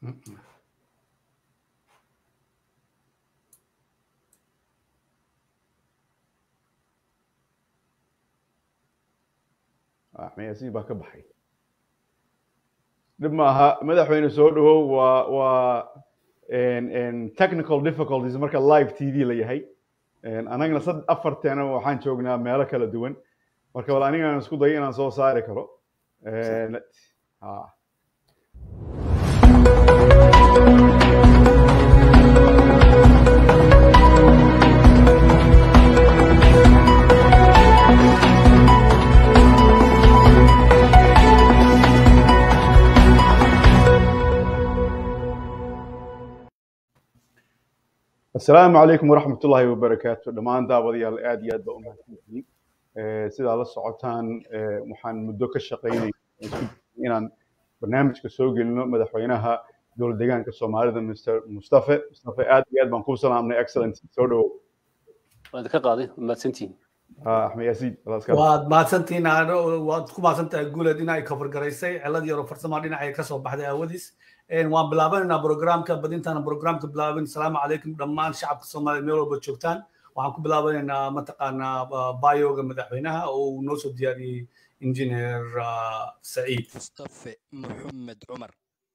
axmeyasiin baa ka baxay dhib maaha madaxweyne soo dhawow waa waa technical difficulties marka live t v la yahay anagna sad afarteena waxaan joognaa meelo kala duwan marka bal anigaan isku dayo inaan soo saari karo asalaamu calaykum waraxmat ullaahi wabarakaatu dhammaan daawadayaal aad iyo aad baa u mahadsantihiin sidaa la socotaan waxaan muddo ka shaqaynay inaan barnaamijka soo gelino madaxweynaha dowlad deegaanka soomaalida mr mustafe mustafe aad iyo aad baan kuu salaamnay excellent soo dhawow waad ka qaaday mahadsantihiin axmed yaasiin waad mahadsantihiin waad ku mahadsantahay guuleed in ay kafargaraysay cilad yaro farsamo dhinacay ka soo baxday aawadiis waan bilaabanaynaa programka badintaan programka bilaabin asalaamu calaykum dhammaan shacabka soomaaliya meel walba joogtaan waxaan ku bilaabanaynaa mataqaanaa bayoga madaxweynaha oo uu noo soo diyaariyey injineer saciid mustafe maxamed cumar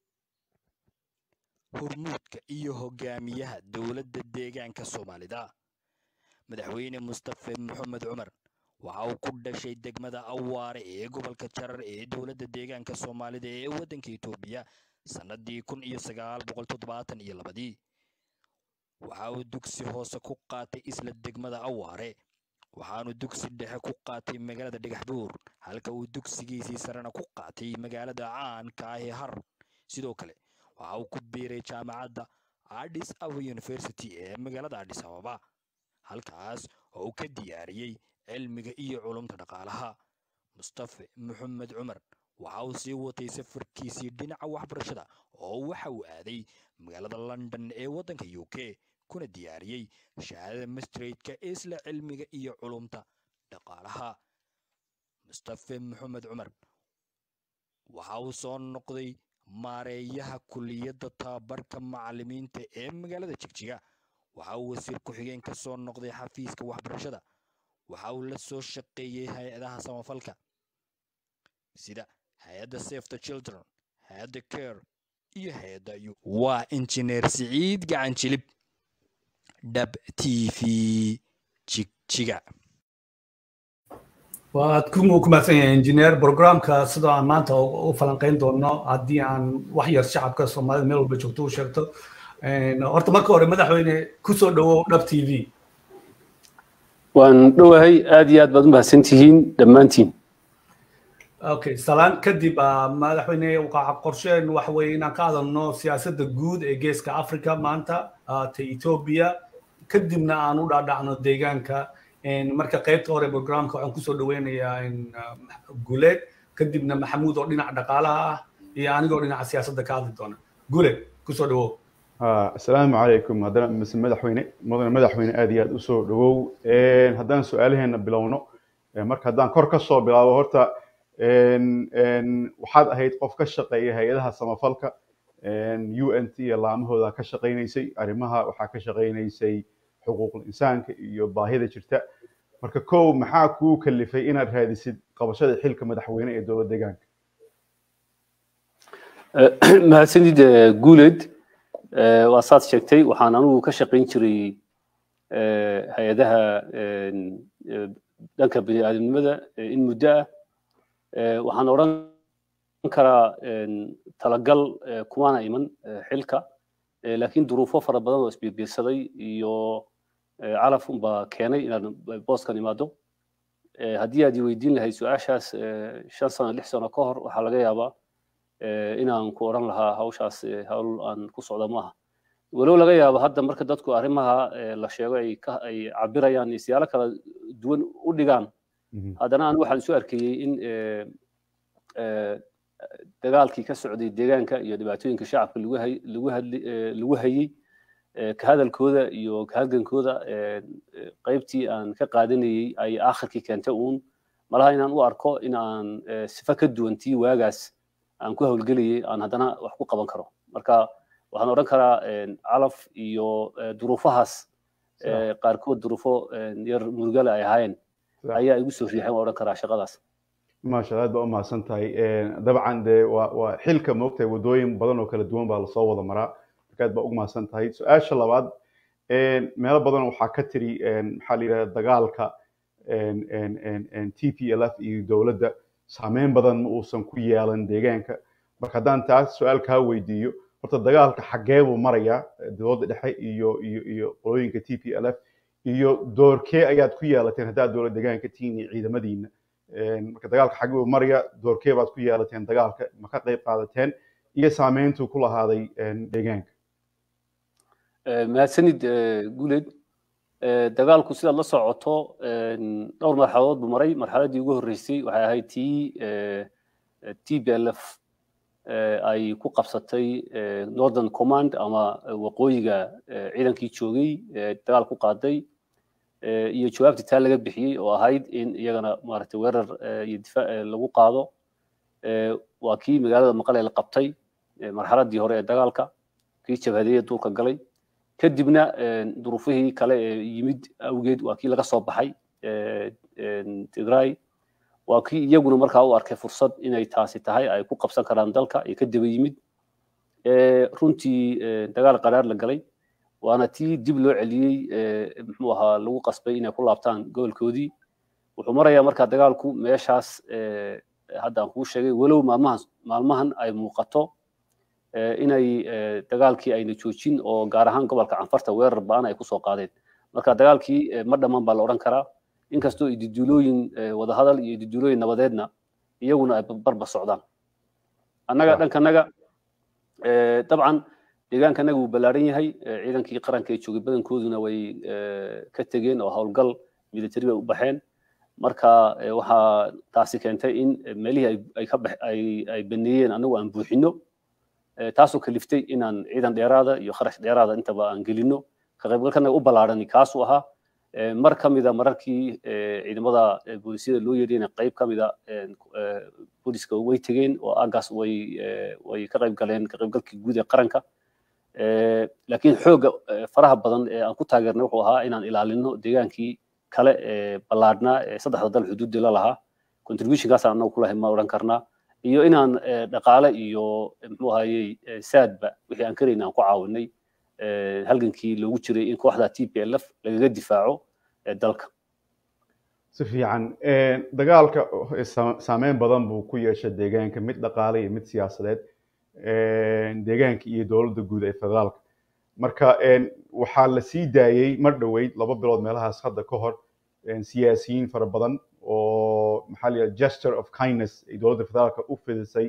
hormuudka iyo hogaamiyaha dowladda deegaanka soomaalida madaxweyne mustafe maxamed cumar waxa uu ku dhashay degmada awaare ee gobolka jarar ee dowladda deegaanka soomaalida ee waddanka etoobiya sannadii kun iyo sagaal boqol toddobaatan iyo labadii waxa uu dugsi hoose ku qaatay isla degmada awaare waxaanu dugsi dhexe ku qaatay magaalada dhagaxbuur halka uu dugsigiisii sarena ku qaatay magaalada caanka ah ee har sidoo kale waxa uu ku biiray jaamacadda adis ababa university ee magaalada adis ababa halkaas oo uu ka diyaariyey cilmiga iyo culumta dhaqaalaha mustafe maxamed cumar waxa uu sii watay safarkiisii dhinaca waxbarashada oo waxa uu aaday magaalada london ee waddanka u k kuna diyaariyey shahaadada mastraidka isla cilmiga iyo culumta dhaqaalaha mustafe maxamed cumar waxa uu soo noqday maareeyaha kuliyadda tababarka macallimiinta ee magaalada jigjiga waxa uu wasiir ku-xigeen ka soo noqday xafiiska waxbarashada waxa uu la soo shaqeeyey hay-adaha samafalka sida hay-adda save the children hay-adda care iyo hay-adda u waa injineer siciid gacan jilib dhab t v jigjiga waad ku mahadsan yahay injineer programka sidoo aan maanta u falanqayn doono haddii aan wax yar shacabka soomaalida meel walba joogto u sheegto horta marka hore madaxweyne ku soo dhawow dhab t v waan dhowahay aad iyo aad baad u mahadsantihiin dhammaantiin okay salaan kadib madaxweyne qorsheen waxa weeye inaan ka hadalno siyaasadda guud ee geeska africa maanta ta ethiopia kadibna aan u dhaadhacno deegaanka marka qaybta hore programka waxaan kusoo dhaweynayaa guleed kadibna maxamuud oo dhinaca dhaqaalaha ah iyo anigoo dhinaca siyaasadda ka hadli doona guleed kusoo dhawow asalaamu calaykum haddana mise madaxweyne mudane madaxweyne aad iyo aad usoo dhawow haddaan su-aalaheena bilowno marka haddaan kor ka soo bilaabo horta waxaad ahayd qof ka shaqeeya hay-adaha samafalka u n t iyo laamahooda ka shaqaynaysay arrimaha waxaa ka shaqaynaysay xuquuqul insaanka iyo baahida jirta marka kow maxaa kuu kalifay inaad raadisid qabashada xilka madaxweyne ee dowlad deegaanka mahadsanid guuleed waa saad sheegtay waxaan anugu ka shaqayn jiray hay-adaha dhanka bini aadamnimada in muddo ah waxaan odhan karaa talagal kumaana iman xilka laakiin duruufo fara badan oo isbiirbiirsaday iyo calaf unbaa keenay inaan booskan imaado haddii aad i weydiin lahayd su-aashaas shan sano lix sano ka hor waxaa laga yaabaa inaan ku odhan lahaa hawshaas hawl aan ku socda maaha walow laga yaabo hadda marka dadku arrimaha la sheego ay ay cabirayaan siyaalo kala duwan u dhigaan haddana aan waxaan isu arkayey in dagaalkii ka socday deegaanka iyo dhibaatooyinka shacabka lagu hay lagu hadli lagu hayey ka hadalkooda iyo ka halgankooda qaybtii aan ka qaadanayey ay aakhirkii keentay uun malaha inaan u arko in aan sifa ka duwantii waagaas aan ku hawlgelayay aan haddana wax ku qaban karo marka waxaan odhan karaa calaf iyo duruufahaas qaarkood duruufo yar murugale ay ahaayeen ayaa igu soo riixeen waan odhan karaa shaqadaas maasha aad baa u mahadsan tahay dabcan dee waa waa xilka moogtahay waddooyin badan oo kala duwan baa lasoo wada maraa marka aad baa ugu mahadsan tahay su-aasha labaad meelo badan waxaa ka tiri maxaa la yidhahda dagaalka t p l f iyo dowladda saameyn badan ma uusan ku yeelan deegaanka marka haddaan taas su-aal kaa weydiiyo horta dagaalka xaggee buu marayaa dowladda dhexe iyo iyo iyo qolooyinka t p l f iyo doorkee ayaad ku yeelateen haddaad dowlad deegaanka tihiin iyo ciidamadiina marka dagaalka xaggee buu marayaa doorkee baad ku yeelateen dagaalka ma ka qayb qaadateen iyo saameyntuu ku lahaaday deegaanka mahadsanid guleed dagaalku sidaad la socoto dhowr marxaladood buu maray marxaladdii ugu horreysay waxay ahayd tii t b l f ay ku qabsatay northern command ama waqooyiga ciidankii joogay dagaal ku qaaday iyo jawaabtii taa laga bixiyey oo ahayd in iyagana maaragtay weerar iyo difaac lagu qaado waa kii magaalada maqale la qabtay marxaladdii hore ee dagaalka kii jabhadeeye duulka galay kadibna duruufihii kale ee yimid awgeed waa kii laga soo baxay tigray waa kii iyaguna markaa u arkay fursad inay taasi tahay ay ku qabsan karaan dalka iyo ka daba yimid runtii dagaal qaraar la galay waana tii dib loo celiyey muxuu ahaa lagu qasbay inay ku laabtaan gobolkoodii wuxuu marayaa markaa dagaalku meeshaas hadda aan kuu sheegay walow maalmahan maalmahan ay muuqato inay dagaalkii ayna joojin oo gaar ahaan gobolka canfarta weerar ba'an ay kusoo qaadeen marka dagaalkii ma dhammaan baa la odhan karaa inkastoo ididuulooyin wadahadal iyo ididuulooyin nabadeedna iyaguna ay barba socdaan annaga dhankanaga dabcan deegaankanaga wuu ballaaran yahay ciidankii qaranka ee joogay badankooduna way ka tegeen oo howlgal military bay u baxeen marka waxaa taasi keentay in meelihii ay ka ay baneeyeen annagu aan buuxino taasoo kaliftay inaan ciidan dheeraada iyo kharash dheeraada intaba aan gelino ka qaybgalkanaga u ballaarani kaasuu ahaa mar ka mida mararkii ciidamada boolisyada loo yeedhiyena qayb ka mida booliska way tegeen oo aagaas way way ka qayb galeen ka qaybgalkii guud ee qaranka laakiin xoogga faraha badan ee aan ku taageernay wuxuu ahaa inaan ilaalino deegaankii kale ee ballaadhnaa ee saddexda dal xuduudda la lahaa contributionkaasaan annagu kulahay ma odhan karnaa iyo inaan dhaqaale iyo muxuu ahayey saadba wixii aan karayna aan ku caawinay halgankii loogu jiray in kooxda t p l f lagaga difaaco dalka si fiican dagaalka saameyn badan buu ku yeeshay deegaanka mid dhaqaale iyo mid siyaasadeed deegaanka iyo dowladda guud ee federaalka marka waxaa la sii daayey mar dhoweyd laba bilood meelahaas hadda ka hor siyaasiyiin fara badan oo maxaa la yidhaha gesture of kindness ay dowladda federaalka u fidisay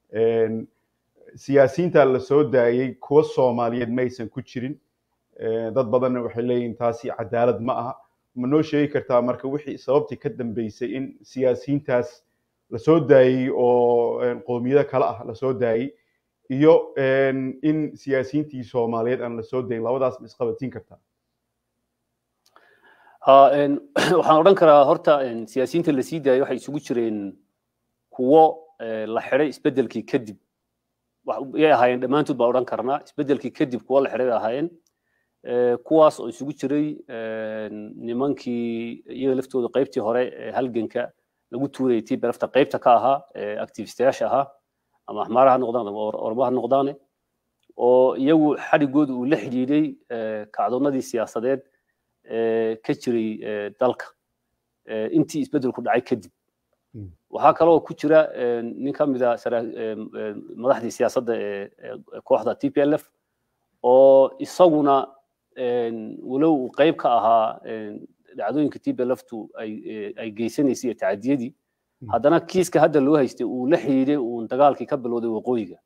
siyaasiyiinta la soo daayey kuwa soomaaliyeed maysan ku jirin dad badanna waxay leeyihin taasi cadaalad ma aha ma noo sheegi kartaa marka wixii sababtii ka dambeysay in siyaasiyiintaas la soo daayey oo qowmiyado kale ah la soo daayey iyo in siyaasiyiintii soomaaliyeed aan la soo dayin labadaas ma isqabatiin kartaa waxaan odhan karaa horta siyaasiyiinta la sii daayay waxay isugu jireen kuwo la xidhay isbeddelkii kadib yay ahaayeen dhammaantood baan odhan karnaa isbeddelkii kadib kuwo la xidhay bay ahaayeen kuwaas oo isugu jiray nimankii iyaga laftooda qaybtii hore halganka lagu tuurayay tii berafta qaybta ka ahaa activistayaasha ahaa ama axmaara ha noqdaan ama ormo ha noqdaane oo iyagu xadhigooda uu la xidhiidhay kacdoonnadii siyaasadeed ka jiray dalka intii isbeddelku dhacay kadib waxaa kaloo ku jira nin ka mida madaxdii siyaasadda ee kooxda t p l f oo isaguna walow uu qayb ka ahaa dhacdooyinka t p l ftu ay geysanaysay iyo tacadiyadii haddana kiiska hadda loo haystay uu la xidhiidhay uun dagaalkii ka bilowday waqooyiga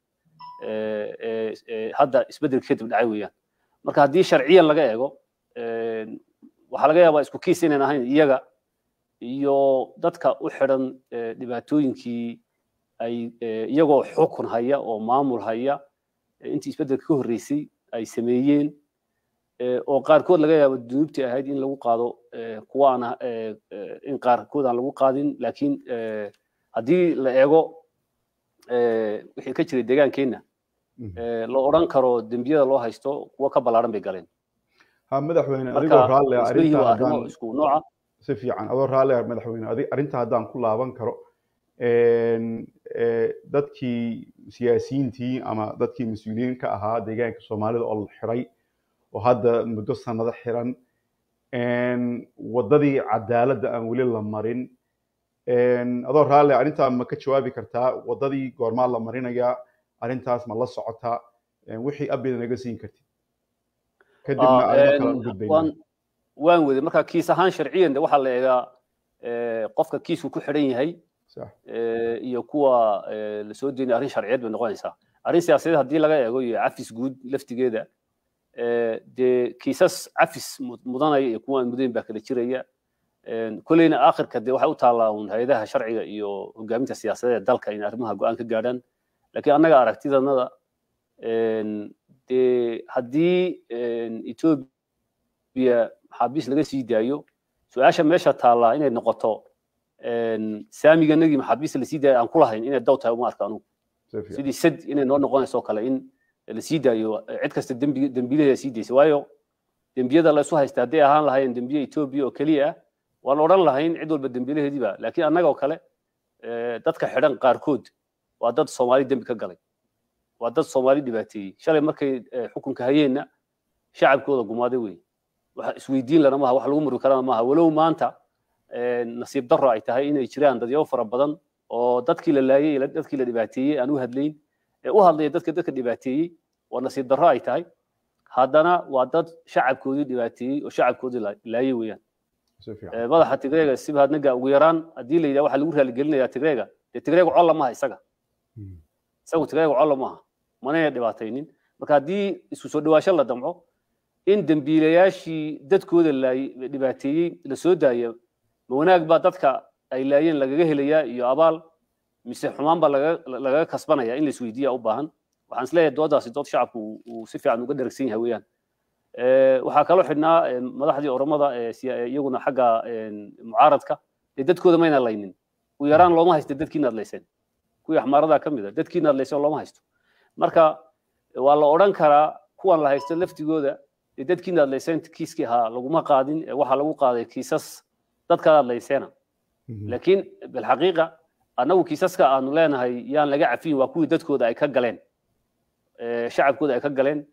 hadda isbeddelka kadib dhacay weeyaan marka haddii sharciyan laga eego waxaa laga yaabaa isku kiis inayn ahayn iyaga iyo dadka u xidhan dhibaatooyinkii ay iyagoo xukun haya oo maamul haya intii isbeddelka ka horreysay ay sameeyeen oo qaarkood laga yaabo dunuubtii ahayd in lagu qaado kuwa aan in qaarkood aan lagu qaadin laakiin haddii la eego wixii ka jiray deegaankeenna la odhan karo dembiyada loo haysto kuwa ka ballaaran bay galeen ha madaxweyne adigoo raalli ah arrinta arrimo isku nooca si fiican adoo raalli ah madaxweyne arrinta haddaan ku laaban karo dadkii siyaasiyiintii ama dadkii mas-uuliyiin ka ahaa deegaanka soomaalida oo la xiray oo hadda muddo sanado xiran waddadii cadaaladda aan weli la marin adoo raalli arrintaa ma ka jawaabi kartaa waddadii goormaa la marinayaa arrintaas ma la socotaa wixii abida naga siin kartid kadibna arrimo kale u gudbayna waan wede marka kiis ahaan sharciyan waxaa la eegaa qofka kiisku ku xidhan yahay iyo kuwa la soo deynaya arrin sharciyeed bay noqonaysaa arrin siyaasadeed haddii laga eego iyo cafis guud laftigeeda dee kiisas cafis mudanaya iyo kuwa aan mudayn baa kala jiraya kolleyna aakhirka dee waxay u taallaa un hay-adaha sharciga iyo hogaaminta siyaasadeed ee dalka in arrimaha go-aan ka gaadhaan laakiin annaga aragtidanada dee haddii etoobiya maxaabiis laga sii daayo su-aasha meesha taallaa inay noqoto saamiganagii maxaabiista lasii daayo aan ku lahayn inay daw tahay uma arka anugu sidii sad inay noo noqonayso kale in lasii daayo cid kasta dembiilaheeda sii daysa waayo dembiyada la isu haysta hadday ahaan lahaayeen dembiye etoobiya oo keliya ah waan odhan lahayn cid walba dembiilaheediiba laakiin annaga oo kale dadka xidhan qaarkood waa dad soomaali dembi ka galay waa dad soomaali dhibaateeyey shalay markay xukunka hayeenna shacabkooda gumaaday wey wax isweydiin lana maaha wax lagu murmi karana maaha walow maanta nasiib darro ay tahay inay jiraan dadyo fara badan oo dadkii la laayey dadkii la dhibaateeyey aan u hadlayn ee u hadlaya dadka dadka dhibaateeyey waa nasiib darro ay tahay haddana waa dad shacabkoodii dhibaateeyey oo shacabkoodii laayey weeyaan madaxa tigreega sibhadnaga ugu yaraan haddii la yidhaha waxaa lagu raaligelinayaa tigreega dee tigreega colla maaha isaga isagu tigreega colla maaha manayna dhibaataynin marka haddii isku soo dhawaasho la damco in dembiilayaashii dadkooda laayey dhibaateeyey la soo daayo ma wanaag baa dadka ay laayeen lagaga helayaa iyo abaal mise xumaan baa lagaga kasbanaya in la isweydiiya u baahan waxaan isleeyahay doodaasi dood shacabku uu si fiican uga dheragsan yahay weeyaan waxaa kaloo xidhnaa madaxdii oromada iyaguna xagga mucaaradka dee dadkooda mayna laynin u yaraan looma haysta dadkiina adlayseen kuwii axmaaradaa ka mid a dadkiina adlayseen looma haysto marka waa la odhan karaa kuwan la haysto laftigooda dee dadkiina adlayseen kiiskii ahaa laguma qaadin waxaa lagu qaaday kiisas dadkaad adlayseena laakiin bilxaqiiqa annagu kiisaska aanu leenahay yaan laga cafiyin waa kuwii dadkooda ay ka galeen shacabkooda ay ka galeen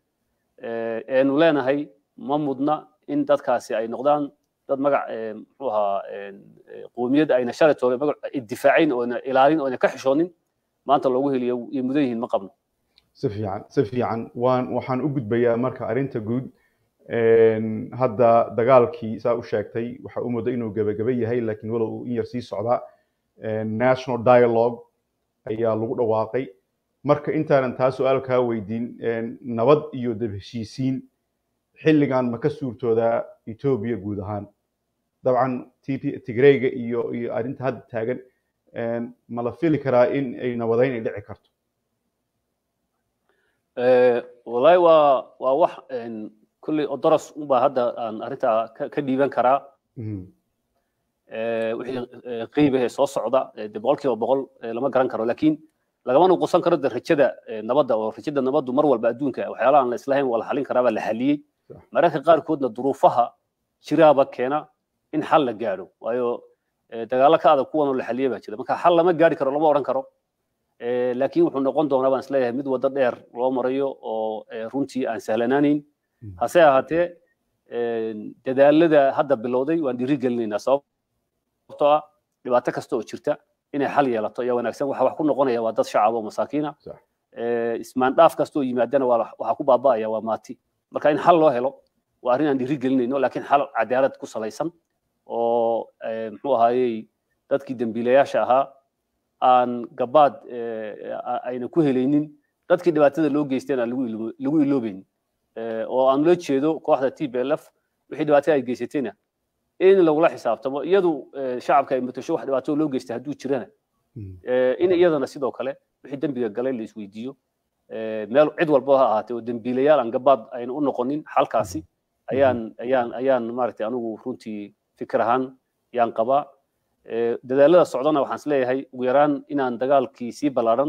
eenu leenahay ma mudna in dadkaasi ay noqdaan dad magac muxuu ahaa qoomiyad ayna shalay toole magac difaacayn oona ilaalin oona ka xishoonin maanta loogu heliyo iyo mudan yihiin ma qabno si fiican si fiican waan waxaan u gudbayaa marka arrinta guud hadda dagaalkii saa u sheegtay waxa u muddo inuu gebageba yahay laakiin walow uu in yar sii socdaa national dialogue ayaa lagu dhawaaqay marka intaanan taa su-aal kaa weydiin nabad iyo dab heshiisiin xilligan ma ka suurtoodaa etoobiya guud ahaan dabcan tigreyga iyo iyo arrinta hadda taagan ma la fili karaa in ay nabadayn ay dhici karto wallahi waa waa wax kulley odoros unbaa hadda aan arrintaa ka dhiiban karaa wixii qiibahee soo socda de boqolkiiba boqol lama garan karo laakiin lagama nuqusan karo de rajada nabadda oo rajada nabaddu mar walba adduunka waxyaalaha aan la islahayn waa la xalin karaa baa la xaliyey mararka qaarkoodna duruufaha jiraaba keena in xal la gaadho waayo dagaalo ka adag kuwanoo la xaliyey baa jira marka xal lama gaari karo lama odhan karo laakiin wuxuu noqon doonaa baan isleeyahay mid waddo dheer loo marayo oo runtii aan sahlanaanayn hase ahaatee dadaalada hadda bilowday waan dhiiri gelinaynaa sababtoo ah dhibaato kasta oo jirta inay xal yeelato ayaa wanaagsan waxa wax ku noqonaya waa dad shacab oo masaakiina ismaandhaaf kasta oo yimaadana waxaa ku baaba'aya waa maati marka in xal loo helo waa arrin aan dhiiri gelinayno laakiin xal cadaalad ku salaysan oo muxuu ahaayey dadkii dembiilayaasha ahaa aan gabaad ayna ku helaynin dadkii dhibaatada loo geysteen aan lagu iloobeyn oo aan ula jeedo kooxda t b l f wixii dhibaatada ay geysatayna in lagula xisaabtamo iyadu shacabka ay matasho wax dhibaato loo geystay hadduu jirana in iyadana sidoo kale wixii dembiga galay la isweydiiyo meel cid walba ha ahaatee oo dembiilayaal aan gabaad ayna u noqonin xalkaasi ayaan ayaan ayaan maaragtay anigu runtii fikir ahaan yaan qabaa dadaalada socdana waxaan isleeyahay ugu yaraan inaan dagaalkii sii ballaaran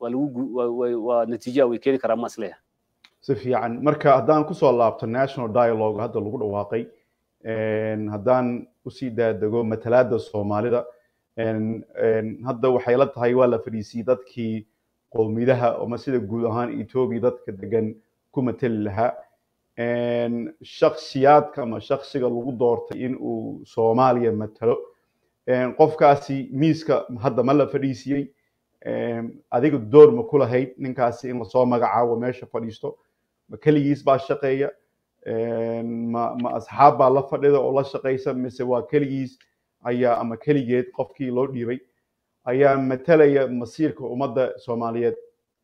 waa lagu waa natiijaa way keeni karaan ma isleeyahay si fiican marka haddaan kusoo laabto national dialogue hadda lagu dhawaaqay haddaan usii daadego matalaada soomaalida hadda waxay la tahay waa la fadhiisiyey dadkii qowmidaha ama sida guud ahaan etoobiya dadka degan ku mateli lahaa shaksiyaadka ama shaksiga lagu doortay in uu soomaaliya matalo qofkaasi miiska hadda ma la fadhiisiyey adiga door ma ku lahayd ninkaasi in lasoo magacaabo meesha fadhiisto ma keligiis baa shaqeeya ma ma asxaab baa la fadhida oo la shaqaysa mise waa keligiis ayaa ama keligeed qofkii loo dhiibay ayaa matalaya masiirka ummadda soomaaliyeed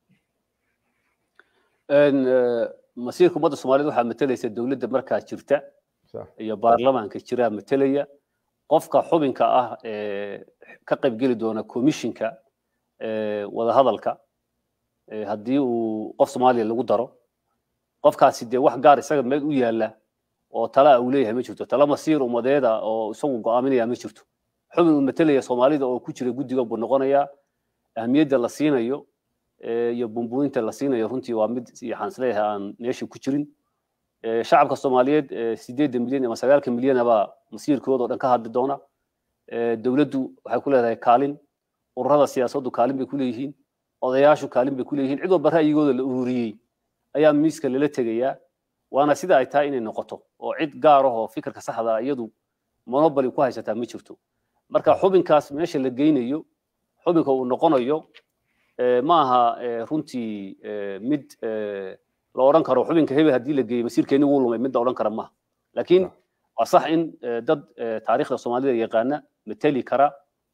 masiirka ummadda soomaaliyeed waxaa matalaysa dowladda markaa jirta iyo baarlamaanka jiraa matalaya qofka xubinka ah ee ka qaybgeli doona commissionka wadahadalka haddii uu qof soomaaliya lagu daro qofkaasi dee wax gaar isaga meel u yaala oo tala uu leeyahay ma jirto tala masiir ummadeeda oo isagu go'aaminaya ma jirto xubin uu matalaya soomaalida oo ku jira guddiga buu noqonayaa ahmiyadda la siinayo iyo bumbuinta la siinayo runtii waa mid waxaan isleeyahay aan meesha ku jirin shacabka soomaaliyeed sideedda milyan ama sagaalka milyan baa masiirkooda oo dhan ka hadli doona dowladdu waxay ku leedahay kaalin ururada siyaasaddu kaalin bay ku leeyihiin odayaashu kaalin bay ku leeyihiin cid walba ra'yigooda la ururiyey ayaa miiska lala tegayaa waana sida ay tahay inay noqoto oo cid gaar ah oo fikirka saxda iyadu monopoly ku haysataa ma jirto marka xubinkaas meesha la geynayo xubinka uu noqonayo ma aha runtii mid la odhan karo xubinka hebel haddii la geeyo masiirkeeni wuu lumay mid la odhan kara maaha laakiin waa sax in dad taariikhda soomaalida yaqaana mateli kara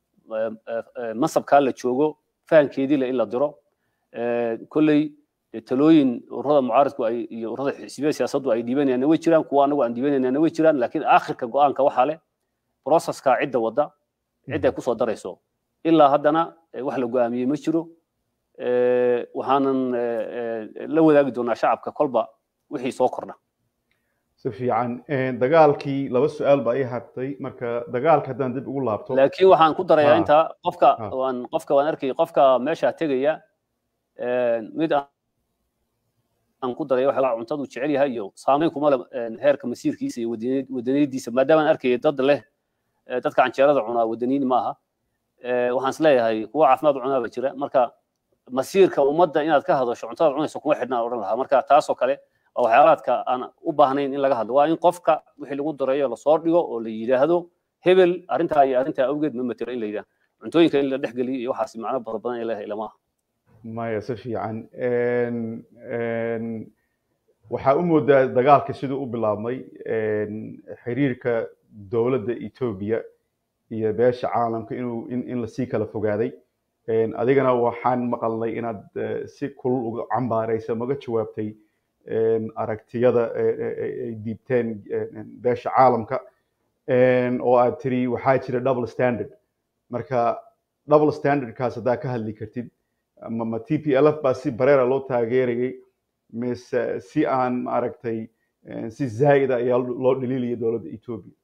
masabkaa la joogo fahankeedii le in la diro kolley talooyin ururada mucaaridku ay iyo ururada xisbiyada siyaasaddu ay dhiibanayaan way jiraan kuwa anagu aan dhiibanayna way jiraan laakiin aakhirka go'aanka waxaa leh processka cidda wadda cidda ay kusoo darayso ilaa haddana wax la go'aamiyey ma jiro waxaanan la wadaagi doonaa shacabka kolba wixii soo kordha si fiican dagaalkii laba su-aal baa ii hartay marka dagaalka haddaan dib ugu laabto laakiin waxaan ku darayaa intaa qofka waan qofka waan arkay qofka meesha tegaya mid aan ku daraya waxa cuntadu jecel yahay iyo saameyn kuma le heerka masiirkiisa iyo wadaniyadiisa maadaama aan arkaya dad leh dadka canjeerada cunaa wadaniyin ma aha waxaan isleeyahay kuwa caafimaad cunaa ba jira marka masiirka ummadda inaad ka hadasho cuntada cunayso kuma xidhnaan odhan lahaa marka taasoo kale waa waxyaalaadka aan u baahnayn in laga hadlo waa in qofka wixii lagu dareeyo lasoo dhigo oo la yidhaahdo hebel arrintaa iyo arrintaa awgeed ma matelo in la yidhaahdo cuntooyinka in la dhexgeliyo iyo waxaas macno fara badan ay leedahay lama aha maya si fiican waxaa u moodaa dagaalka siduu u bilaabmay xiriirka dowladda etoobiya iyo beesha caalamka inuu in lasii kala fogaaday adigana waxaan maqalnay inaad si kulul uga cambaaraysa maga jawaabtay aragtiyada ay diibteen beesha caalamka oo aad tiri waxaa jira double standard marka double standardkaas haddaa ka hadli kartid ma t p l f baa si bareera loo taageerayay mise si aan maaragtay si zaa'ida ayaa loo dhaliilaya dowladda etoobiya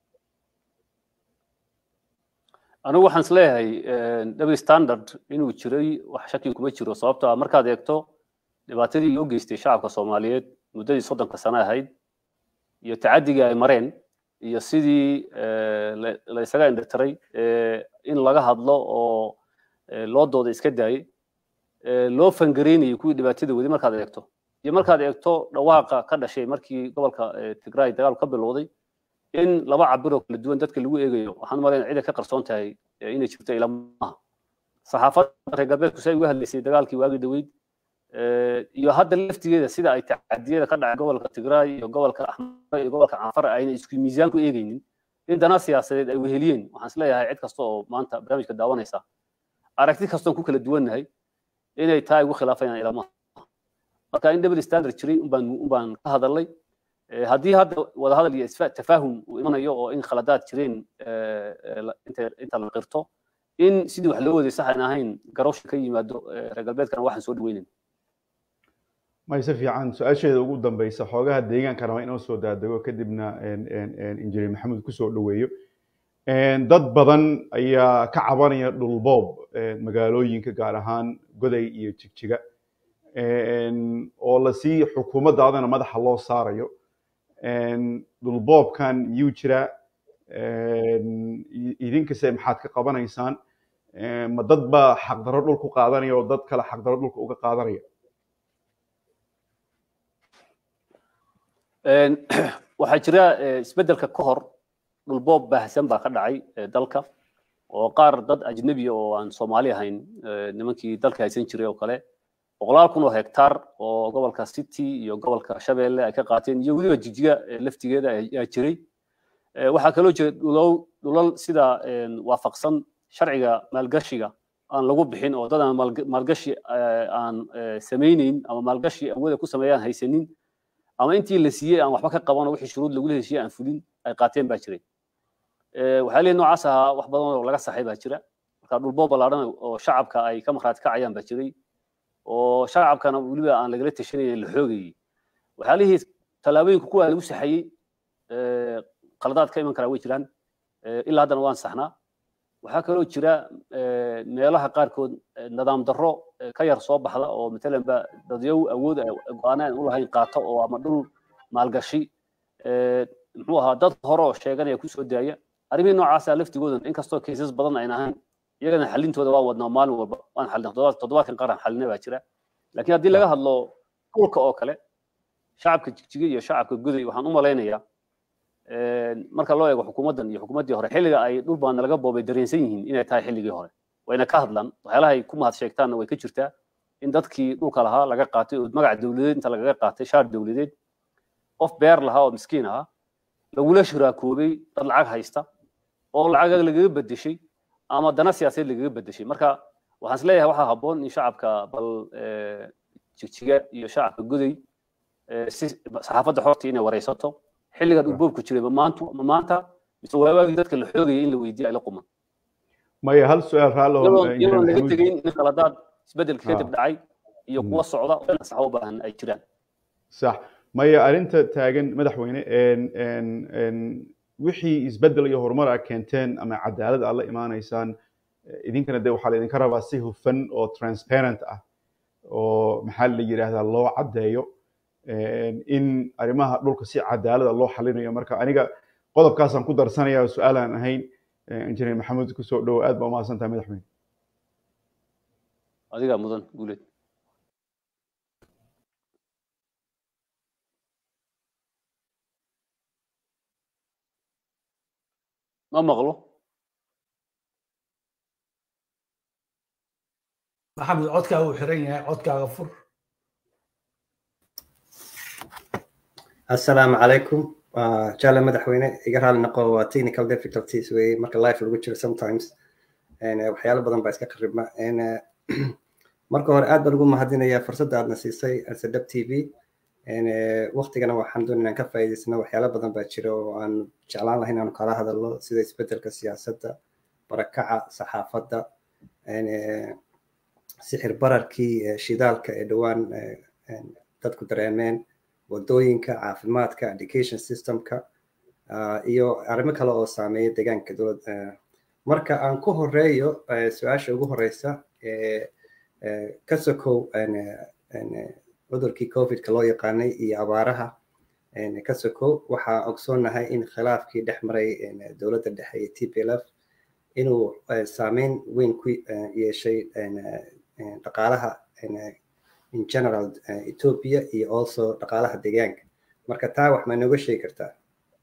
anigu waxaan isleeyahay double standard inuu jiray wax shaki kuma jiro sababto ah markaad eegto dhibaatadii loo geystay shacabka soomaaliyeed muddadii soddonka sano ahayd iyo tacadigii ay mareen iyo sidii la isaga indhatiray in laga hadlo oo loo dooda iska daayey loo fangareynayay kuwii dhibaatada wadi markaad eegto iyo markaad eegto dhawaaqa ka dhashay markii gobolka tigray dagaal ka bilowday in laba cabir oo kala duwan dadka lagu eegayo waxaan umaleynaya ciday ka qarsoon tahay inay jirto ilamaha saxaafadda reer galbeedku say uga hadlaysay dagaalkii waagi dhaweyd iyo hadda laftigeeda sida ay tacadiyada ka dhacay gobolka tigray iyo gobolka axmar iyo gobolka canfar ayna isku miisaan ku eegaynin in dana siyaasadeed ay weheliyeen waxaan isleeyahay cid kasta oo maanta barnaamijka daawanaysa aragti kastoon ku kala duwannahay inay taa igu khilaafayaan ilamaha marka in double standard jiray unbaan unbaan ka hadalnay haddii hadda wadahadal iyo tafaahum uu imanayo oo in khaladaad jireen inta la qirto in sidii wax loo waday sax aan ahayn garowsha ka yimaado reer galbeedkana waxaan soo dhaweynayn may si fiican su-aasheeda ugu dambeysa xoogaha deegaanka raba inoo soo daadego kadibna injineer maxamed kusoo dhaweeyo dad badan ayaa ka cabanaya dhulboob magaalooyinka gaar ahaan goday iyo jigjiga oo lasii xukuumaddaadana madaxa loo saarayo dhulboobkan miyuu jiraa idinkase maxaad ka qabanaysaan ma dad baa xaqdarro dhul ku qaadanaya oo dad kale xaqdarro dhulka uga qaadanaya waxaa jira isbeddelka ka hor dhulboob baahsan baa ka dhacay dalka oo qaar dad ajnebi oo aan soomaali ahayn nimankii dalka haysan jiray oo kale boqolaal kun oo hektaar oo gobolka city iyo gobolka shabeelle ay ka qaateen iyo weliba jijiga laftigeeda ayaa jiray waxaa kaloo jira dhulow dhulal sida waafaqsan sharciga maalgashiga aan lagu bixin oo dad aan maalgashi aan samayneyn ama maalgashi awooda ku sameeyaan haysanin ama intii la siiyey aan waxba ka qaban oo wixii shuruud lagula heshiiyey aan fulin ay qaateen baa jiray waxaa leeyahay noocaas ahaa wax badan oo laga saxay baa jira marka dhulboo ballaaran oo shacabka ay ka markhaati kacayaan baa jiray oo shacabkana weliba aan lagala tashanayay la xoogayey waxyaalihii tallaabooyinka kuwa lagu saxayey qaladaad ka iman karaa way jiraan ilaa haddana waan saxnaa waxaa kaloo jira meelaha qaarkood nidaam darro ka yar soo baxda oo matalan ba dadyow awood go-aana aan u lahayn qaato oo ama dhul maalgashi muxuu ahaa dad hore oo sheeganaya kusoo daaya arrimihii noocaasa laftigoodan inkastoo kaysas badan ayna ahayn iyagana xalintooda waan wadnaa maalin walba waan xalina toddobaadkan qaran xalina baa jira laakiin haddii laga hadlo dhulka oo kale shacabka jigjiga iyo shacabka goday waxaan u malaynayaa marka loo eego xukuumaddan iyo xukuumaddii hore xilliga ay dhul badan laga boobay dareensan yihiin inay tahay xilligii hore wayna ka hadlaan waxyaalaha ay ku mahad sheegtaanna way ka jirtaa in dadkii dhulka lahaa laga qaatay oo magac dowladeed inta lagaga qaatay shaar dowladeed qof beer lahaa oo miskiin ahaa lagula shuraakoobay dad lacag haysta oo lacag lagaga bedeshay ama dana siyaasadeed lagaga bedeshay marka waxaan is leeyahay waxaa habboon in shacabka bal jigjiga iyo shacabka goday si saxaafadda xorta inay wareysato xilligan uu boobku jiray maantu ma maanta mise waawaagii dadka la xoogayay in la weydiiyo ay la quman maya hal su-aal raallo iyadoon laga tegayn in qaladaad isbeddelka kadib dhacay iyo kuwa socda oo in sax u baahan ay jiraan sax maya arrinta taagan madaxweyne wixii isbeddel iyo horumar a keenteen ama cadaalad aad la imaanaysaan idinkana de waxaa laydinka rabaa si hufan oo transparent ah oo maxaa la yidhaahdaa loo caddeeyo in arrimaha dhulka si cadaalada loo xalinayo marka aniga qodobkaasaan ku darsanaya su-aal aan ahayn injineer maxamuud kusoo dhowo aad baa umahadsan tahay madaxweyne adigaa mudan guuleed ma maqlo maxamed codkaaga uu xiran yahay codkaaga fur assalaamu calaykum jaale madaxweyne iga raali noqo waa technical difficulties weye marka life lagu jiro sometimes waxyaalo badan baa iska qaribma marka hore aad baan ugu mahadinayaa fursadda aadna siisay asadab t v waktigana waxaan doon inaan ka faa'iidaysano waxyaalo badan baa jira oo aan jeclaan lahayn aanu kala hadalno sida isbeddelka siyaasadda barakaca saxaafadda sixir bararkii shidaalka ee dhowaan dadku dareemeen wadooyinka caafimaadka education systemka iyo arrimo kale oo saameeya deegaanka dowlad marka aan ku horeeyo su-aasha ugu horeysa ka sokow cudurkii covidka loo yaqaanay iyo abaaraha ka sokow waxaa ogsoonnahay in khilaafkii dhex maray dowladda dhexe iyo t p l f inuu saameyn weyn ku yeeshay dhaqaalaha in general ethiopia iyo also dhaqaalaha deegaanka marka taa wax ma nooga sheegi kartaa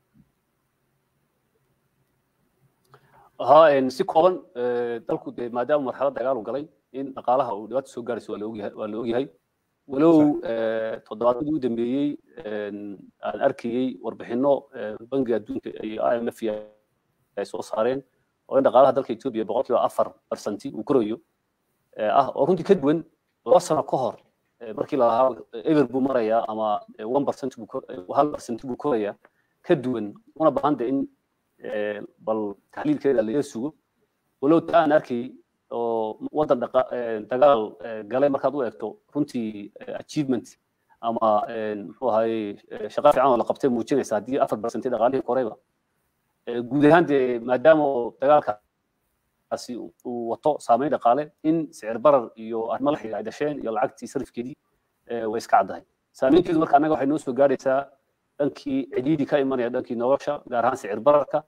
ha si kooban dalku de maadaama marxalad dagaal u galay in dhaqaalaha uu dhibaato soo gaarayso waa laogyahay waa la ogyahay walow toddobaadadii u dambeeyey aan arkayey warbixino bangiga adduunka iyo i m f ay soo saareen oo in dhaqaalaha dalka ethiopia boqolkiiba afar barsanti uu korayo ah oo runtii ka duwan laba sano ka hor markii lalahaa eber buu marayaa ama one percent buu hal percent buu korayaa ka duwan una baahan de in bal taxliilkeeda laga sugo walow taa aan arkay oo waddan dagaal galay markaad u eegto runtii achievement ama muxuu ahaye shaqa fiican oo la qabtay muujinaysa haddii afar percent dhaqaalihii korayba guud ahaan dee maadaama oo dagaalkaasi uu wato saameyn dhaqaale in sicir barar iyo arrimo la xidhiidha ay dhasheen iyo lacagtii sarifkeedii way iska caddahay saameynteedu marka annaga waxay noo soo gaadhaysaa dhankii cidhiidhi ka imanaya dhankii nolosha gaar ahaan sicir bararka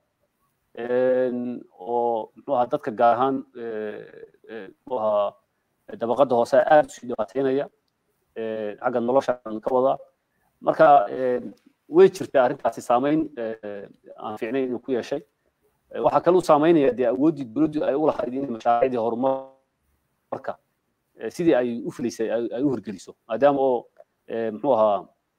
oo muxuu ahaa dadka gaar ahaan muxuu ahaa dabaqada hoose aad usii dhibaateynaya xagga nolosha ka wadaa marka way jirtaa arrintaasi saameyn aan fiicnayn inuu ku yeeshay waxaa kaluu saameynaya dee awooddii dowladdu ay u lahayd in mashaariicdii horumarka sidii ay u filaysay ay u hirgeliso maadaama oo muxuu ahaa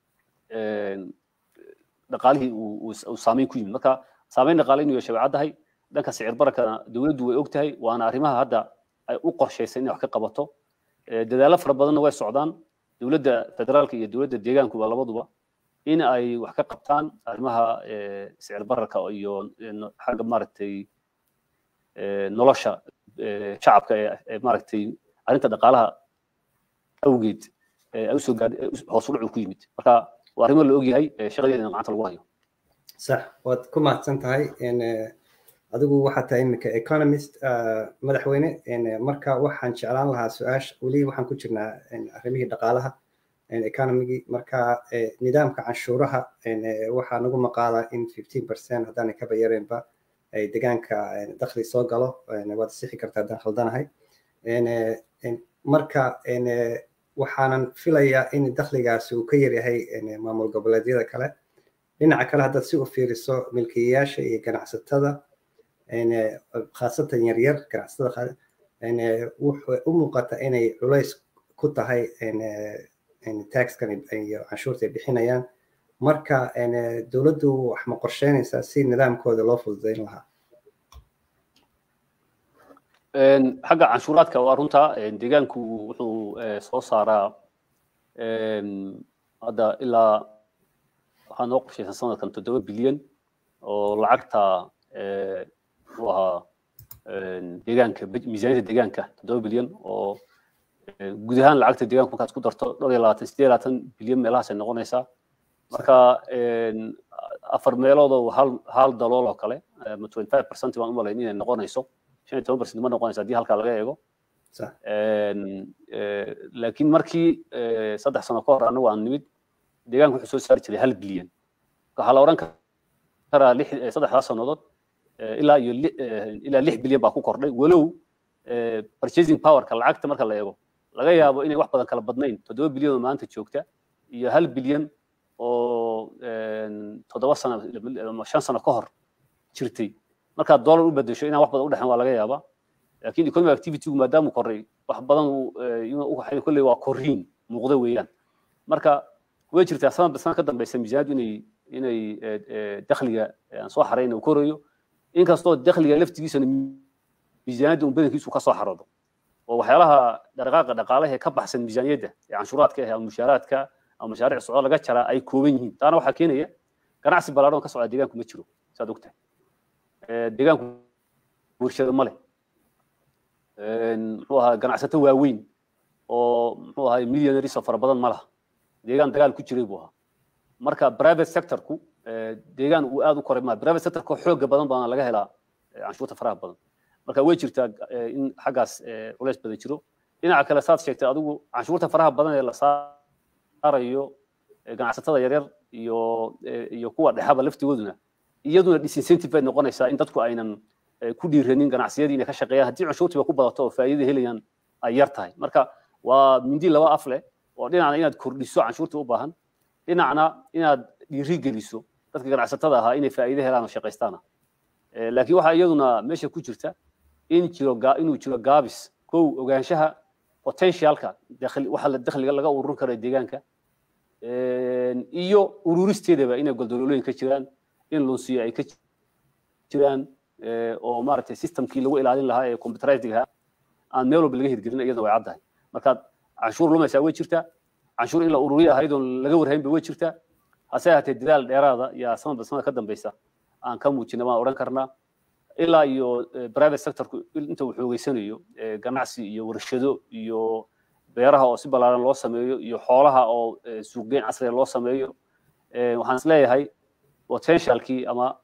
dhaqaalihii uu saameyn ku yimid marka saameyn dhaqaale inuu yeeshay way caddahay dhanka sicir barakana dowladdu way ogtahay waana arrimaha hadda ay u qorshaysay inay wax ka qabato dadaallo fara badanna way socdaan dowladda federaalka iyo dowladda deegaankuba labaduba in ay wax ka qabtaan arrimaha sicir bararka iyo xagga maaragtay nolosha shacabka ee maaragtay arrinta dhaqaalaha awgeed ay usoo gaadh hoos u dhacu ku yimid marka waa arrimo la ogyahay shaqadeedana gacanta lagu hayo sax waad ku mahadsan tahay adigu waxaa tahay iminka economist madaxweyne marka waxaan jeclaan lahaa su-aasha weli waxaan ku jirnaa arrimihii dhaqaalaha economigii marka nidaamka canshuuraha waxaa nagu maqaalaa in fifteen percent haddaanay kaba yareenba ay deegaanka dakhli soo galo waad sixi kartaa haddaan khaldanahay marka waxaanan filayaa in dakhligaasi uu ka yaryahay maamul goboleedyada kale dhinaca kale haddaad si u fiiriso milkiilayaasha iyo ganacsatada khaasatan yaryar ganacsatada wuxuu u muuqata inay culays ku tahay taxkan iyo canshuurta ay bixinayaan marka dowladdu wax ma qorsheynaysaa si nidaamkooda loo fududayn lahaa xagga canshuuraadka waa runta deegaanku wuxuu soo saaraa hadda ilaa waxaa noo qorshaysan sanadkan toddoba bilyan oo lacagta muxuu ahaa deegaanka miisaaniyadda deegaanka toddoba bilyan oo guud ahaan lacagta deegaanku markaad ku darto dhowr iyo labaatan sideed labaatan bilyan meelahaasay noqonaysaa marka afar meelood oo hal hal dalool oo kale ma twenty five percent baan u malayn inay noqonayso shan iyo toban percent ma noqonayso haddii halkaa laga eego laakiin markii saddex sano ka hor anagu aan nimid deegaanku wuxuu soo saari jiray hal bilyan waxaa la odhan karaa lix saddexdaas sannadood ilaa iyo ilaa lix bilyan baa ku kordhay walow purchasing powerka lacagta marka la eego laga yaabo inay wax badan kala badnayn toddoba bilyan oo maanta joogta iyo hal bilyan oo toddoba sano ama shan sano ka hor jirtay markaad dollar u bedesho inaan wax badan u dhexin waa laga yaabaa laakiin economic activitygu maadaama koray wax badan u kolley waa korriin muuqda weeyaan marka way jirtaa sanadba sanad ka dambeysa miisaaniyaddu inay inay dakhliga aan soo xarayna uu korayo inkastoo dakhliga laftigiisana miisaaniyadda un badankiisu ka soo xaroodo oo waxyaalaha dhaqaaqa dhaqaalaha ee ka baxsan miisaaniyadda ee canshuuraadka ah ama mushaaraadka ama mashaariic socdo laga jaraa ay kooban yihiin taana waxaa keenaya ganacsi ballaadhan ka socda deegaanku ma jiro saad ogtahay deegaanku warshado ma leh muxuu ahaa ganacsato waaweyn oo muxuu ahaa millionaries oo fara badan ma laha deegaan dagaal ku jiray buu ahaa marka private sectorku deegaan uu aad u koray maa private sectorka xooga badan baana laga helaa canshuurta faraha badan marka way jirtaa in xaggaas culays badan jiro dhinaca kale saad sheegtay adigu canshuurta faraha badan ee la saarayo ganacsatada yaryar iyo iyo kuwa dhexaba laftigooduna iyaduna disincentive bay noqonaysaa in dadku aynan ku dhiiranin ganacsiyadii inay ka shaqeeyaan haddii canshuurtiiba ku badato oo faa'iida helayaan ay yar tahay marka waa mindi laba af leh oo dhinacna inaad kordhiso canshuurta u baahan dhinacna inaad dhiiri geliso dadka ganacsatada ahaa inay faa'iido helaan oo shaqaystaana laakiin waxaa iyaduna meesha ku jirta in jiro inuu jiro gaabis kow ogaanshaha potentialka waxa la dakhliga laga ururin karo deegaanka iyo ururisteedaba inay goldololooyin ka jiraan in lunsiyo ay ka jiraan oo maaragtay systemkii lagu ilaalin lahaa ee computerizing ahaa aan meel walba laga hirgelin iyadana way caddahay markaad canshuur lumaysaa way jirtaa canshuur in la ururiya ahayd oon laga warhaynba way jirtaa hase ahaatee dadaal dheeraada yaa sanadba sanad ka dambeysa aan ka muujina waan odhan karnaa ilaa iyo private sectorku inta uu xoogeysanayo ganacsi iyo warshado iyo beeraha oo si ballaaran loo sameeyo iyo xoolaha oo suuqgeyn casriga loo sameeyo waxaan is leeyahay potentialkii ama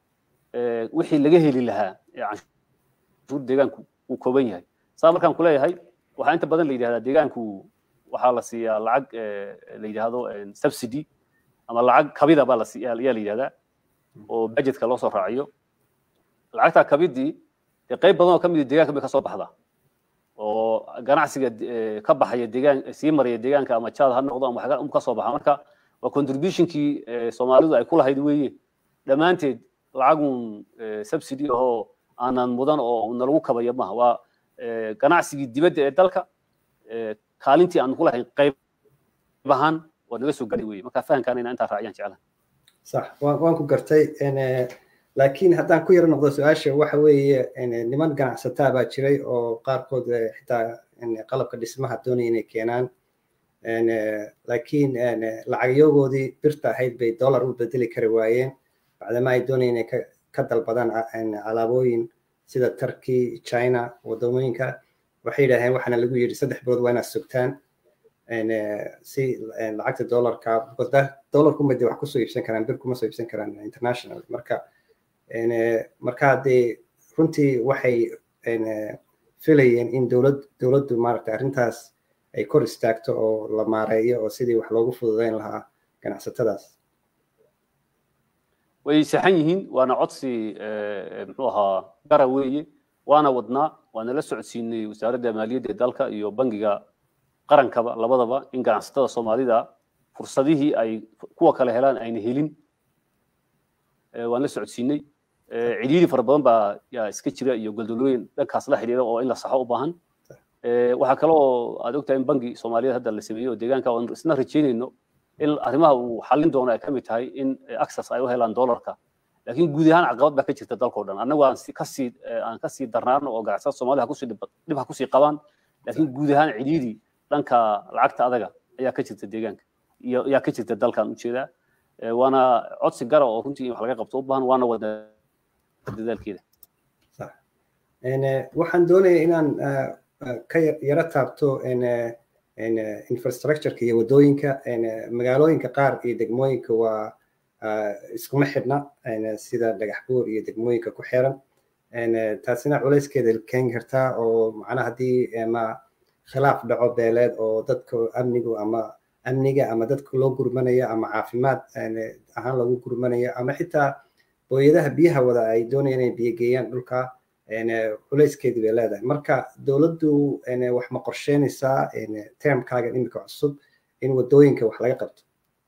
wixii laga heli lahaa ee canshuur deegaanku uu kooban yahay saa markaan ku leeyahay waxaa inta badan la yidhahdaa deegaanku waxaa la siiyaa lacag la yidhaahdo subsidy ama lacag kabida baa la siiyaa ayaa la yidhahdaa oo budgetka loo soo raaciyo lacagtaa kabidii dee qayb badan oo ka mid deegaanka bay ka soo baxdaa oo ganacsiga ka baxaya deegaan sii maraya deegaanka ama jaad ha noqdo ama waxyaala ka soo baxa marka waa contributionkii soomaalidu ay ku lahayd weeye dhammaanteed lacagun subsidy ahoo aanan mudan oo nalagu kabaya maaha waa ganacsigii dibadda ee dalka kaalintii aan ku lahayn qayb ahaan waa naga soo gaadhay weye marka fahamkaana inaan intaa raaciyaan jeclaha sax waan ku gartay laakiin haddaan ku yaro noqdo su-aasha waxa weeye niman ganacsataa baa jiray oo qaarkood xitaa qalabka dhismaha doonaya inay keenaan laakiin lacagyagoodii birta ahayd bay dollar u bedeli kari waayeen bacdama ay doonayeen inay ka dalbadaan alaabooyin sida turkey china wadamooyinka waxay yidhaaheen waxaana lagu yidhi saddex bilood waa inaad sugtaan si lacagta dollarka because dollarku ma wax kusoo iibsan karaan bir kuma soo iibsan karaan international marka marka dee runtii waxay filayeen in dowlad dowladdu maaragtay arrintaas ay kor istaagto oo la maareeyo oo sidii wax loogu fududeyn lahaa ganacsatadaas way saxan yihiin waana codsi muxuu ahaa gara weeye waana wadnaa waana la socodsiinay wasaaradda maaliyadda ee dalka iyo bangiga qarankaba labadaba in ganacsatada soomaalida fursadihii ay kuwa kale helaan ayna helin waan la socodsiinay cidhiiri fara badan baa yaa iska jira iyo goldolooyin dhankaas la xidhiidha oo in la saxo u baahan waxaa kale oo aad ogtahay in bangi soomaaliyeed hadda la sameeyo deegaanka aan isna rajaynayno in arrimaha uu xallin doono ay ka mid tahay in access ay u helaan dollarka laakiin guud ahaan caqabad baa ka jirta dalkao dhan annagu aan kasii aan kasii darnaano oo ganacsada soomaalida hakusii dhib ha kusii qabaan laakiin guud ahaan cidhiiri dhanka lacagta adaga ayaa ka jirta deegaanka iyo ayaa ka jirta dalkan ujeedaa waana codsi gara oo runtii in wax laga qabto u baahan waana wada dadaalkeeda waxaan doonaya inaan ka yaro taabto infrastructureka iyo wadooyinka magaalooyinka qaar iyo degmooyinka waa iskuma xidhna sida dhagax buur iyo degmooyinka ku xiran taasina culayskeeda keeni kartaa oo macnaha haddii ma khilaaf dhaco beeleed oo dadka amnigu ama amniga ama dadka loo gurmanaya ama caafimaad ahaan loogu gurmanaya ama xitaa booyadaha biyaha wada ay doonayaan inay biyo geeyaan dhulka culayskeedii bay leedahay marka dowladdu wax ma qorsheynaysaa termkaagan imika cusub in wadooyinka wax laga qabto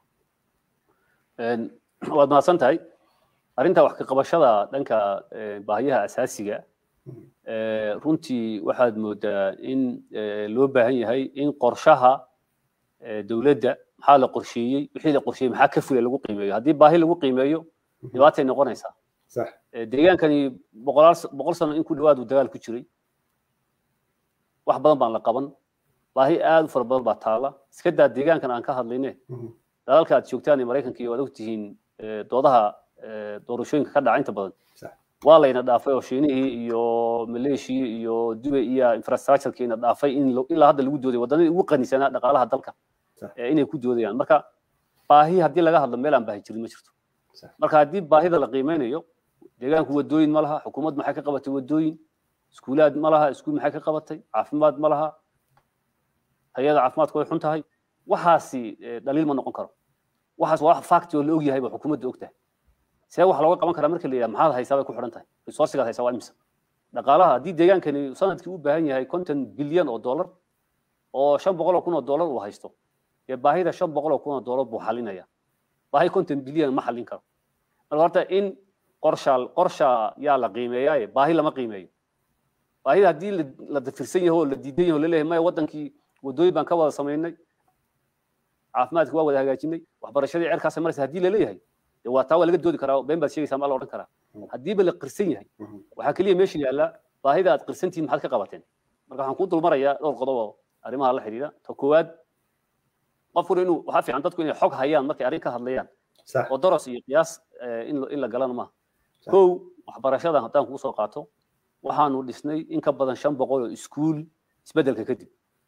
waad mahadsan tahay arrinta wax ka qabashada dhanka baahiyaha asaasiga runtii waxaad moodaa in loo baahan yahay in qorshaha dowladda maxaa la qorsheeyey wixii la qorsheeyey maxaa ka fulay lagu qiimeeyo haddii baahi lagu qiimeeyo dhibaatay noqonaysaa deegaankani boqolaal boqol sano in ku dhawaad uu dagaal ku jiray wax badan baan la qaban baahi aad u fara badan baa taala iska daa deegaankan aan ka hadlayne dalalka aad joogtaan ee maraykanka iyo waad ogtihiin doodaha doorashooyinka ka dhaca inta badan waa layna dhaafay oo shiinihii iyo maleeshiya iyo dubay iyo infrastructurekiina dhaafay in ilaa hadda lagu dooday waddanadii ugu qanisanaa dhaqaalaha dalka inay ku doodayaan marka baahi haddii laga hadlo meel aan baahi jirin ma jirto marka haddii baahida la qiimeynayo deegaanku wadooyin ma laha xukuumad maxay ka qabatay wadooyin iskuulaad ma laha iskuul maxay ka qabatay caafimaad ma laha tayada caafimaadku way xun tahay waxaasi dhaliil ma noqon karo waxaas waa wax fact oo la og yahay ba xukuumadda og tahay see wax looga qaban karaa marka la yidhaha maxaad haysaa bay ku xidhan tahay resourcigaad haysaa waa imisa dhaqaalaha haddii deegaankani sanadkii u baahan yahay konton bilyan oo dollar oo shan boqol oo kun oo dollar uu haysto dee baahida shan boqol oo kun oo dollar buu xalinaya baahi konton bilyan ma xallin karo marka horta in qorsha qorsha yaa la qiimeeyaaye baahi lama qiimeeyo baahida haddii la dafirsan yaho oo la diidan yaho laleeyahay maya wadankii wadooyin baan ka wada samaynay caafimaadka waa wada hagaajinay waxbarashadii cerkaas maraysa haddii laleeyahay dee waa taa waa laga doodi karaa been baad sheegaysaa maa la odhan karaa haddiiba la qirsan yahay waxaa keliya meesha yaalla baahida aad qirsantihiin maxaad ka qabateen marka waxaan kuu dulmarayaa dhowr qodob oo arrimaha la xidhiidha ta koowaad qofkuna inuu waxaa fiican dadku inay xog hayaan markay arrin ka hadlayaan oo doros iyo qiyaas in la galana maaha kow waxbarashada haddaan kuu soo qaato waxaanu dhisnay in ka badan shan boqol oo iskuul isbeddelka kadib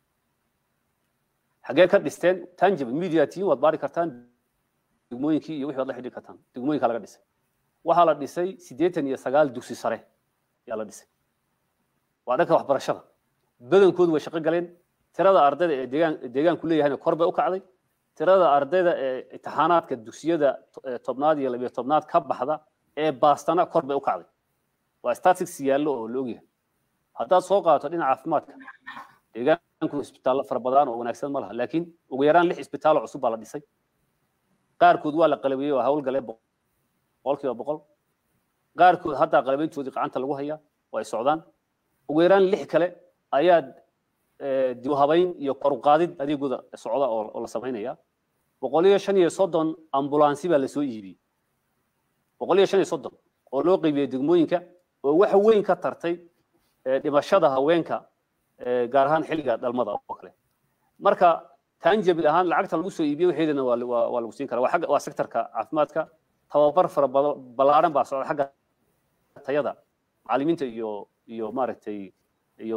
xaggee ka dhisteen tangible media team waad baari kartaan degmooyinkii iyo wixii waad la xidhiiri kartaan degmooyinka laga dhisay waxaa la dhisay siddeetan iyo sagaal dugsi sare ayaa la dhisay waa dhanka waxbarashada badankoodu way shaqo galeen tirada ardayda ee deegaan deegaanku leeyahayna kor bay u kacday tirada ardayda ee imtixaanaadka dugsiyada tobnaad iyo labiyo tobnaad ka baxda ee baastana kor bay u kacday waa statics yaallo oo la ogyahay haddaad soo qaato dhinaca caafimaadka deegaanku isbitaallo fara badan oo wanaagsan ma laha laakiin ugu yaraan lix isbitaallo cusub baa la dhisay qaarkood waa la qalabiyey oo hawlgalee boqolkiiba boqol qaarkood haddaa qalabayntoodii gacanta lagu hayaa oo ay socdaan ugu yaraan lix kale ayaa dib habayn iyo kor u qaadid adeegooda socda oo la samaynaya boqol iyo shan iyo soddon ambulansi baa lasoo iibiyey boqol iyo shan iyo soddon oo loo qeybiyey degmooyinka oo wax weyn ka tartay dhimashada haweenka gaar ahaan xilliga dhalmada oo kale marka tanjabil ahaan lacagta lagu soo iibiyey waxeedana waa lagu siin karaa waa sektorka caafimaadka tababar fara ballaaran baa socda xagga tayada macallimiinta iyo iyo maaragtay iyo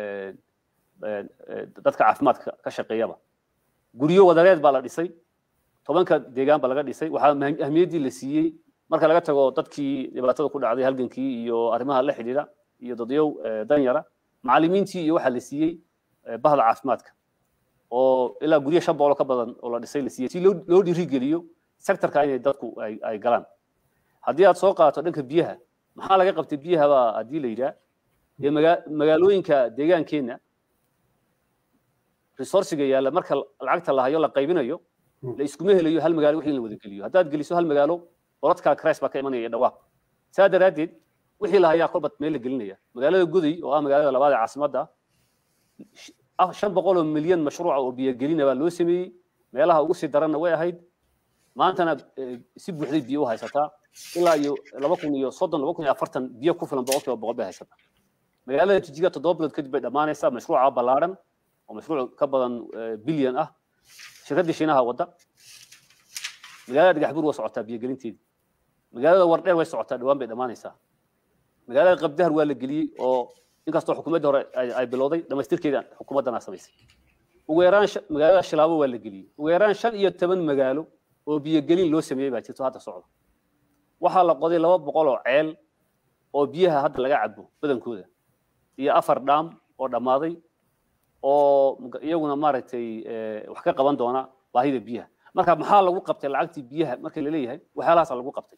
dadka caafimaadka ka shaqeeyaba guryo wadareed baa la dhisay tobanka deegaan baa laga dhisay waxaa ahmiyaddii la siiyey marka laga tago dadkii dhibaatada ku dhacday halgankii iyo arrimaha la xidhiidha iyo dadyow danyara macallimiintii iyo waxaa la siiyey bahda caafimaadka oo ilaa guryo shan boqol ka badan oo la dhisay la siiyey si loo dhiirigeliyo sektorka inay dadku ay galaan haddii aad soo qaato dhanka biyaha maxaa laga qabtay biyaha baa haddii la yidhaah dee magaalooyinka deegaankeenna resourciga yaalla marka lacagta la hayo la qaybinayo la iskuma helayo hal magaalo wixii in la wada geliyo haddaad geliso hal magaalo orodkaa cris baa ka imanaya dhawaaq saa daraaddeed wixii la hayaa kolba meel la gelinaya magaalada goday oo ah magaalada labaad ee caasimadda shan boqol oo milyan mashruuca oo biyogelina baa loo sameeyey meelaha ugu sii daranna way ahayd maantana si buuxday biyo u haysataa ilaa iyo laba kun iyo soddon laba kun iyo afartan biyo ku filan boqolkiiba boqol bay haysataa magaalada jijiga toddoba bilood kadib bay dhammaanaysaa mashruuca ballaaran oo mashruuc ka badan bilyan ah shirkaddii shiinaha wadda magaalada dhagaxbuur waa socotaa biyogelinteedii magaalada wardheer way socotaa dhawaan bay dhammaanaysaa magaalada qabdahar waa la geliyey oo inkastoo xukuumadda hore ay bilowday dhamaystirkeeda xukuumaddana samaysay ugu yaraan magaalada shilaabo waa la geliyey ugu yaraan shan iyo toban magaalo oo biyogelin loo sameeyey baa jirto hadda socda waxaa la qoday laba boqol oo ceel oo biyaha hadda laga cabo badankooda iyo afar dhaam oo dhammaaday oo iyaguna maaragtay wax ka qaban doona baahida biyaha marka maxaa lagu qabtay lacagtii biyaha marka la leeyahay waxyaalahaasa lagu qabtay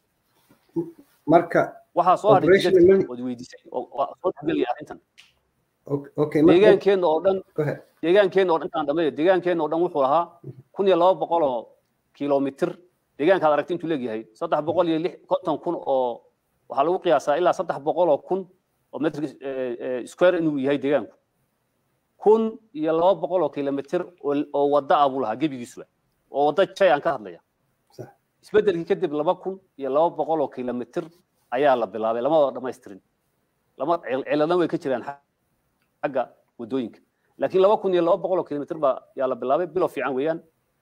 marka waxaa soo hadhay ood weydiisay oo soo dhexgelaya arrintan deegaankeenna oo dhan deegaankeenna oo dhan intaan dhammeeyo deegaankeenna oo dhan wuxuu lahaa kun iyo laba boqol oo kilomitir deegaankaad aragti intuu leegyahay saddex boqol iyo lix konton kun oo waxaa lagu qiyaasaa ilaa saddex boqol oo kun oo metr square inuu yahay deegaanku kun iyo laba boqol oo kilomitir oo wadda ah buu lahaa gebigiisuba oo wadda jay aan ka hadlaya isbeddelkii kadib laba kun iyo laba boqol oo kilomitir ayaa la bilaabay lama wada dhamaystirin lama ciladan way ka jiraan xagga waddooyinka laakiin laba kun iyo laba boqol oo kilomitir baa yaa la bilaabay bilow fiican weeyaan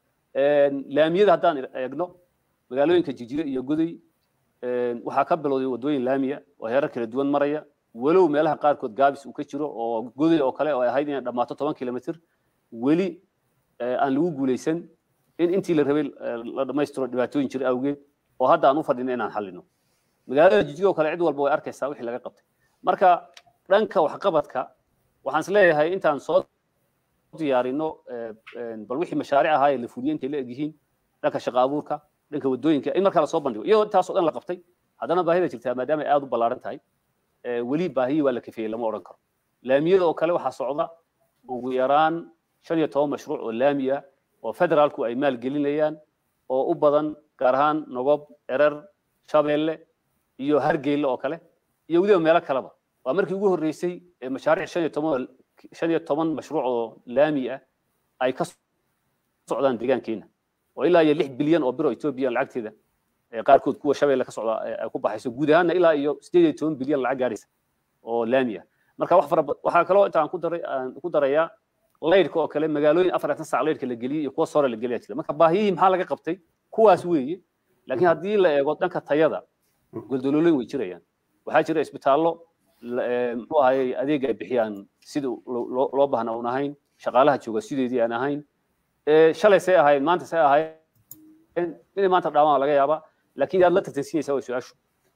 laamiyada haddaan eegno magaalooyinka jijire iyo goday waxaa ka bilowday waddooyin laamiya oo heerar kala duwan maraya walow meelaha qaarkood gaabis uu ka jiro oo goday oo kale oo ay ahayd inay dhammaato toban kilomitir weli aan lagu guulaysan in intii la rabay la dhammaystiro dhibaatooyin jira awgeed oo hadda aan u fadhino inaan xallino magaalada jijige oo kale cid walba way arkaysaa wixii laga qabtay marka dhanka waxqabadka waxaan is leeyahay intaan soo diyaarino bal wixii mashaariic ahaa ee la fuliyey intay la egyihiin dhanka shaqa abuurka dhanka waddooyinka in markaa lasoo bandhigo iyadoo intaasoo dhan la qabtay haddana baahida jirtaa maadaama ay aad u ballaaran tahay weli baahiyii waa la kafeeyey lama odhan karo laamiyada oo kale waxaa socda ugu yaraan shan iyo toban mashruuc oo laami ah oo federaalku ay maalgelinayaan oo u badan gaar ahaan nogob erer shabeelle iyo hargeyle oo kale iyo weliba meelo kaleba waa markii ugu horreysay ee mashaariic shan iyo toban shan iyo toban mashruuc oo laami ah ay ka socdaan deegaankeena oo ilaa iyo lix bilyan oo biro etoobiya lacagteeda qaarkood kuwa shabeelle ka socda ay ku baxayso guud ahaanna ilaa iyo sideed iyo toban bilyan lacag gaaraysa oo laami ah marka wax fara waxaa kaloo inta aan ku daray aan ku darayaa laydhka oo kale magaalooyin afartan sac laydhka la geliyey iyo kuwa sore la geliya jira marka baahiyihii maxaa laga qabtay kuwaas weeye laakiin haddii la eego dhanka tayada goldolooleyn way jirayaan waxaa jira isbitaallo muxuu ahayey adeega ay bixiyaan sida loo baahna uun ahayn shaqaalaha jooga sideedii aan ahayn shalay say ahayn maanta say ahayn inay maanta dhaamaan laga yaabaa laakiin yaad la tartansiinaysaa way su-aashu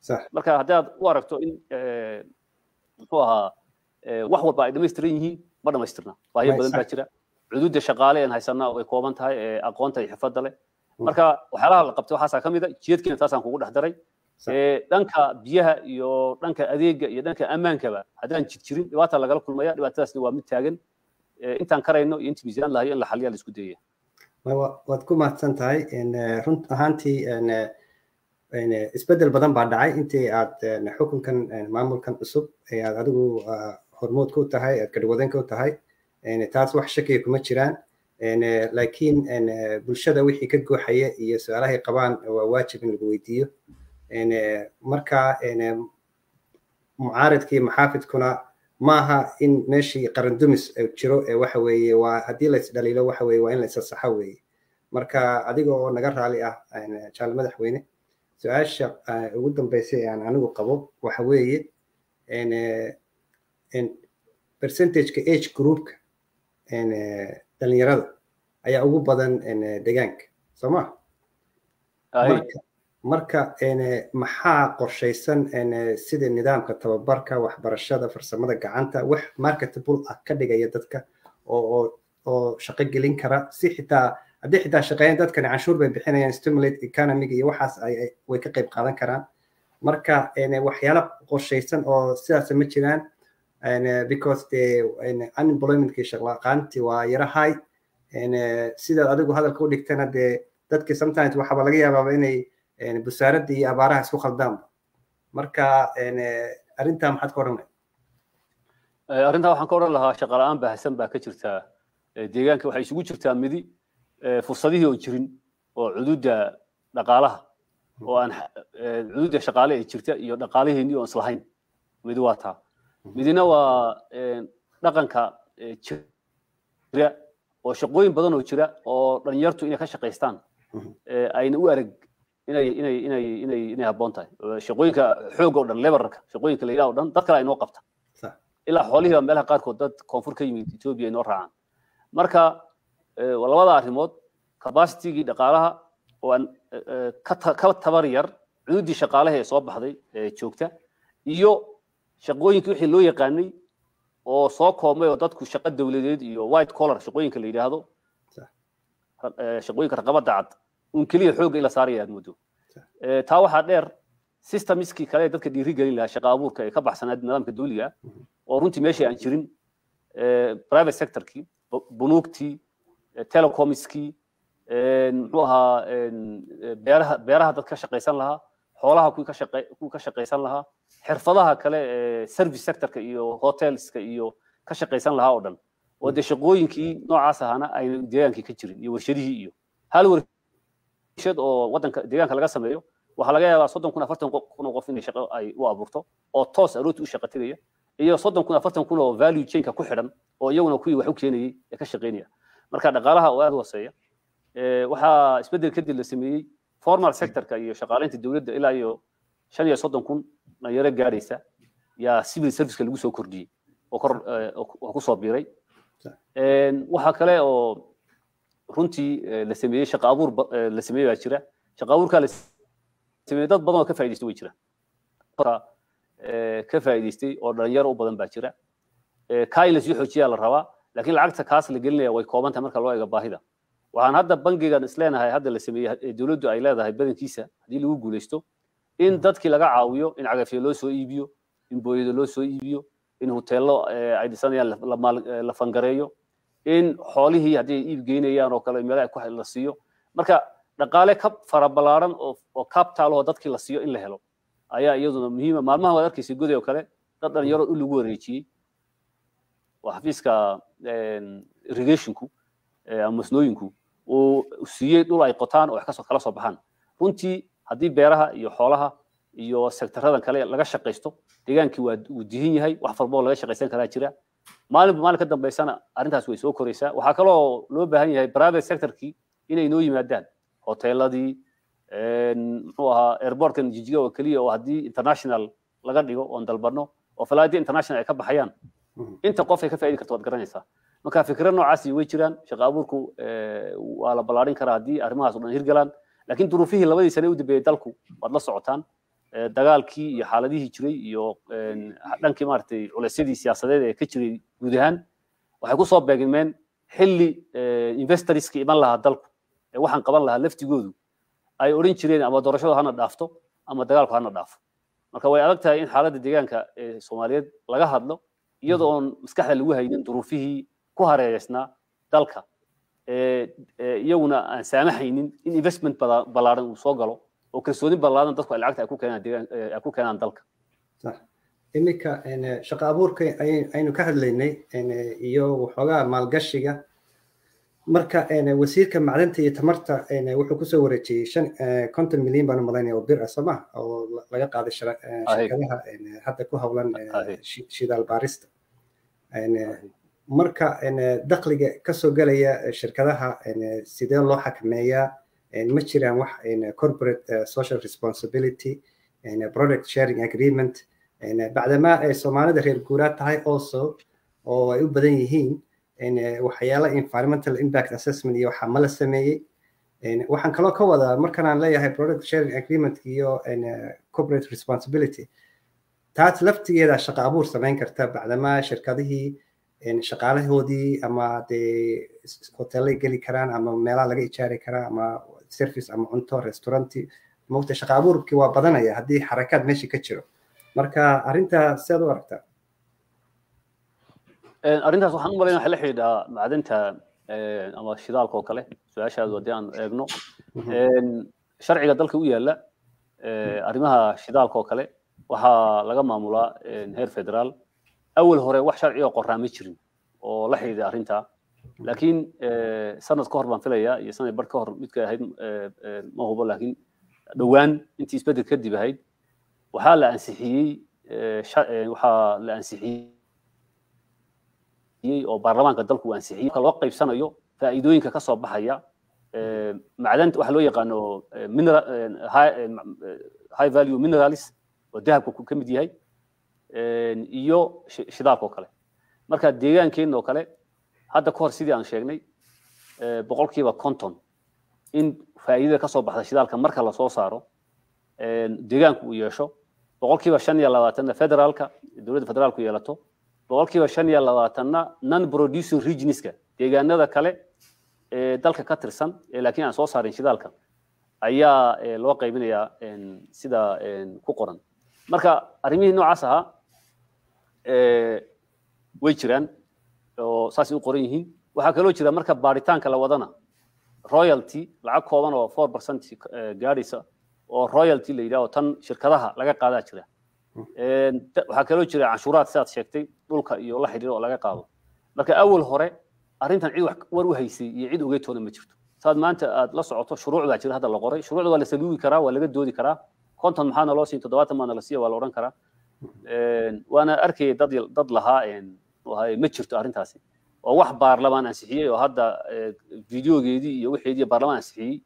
marka haddaad u aragto in muxuu ahaa wax walba ay dhamaystiran yihiin ma dhamaystirna baahiyo badan baa jira cuduudda shaqaale aan haysanaa way kooban tahay aqoonta iyo xirfadda leh marka waxyaalaha la qabtay waxaasaa ka mid a jiyadkiina taasaan kugu dhex daray dhanka biyaha iyo dhanka adeega iyo dhanka ammaankaba haddaan jir jirin dhibaata lagala kulmaya dhibaatadaasna waa mid taagan intaan karayno iyo intii miisaan lahayo in la xaliyaa la isku dayaya waad ku mahadsan tahay run ahaantii isbedel badan baa dhacay intii aad xukunkan maamulkan cusub ee aad adigu hormood ku tahay aad gadhwadeenka u tahay taas wax shakiya kuma jiraan laakiin bulshada wixii ka gooxaya iyo su-aalahay qabaan waa waajib in lagu weydiiyo marka mucaaridkii maxaafidkuna maaha in meeshii qarandumis jiro ee waxa weeye waa haddii la isdhaliilo waxa weeye waa in la isasaxo weeye marka adiga oo naga raali ah jaal madaxweyne su-aasha ugu dambeysay ee aan anigu qabo waxa weeye percentageka age groupka dhalinyarada ayaa ugu badan deegaanka soo ma marka maxaa qorshaysan sida nidaamka tababarka waxbarashada farsamada gacanta wax marketable ah ka dhigaya dadka oo oo shaqo gelin kara si xitaa haddii xitaa shaqeeyaan dadkani canshuur bay bixinayaan stimulate economiga iyo waxaas way ka qayb qaadan karaan marka waxyaala qorshaysan oo sidaas ma jiraan because the unemploymentkii shaqlaqaantii waa yara high sidaad adigu hadalka u dhigtana dee dadki sometimes waxaaba laga yaabaaba inay busaaradda iyo abaaraha isku khaldaanba marka arrintaa maxaad ka odhanay arrintaa waxaan ka odhan lahaa shaqa la-aan baahsan baa ka jirtaa deegaanka waxay isugu jirtaa midi fursadihii oo jirin oo cuduudda dhaqaalaha oo aan cuduudda shaqaale ee jirta iyo dhaqaalihiinii oon islahayn midi waa taa midina waa dhaqanka jira oo shaqooyin badan oo jira oo dhalinyartu inay ka shaqaystaan ayna u arag inay inay inay inay inay habboon tahay shaqooyinka xoog oo dhan lebararka shaqooyinka la yidhaha oo dhan dad kale ay noo qabta ilaa xoolihii baa meelaha qaarkood dad koonfur ka yimid etoobiya ay noo raacaan marka labada arrimood capacitigii dhaqaalaha oo aan ka tabar yar cududdii shaqaalaha ee soo baxday ee joogta iyo shaqooyinkii wixii loo yaqaanay oo soo koobmay oo dadku shaqo dowladeed iyo white collar shaqooyinka la yidhaahdo shaqooyinka raqabada cad un keliya xoogga in la saaraya aad muddo taa waxaa dheer systemskii kale ee dadka dhiiri gelin lahaa shaqa abuurka ee ka baxsanaa nidaamka dawliga oo runtii meeshii aan jirin private sectorkii bunuugtii telecomiskii muxuu ahaa beeraha beeraha dad ka shaqaysan lahaa xoolaha kuwii ka shaqe kuwii ka shaqaysan lahaa xirfadaha kale ee service sectorka iyo hotelska iyo ka shaqaysan lahaa oo dhan oo dee shaqooyinkii noocaas ahaana ayna deegaankii ka jirin iyo warshadihii iyo hal warshad oo waddanka deegaanka laga sameeyo waxaa laga yaabaa soddon kun afartan kun oo qof inay shaqo ay u abuurto oo toos arooti u shaqo tegaya iyo soddon kun afartan kun oo value chainka ku xidhan oo iyaguna kuwii wax u keenayay ee ka shaqaynaya marka dhaqaalaha oo aad u hooseeya waxaa isbeddel kadib la sameeyey formal sectorka iyo shaqaalaynta dowladda ilaa iyo shan iyo soddon kun dhalinyaro gaadhaysa yaa civil serviceka lagu soo kordhiyey oo kor oo ku soo biiray waxaa kale oo runtii la sameeyey shaqa abuur la sameeyey baa jira shaqa abuurkaa la sameeyey dad badan oo ka faa'idaystay way jiraan ka faa'idaystay oo dhalinyaro u badan baa jira kaa in lasii xoojiyaa la rabaa laakiin lacagta kaas la gelinaya way kooban tahay marka loo eego baahida waxaan hadda bangigan isleenahay hadda la sameeyey dowladdu ay leedahay badankiisa haddii lagu guulaysto in dadkii laga caawiyo in cagafyo loo soo iibiyo in booyado loo soo iibiyo in hoteello ay dhisanayaan la fangareeyo in xoolihii haddii ay iib geynayaan oo kale meelaha la siiyo marka dhaqaale ka fara ballaaran oo capital oo dadkii la siiyo in la helo ayaa iyaduna muhiima maalmaha waad arkaysa goday oo kale dad dhalinyaro in lagu wareejiyey oo xafiiska irrigationku ama masnooyinku uu siiyey dhul ay qotaan oo wax kasoo kala soo baxaan runtii haddii beeraha iyo xoolaha iyo sektaradan kale laga shaqaysto deegaankii waa uu dihin yahay wax walba oo laga shaqaysan karaa jira maalinba maalin ka dambaysana arrintaas way soo koraysaa waxaa kaloo loo baahan yahay private sectorkii inay noo yimaadaan hoteeladii muxuu ahaa airportkan jijiga oo keliya oo haddii international laga dhigo oon dalbano oo falaadii international ay ka baxayaan inta qof ay ka faa'idi karto waad garanaysaa marka fikra noocaasi way jiraan shaqa abuurku waa la ballaarin karaa haddii arrimahaas oo dhan hirgalaan laakiin duruufihii labadii sane u dambeeyey dalku waad la socotaan dagaalkii iyo xaaladihii jiray iyo dhankii maaragtay culeysyadii siyaasadeed ee ka jiray guud ahaan waxay ku soo beegmeen xilli investorska iman lahaa dalku ee waxaan qaban lahaa laftigoodu ay odhan jireen ama doorashadu hana dhaafto ama dagaalku hana dhaafo marka way adag tahay in xaaladda deegaanka ee soomaaliyeed laga hadlo iyadoo oon maskaxda lagu haynin duruufihii ku hareereysnaa dalka iyaguna aan saamaxaynin in investment ballaaran uu soo galo oo kalsooni ballaaran dadku ay lacagta ay ku keenaan deegaan ay ku keenaan dalka sax iminka shaqo abuurka aynu ka hadlaynay iyo waxoogaa maalgashiga marka wasiirka macdanta iyo tamarta wuxuu kusoo wareejiyey shan konton milyan baan umalaynaya oo bir ah soo ma oo laga qaaday shirkadaha hadda ku howlan shidaal baarista marka dakhliga kasoo gelaya shirkadaha sidee loo xakameeyaa ma jiraan wax corporate social responsibility product sharing agreement bacdamaa ay soomaalida reer guuraad tahay also oo ay u badan yihiin waxyaala environmental impact assessment iyo waxaa mala sameeyey waxaan kaloo ka wadaa markan aan leeyahay product sharing agreement iyo corporate responsibility taas laftigeeda shaqo abuur samayn karta bacdamaa shirkadihii shaqaalahoodii ama dee hotelay geli karaan ama meelaha laga ijaari karaa ama service ama cunto restauranti mogta shaqo abuurkii waa badanaya haddii xarakaad meesha ka jiro marka arrintaa sidaad u aragtaa arrintaas waxaan u malaynaya waxay la xidhiidhaa macdanta ama shidaalka oo kale su-aashaadu haddii aan eegno sharciga dalka u yaalla arrimaha shidaalka oo kale waxaa laga maamulaa heer federaal awal hore wax sharci oo qoraa ma jirin oo la xidhiidha arrintaa laakiin sanad ka hor baan filayaa iyo sanad bar ka hor midka ahayd ma hubo laakiin dhowaan intii isbedel kadib ahayd waxaa la ansixiyey waxaa la ansixiyey oo baarlamaanka dalku uu ansixiyey marka loo qaybsanayo faa'iidooyinka ka soo baxaya macdanta waxa loo yaqaano high value minerals oo dahabka ka mid yahay iyo shidaalka oo kale marka deegaankeenna oo kale hadda ka hor sidii aan sheegnay boqolkiiba konton in faa'iidada ka soo baxda shidaalka marka lasoo saaro deegaanku uu yeesho boqolkiiba shan iyo labaatanna federaalka dowladda federaalku yeelato boqolkiiba shan iyo labaatanna non producing regionska deegaanada kale ee dalka ka tirsan ee laakiin aan soo saarin shidaalka ayaa loo qaybinayaa sida ku qoran marka arrimihii noocaas ahaa way jiraan oo saasay u qoran yihiin waxaa kaloo jira marka baaritaanka la wadana royalty lacag kooban oo four percent gaadhaysa oo royalty la yidhaho tan shirkadaha laga qaadaa jira waxaa kaloo jira canshuuraad sidaad sheegtay dhulka iyo la xidhiir oo laga qaado marka awal hore arrintan cid wax war u haysay iyo cid ogeytoona ma jirto saad maanta aad la socoto shuruuc baa jira hadda la qoray shuruucda waa la saluugi karaa waa laga doodi karaa konton maxaa naloo siin toddobaatan maa nala siiya waa la odhan karaa waana arkayay dad dad lahaa ma jirto arrintaasi oo wax baarlamaan ansixiyey oo hadda videogeedii iyo wixeedii baarlamaan ansixiyey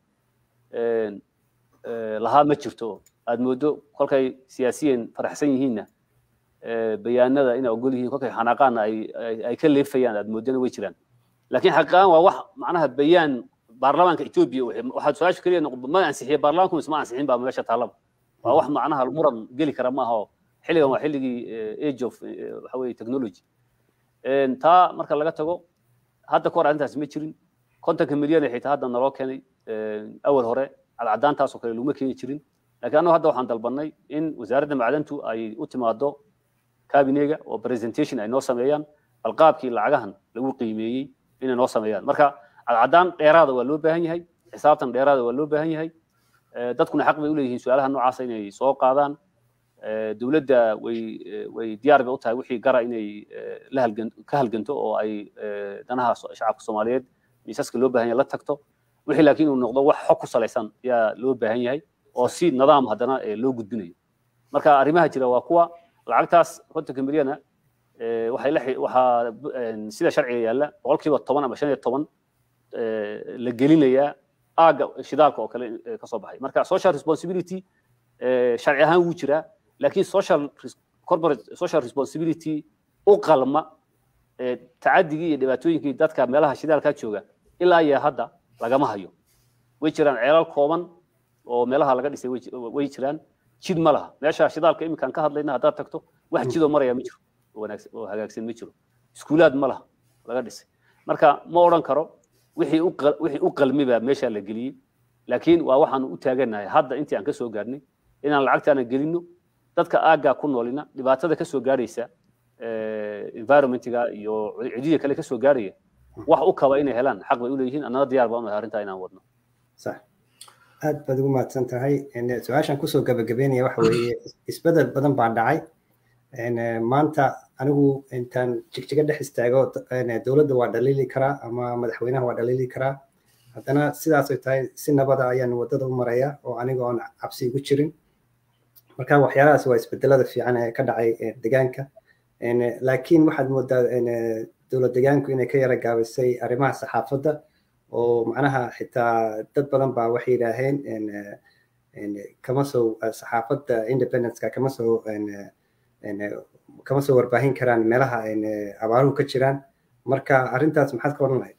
lahaa ma jirto aad moodo kolkay siyaasiyiin faraxsan yihiinna bayaanada inay ogol yihiin kolkay xanaaqaanna ay ka leefayaan aad moodana way jiraan laakiin xaqiiqaan waa wax macnaha bayaan baarlamaanka etoobiya waxaad su-aasha keliya ma ansixiyey baarlamaanku mise ma ansixin baa meesha taallaba waa wax macnaha muran geli kara maaha oo xilligan waa xilligii age of waxa weye technology taa marka laga tago hadda kahor arrintaas ma jirin kontonka milyan ee xitaa hadda naloo keenay awal hore cadcadaantaasoo kale laguma keeni jirin laakiin annagu hadda waxaan dalbanay in wasaaradda macdantu ay u timaado kabinega oo presentation ay noo sameeyaan balqaabkii lacagahan lagu qiimeeyey inay noo sameeyaan marka cadcadaan dheeraada waa loo baahan yahay xisaabtan dheeraada waa loo baahan yahay dadkuna xaq bay u leeyihiin su-aalaha noocaasa inay soo qaadaan dowladda way way diyaar bay u tahay wixii gara inay la halgan ka halganto oo ay danaha shacabka soomaaliyeed miisaska loo baahan yahay la tagto wixii laakiin uu noqdo wax xog ku salaysan ayaa loo baahan yahay oo si nidaam haddana loo gudbinayo marka arrimaha jira waa kuwa lacagtaas kontonka milyana waxay la waxaa sida sharciga yaalla boqolkiiba toban ama shan iyo toban la gelinayaa aaga shidaalka oo kale ka soo baxay marka social responsibility sharci ahaan wuu jiraa laakiin social corporate social responsibility u qalma tacadigii iyo dhibaatooyinkii dadka meelaha shidaalka jooga ilaa iyo hadda lagama hayo way jiraan ceelal kooban oo meelaha laga dhisay way jiraan jid ma laha meesha shidaalka iminkaan ka hadlayna haddaad tagto wax jidoo maraya ma jiro oo wanaagsan oo hagaagsan ma jiro iskuulaad ma laha laga dhisay marka ma odhan karo wixii u wixii u qalmi baa meesha la geliyey laakiin waa waxaan u taaganahay hadda intii aan ka soo gaarnay inaan lacagtaana gelino dadka aaggaa ku noolina dhibaatada ka soo gaaraysa environmentiga iyo cidiya kale ka soo gaaraya wax u kaba inay helaan xaq bay u leeyihiin annana diyaar baan u nahay arrintaa inaan wadno sax aad baad ugu mahadsan tahay su-aashan kusoo gabagabeynaya waxa weeye isbedel badan baa dhacay maanta anigu intaan jigjiga dhex istaago dowladda waa dhaliili karaa ama madaxweynaha waa dhaliili karaa haddana sidaas ay tahay si nabada ayaan waddada u maraya oo aniga oon cabsi igu jirin marka waxyaalahaas waa isbedelada fiican ee ka dhacay deegaanka laakiin waxaad moodaa dowlad deegaanku inay ka yara gaabisay arrimaha saxaafadda oo macnaha xitaa dad badan baa waxay yidhaaheen kama soo saxaafadda independenceka kama soo kama soo warbaahin karaan meelaha abaaruhu ka jiraan marka arrintaas maxaad ka odhan lahayd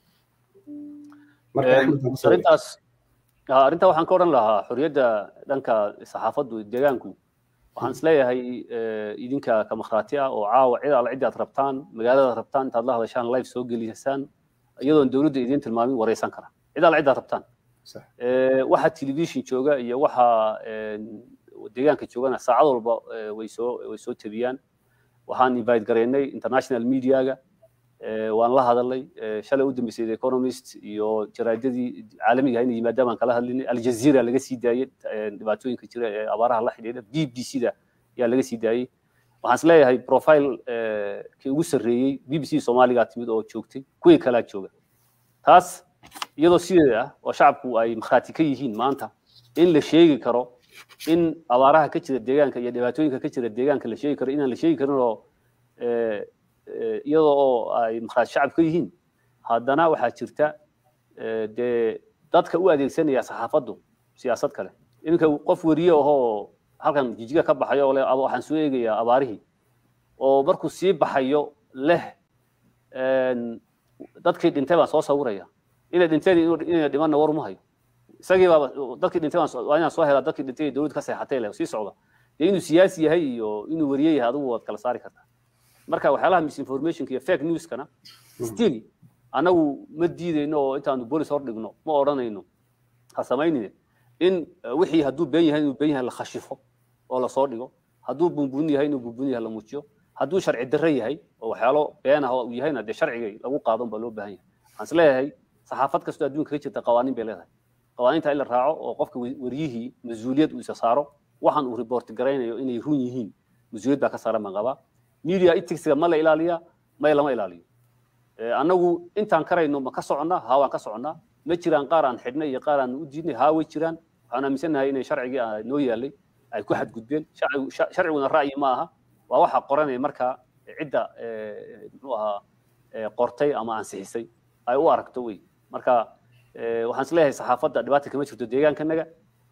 arrintaas arrintaa waxaan ka odhan lahaa xorriyadda dhanka saxaafaddu deegaanku waxaan isleeyahay idinka ka makhraati ah oo caawa cid alla ciddaad rabtaan magaaladaad rabtaan intaad la hadashaan live soo gelisaan iyadoon dowladda idiin tilmaamin wareysan kara cid alla ciddaad rabtaan waxa television jooga iyo waxa deegaanka joogana saacad walba way soo way soo tabiyaan waxaan invite gareynay international mediaga waan la hadalay shalay u dambeysay the economist iyo jaraadadii caalamiga inay yimaadaan baan kala hadlinay aljazeera laga sii daayey dhibaatooyinka jira ee abaaraha la xidhiidha b b c da ayaa laga sii daayey waxaan isleeyahay profile kii ugu sarreeyey b b c soomaaligaa timid oo joogtay kuwii kalaa jooga taas iyadoo sideeda ah oo shacabku ay makhraati ka yihiin maanta in la sheegi karo in abaaraha ka jira deegaanka iyo dhibaatooyinka ka jira deegaanka la sheegi karo inaan la sheegi karin oo iyadoo oo ay makhraati shacab ka yihiin haddana waxaa jirta dee dadka u adeegsanaya saxaafaddu siyaasad kale iminka qof weriye ahoo halkan jijiga ka baxayo oo le waxaan soo eegayaa abaarihii oo markuu sii baxayo leh dadkii dhintay baan soo sawiraya inay dhinteen inay dhimanna war uma hayo isagii baaba dadkii dhintay waa inaan soo helaa dadkii dhintay dowlad ka seexatay leh sii socda dee inuu siyaasi yahay iyo inuu weriye yahay adigu waad kala saari kartaa marka waxyaalaha misinformationka iyo fake newskana still anagu ma diidayno oo intaanu bolis hor dhigno ma odhanayno ha samaynine in wixii hadduu been yahay inuu been yahay la khashifo oo lasoo dhigo hadduu bunbun yahay inuu bunbun yahay la muujiyo hadduu sharci darre yahay oo waxyaalo been ah uu yahayna dee sharcigay lagu qaadan baa loo baahan yahay waxaan is leeyahay saxaafad kastoo adduunka ka jirta qawaaniin bay leedahay qawaaniinta in la raaco oo qofka wariyihii mas-uuliyad uu isa saaro waxaan uu report garaynayo inay run yihiin mas-uuliyad baa ka saaran baan qabaa media ethicsga ma la ilaaliya may lama ilaaliyo annagu intaan karayno ma ka soconnaa haa waan ka soconnaa ma jiraan qaar aan xidhnay iyo qaar aan u diidnay haa way jiraan waxaan aaminsanahay inay sharcigii noo yaalay ay ku xadgudbeen sharciguna ra'yi ma aha waa waxa qoranaya markaa cidda muxuu ahaa qortay ama ansixisay ay u aragto wey marka waxaan is leeyahay saxaafadda dhibaata kama jirto deegaankanaga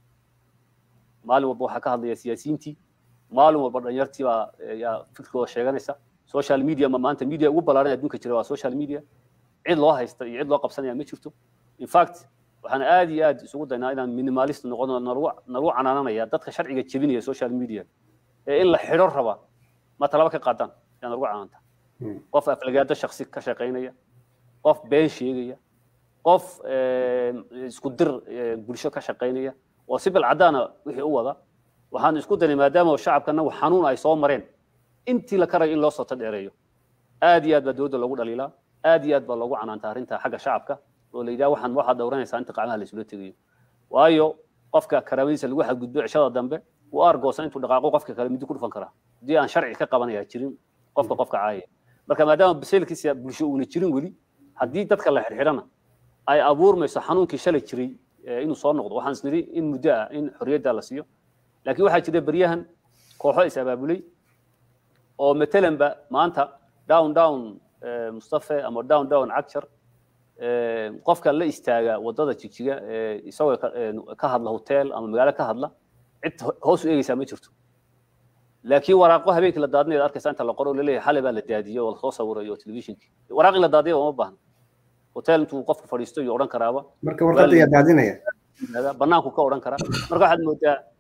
maalin walba waxaa ka hadlaya siyaasiyiintii maalin walba dhalinyartii baa yaa fikirkooda sheeganaysa social media ma maanta media ugu ballaaran adduunka jira waa social media cid loo haysta iyo cid loo qabsanaya ma jirto in fact waxaan aad iyo aad isugu daynaa inaan minimalist noqono nalagu canaananaya dadka sharciga jebinaya social media ee in la xidho raba ma talaba ka qaadaan yaa nalagu canaanta qof aflagaado shaksi ka shaqaynaya qof been sheegaya qof isku dir bulsho ka shaqaynaya oo si bilcadaana wixii u wada waxaan isku daynay maadaama shacabkana xanuun ay soo mareen intii la karayo in loo soto dheereeyo aad iyo aad baa dowladda loogu dhaliilaa aad iyo aad baa loogu canaanta arrinta xagga shacabka oo la yidhaha waxaan waxaad dhowranaysaa inta qacmaha laysula tegayo waayo qofka karaamadiisa lagu xadgudbo cishada dambe uu argoosan intuu dhaqaaqo qofka kale midi ku dhufan karaa haddii aan sharci ka qabanaya jirin qofka qofka caayaya marka maadaama basaylkiisa bulsho uuna jirin weli haddii dadka la xidhxidhana ay abuurmayso xanuunkii shalay jiray inuu soo noqdo waxaan isnidhi in muddo ah in xorriyadda la siiyo laakiin waxaa jira beryahan kooxo is abaabulay oo matalanba maanta down down mustafe ama down down cagshar qofka la istaaga wadada jigjiga isagoo ka hadla hotel ama magaalo ka hadla cid hoos u eegeysaa ma jirto laakiin waraaqo habeenkii la daadinayo arkaysa inta la qoro laleeyahay xalay baa la daadiyey oo lasoo sawirayo telefishinkii waraaq in la daadiya uma baahna hotel intuu qofku fadhiisto iyo odhan karaaba marka warqadda yaa daadinaya banaanku ka odhan karaa marka waxaad moodaa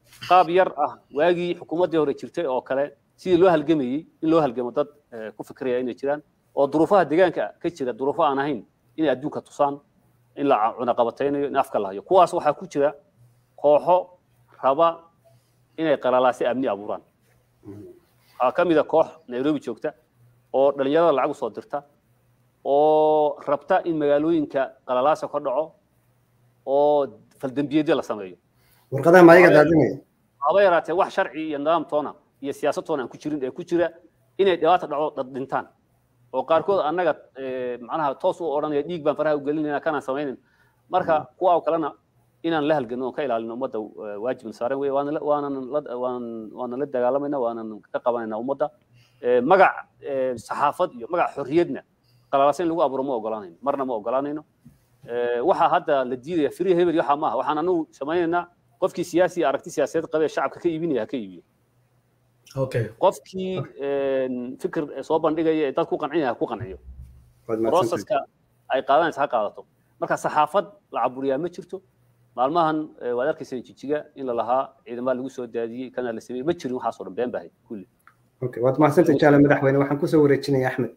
qaab yar ah waagii xukuumaddii hore jirtay oo kale sidii loo halgamayey in loo halgamo dad ku fikraya inay jiraan oo duruufaha deegaanka ka jira duruufo aan ahayn inay adduunka tusaan in la cunaqabataynayo in afka la hayo kuwaas waxaa ku jira kooxo raba inay qalalaasi amni abuuraan waxaa ka mid a koox nairobi joogta oo dhalinyarada lacag usoo dirta oo rabta in magaalooyinka qalalaasa ka dhaco oo faldembiyeedyo la sameeyo warqadaha ma ayaga daadinaya haba yaraatee wax sharci iyo nidaamtoona iyo siyaasadtoona aan ku jirin ee ku jira inay dhibaata dhaco dad dhintaan oo qaarkood annaga macnaha toos u odhanaya dhiig baan faraha u gelinayna kanaan samaynin marka kuwa oo kalena inaan la halgano oon ka ilaalino ummadda waajibna saaran wey waanan waanan la dagaalamayna waanan ka qabanayna ummadda magac saxaafad iyo magac xorriyadna qalalaasa in lagu abuuro ma ogolaanayno marna ma ogolaanayno waxaa hadda la diidaya free hebel waxaa maaha waxaan anagu samaynaynaa qofkii siyaasi aragti siyaasadeed qabee shacabka ka iibinaya ha ka iibiyo qofkii fikir soo bandhigaya ee dad ku qancinaya ha ku qanciyo proceska ay qaadanaysa ha qaadato marka saxaafad la caburiyaa ma jirto maalmahan waad arkaysa jijiga in la lahaa ciidamada lagu soo daadiyey kana la sameeyey ma jirin waxaasoo dhan been bahay kulli okay waad mahadsantay jaale madaxweyne waxaan kusoo wareejinaya axmed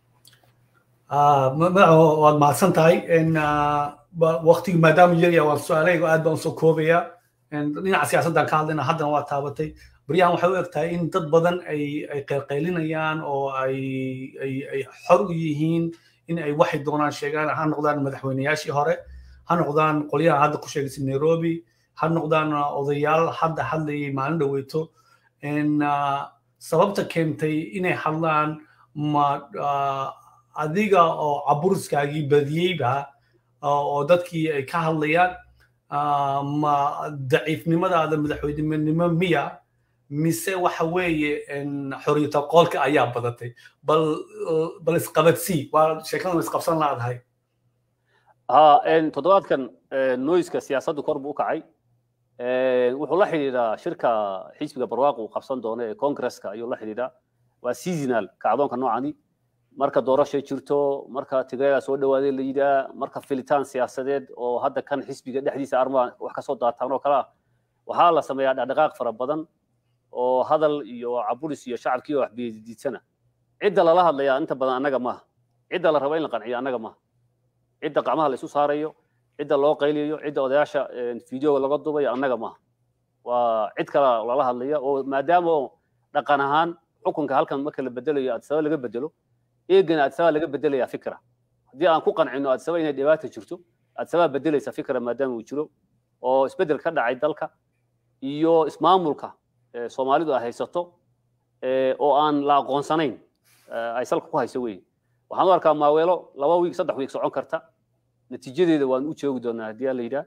waad mahadsan tahay waqtigi maadaama yarya waan su-aalahayga aad baan usoo koobaya dhinaca siyaasaddan ka hadlayna haddana waa taabatay baryahan waxay u eg tahay in dad badan ay ay qaylqaylinayaan oo ay ay ay xor u yihiin in ay waxay doonaan sheegaan ha noqdaan madaxweyneyaashii hore ha noqdaan qolyaha hadda ku sheegaysay nairobi ha noqdaan odayaal hadda hadlayay maalin dhaweyto sababta keentay inay hadlaan ma adiga oo caburiskaagii badiyeyba oo dadkii ay ka hadlayaan ma daciifnimadaada madaxweynenimo miya mise waxa weeye xoriyata qoolka ayaa badatay bal bal isqabadsii waa sheekadan isqabsan laadahay toddobaadkan noiska siyaasaddu kor buu u kacay wuxuu la xidhiidhaa shirka xisbiga barwaaqo uu qabsan doono ee congresska ayuu la xidhiidhaa waa seasonal kacdoonka noocani marka doorashay jirto marka tigreega soo dhawaaday la yidhaa marka filitaan siyaasadeed oo hadda kan xisbiga dhexdiisa armaa wax kasoo daataan oo kale ah waxaa la sameeyaa dhaqdhaqaaq fara badan oo hadal iyo caburis iyo shacabkii oo waxbiyadiidsana cidda lala hadlayaa inta badan annaga maaha cidda la raba in la qanciyo annaga maaha cidda gacmaha la isu saarayo cidda loo qayliyo cidda odayaasha fideoga laga dubayo annaga maaha waa cid kale lala hadlaya oo maadaama oo dhaqan ahaan xukunka halkan marka la bedelayo adsaba laga bedelo eegana adsaba laga bedelaya fikra haddii aan ku qancino adsaba inay dhibaata jirto adsabaa bedelaysa fikra maadaama uu jiro oo isbedel ka dhacay dalka iyo ismaamulka soomaalidu ay haysato oo aan la aqoonsanayn ay salka ku hayso wey waxaan u arkaa maaweelo laba wiig saddex wiig socon karta natiijadeeda waan u joogi doonaa haddii aan la yidhaah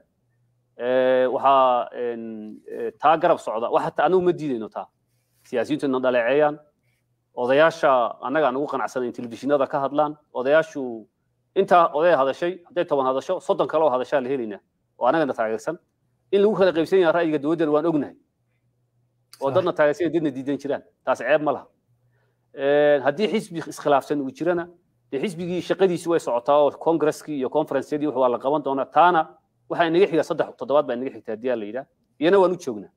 waxaa taa garab socda wax hataa anagu ma diidayno taa siyaasiyiintu na dhaleeceeyaan odayaasha annaga aan ugu qanacsanayn telefishinada ka hadlaan odayaashu intaa oday hadashay hadday toban hadasho soddon kale oo hadashaa la helaynaa oo annagana taageersan in lagu kala qaybsan yaha ra'yiga dowladdana waan ognahay oo dadna taageersan dadna diidan jiraan taas ceeb ma laha haddii xisbi iskhilaafsan uu jirana dee xisbigii shaqadiisi way socotaa oo congresskii iyo conferenceyadii waa la qaban doonaa taana waxaa inaga xiga saddex toddobaad baa inaga xigta haddii aan la yidhaah iyana waan u joognaa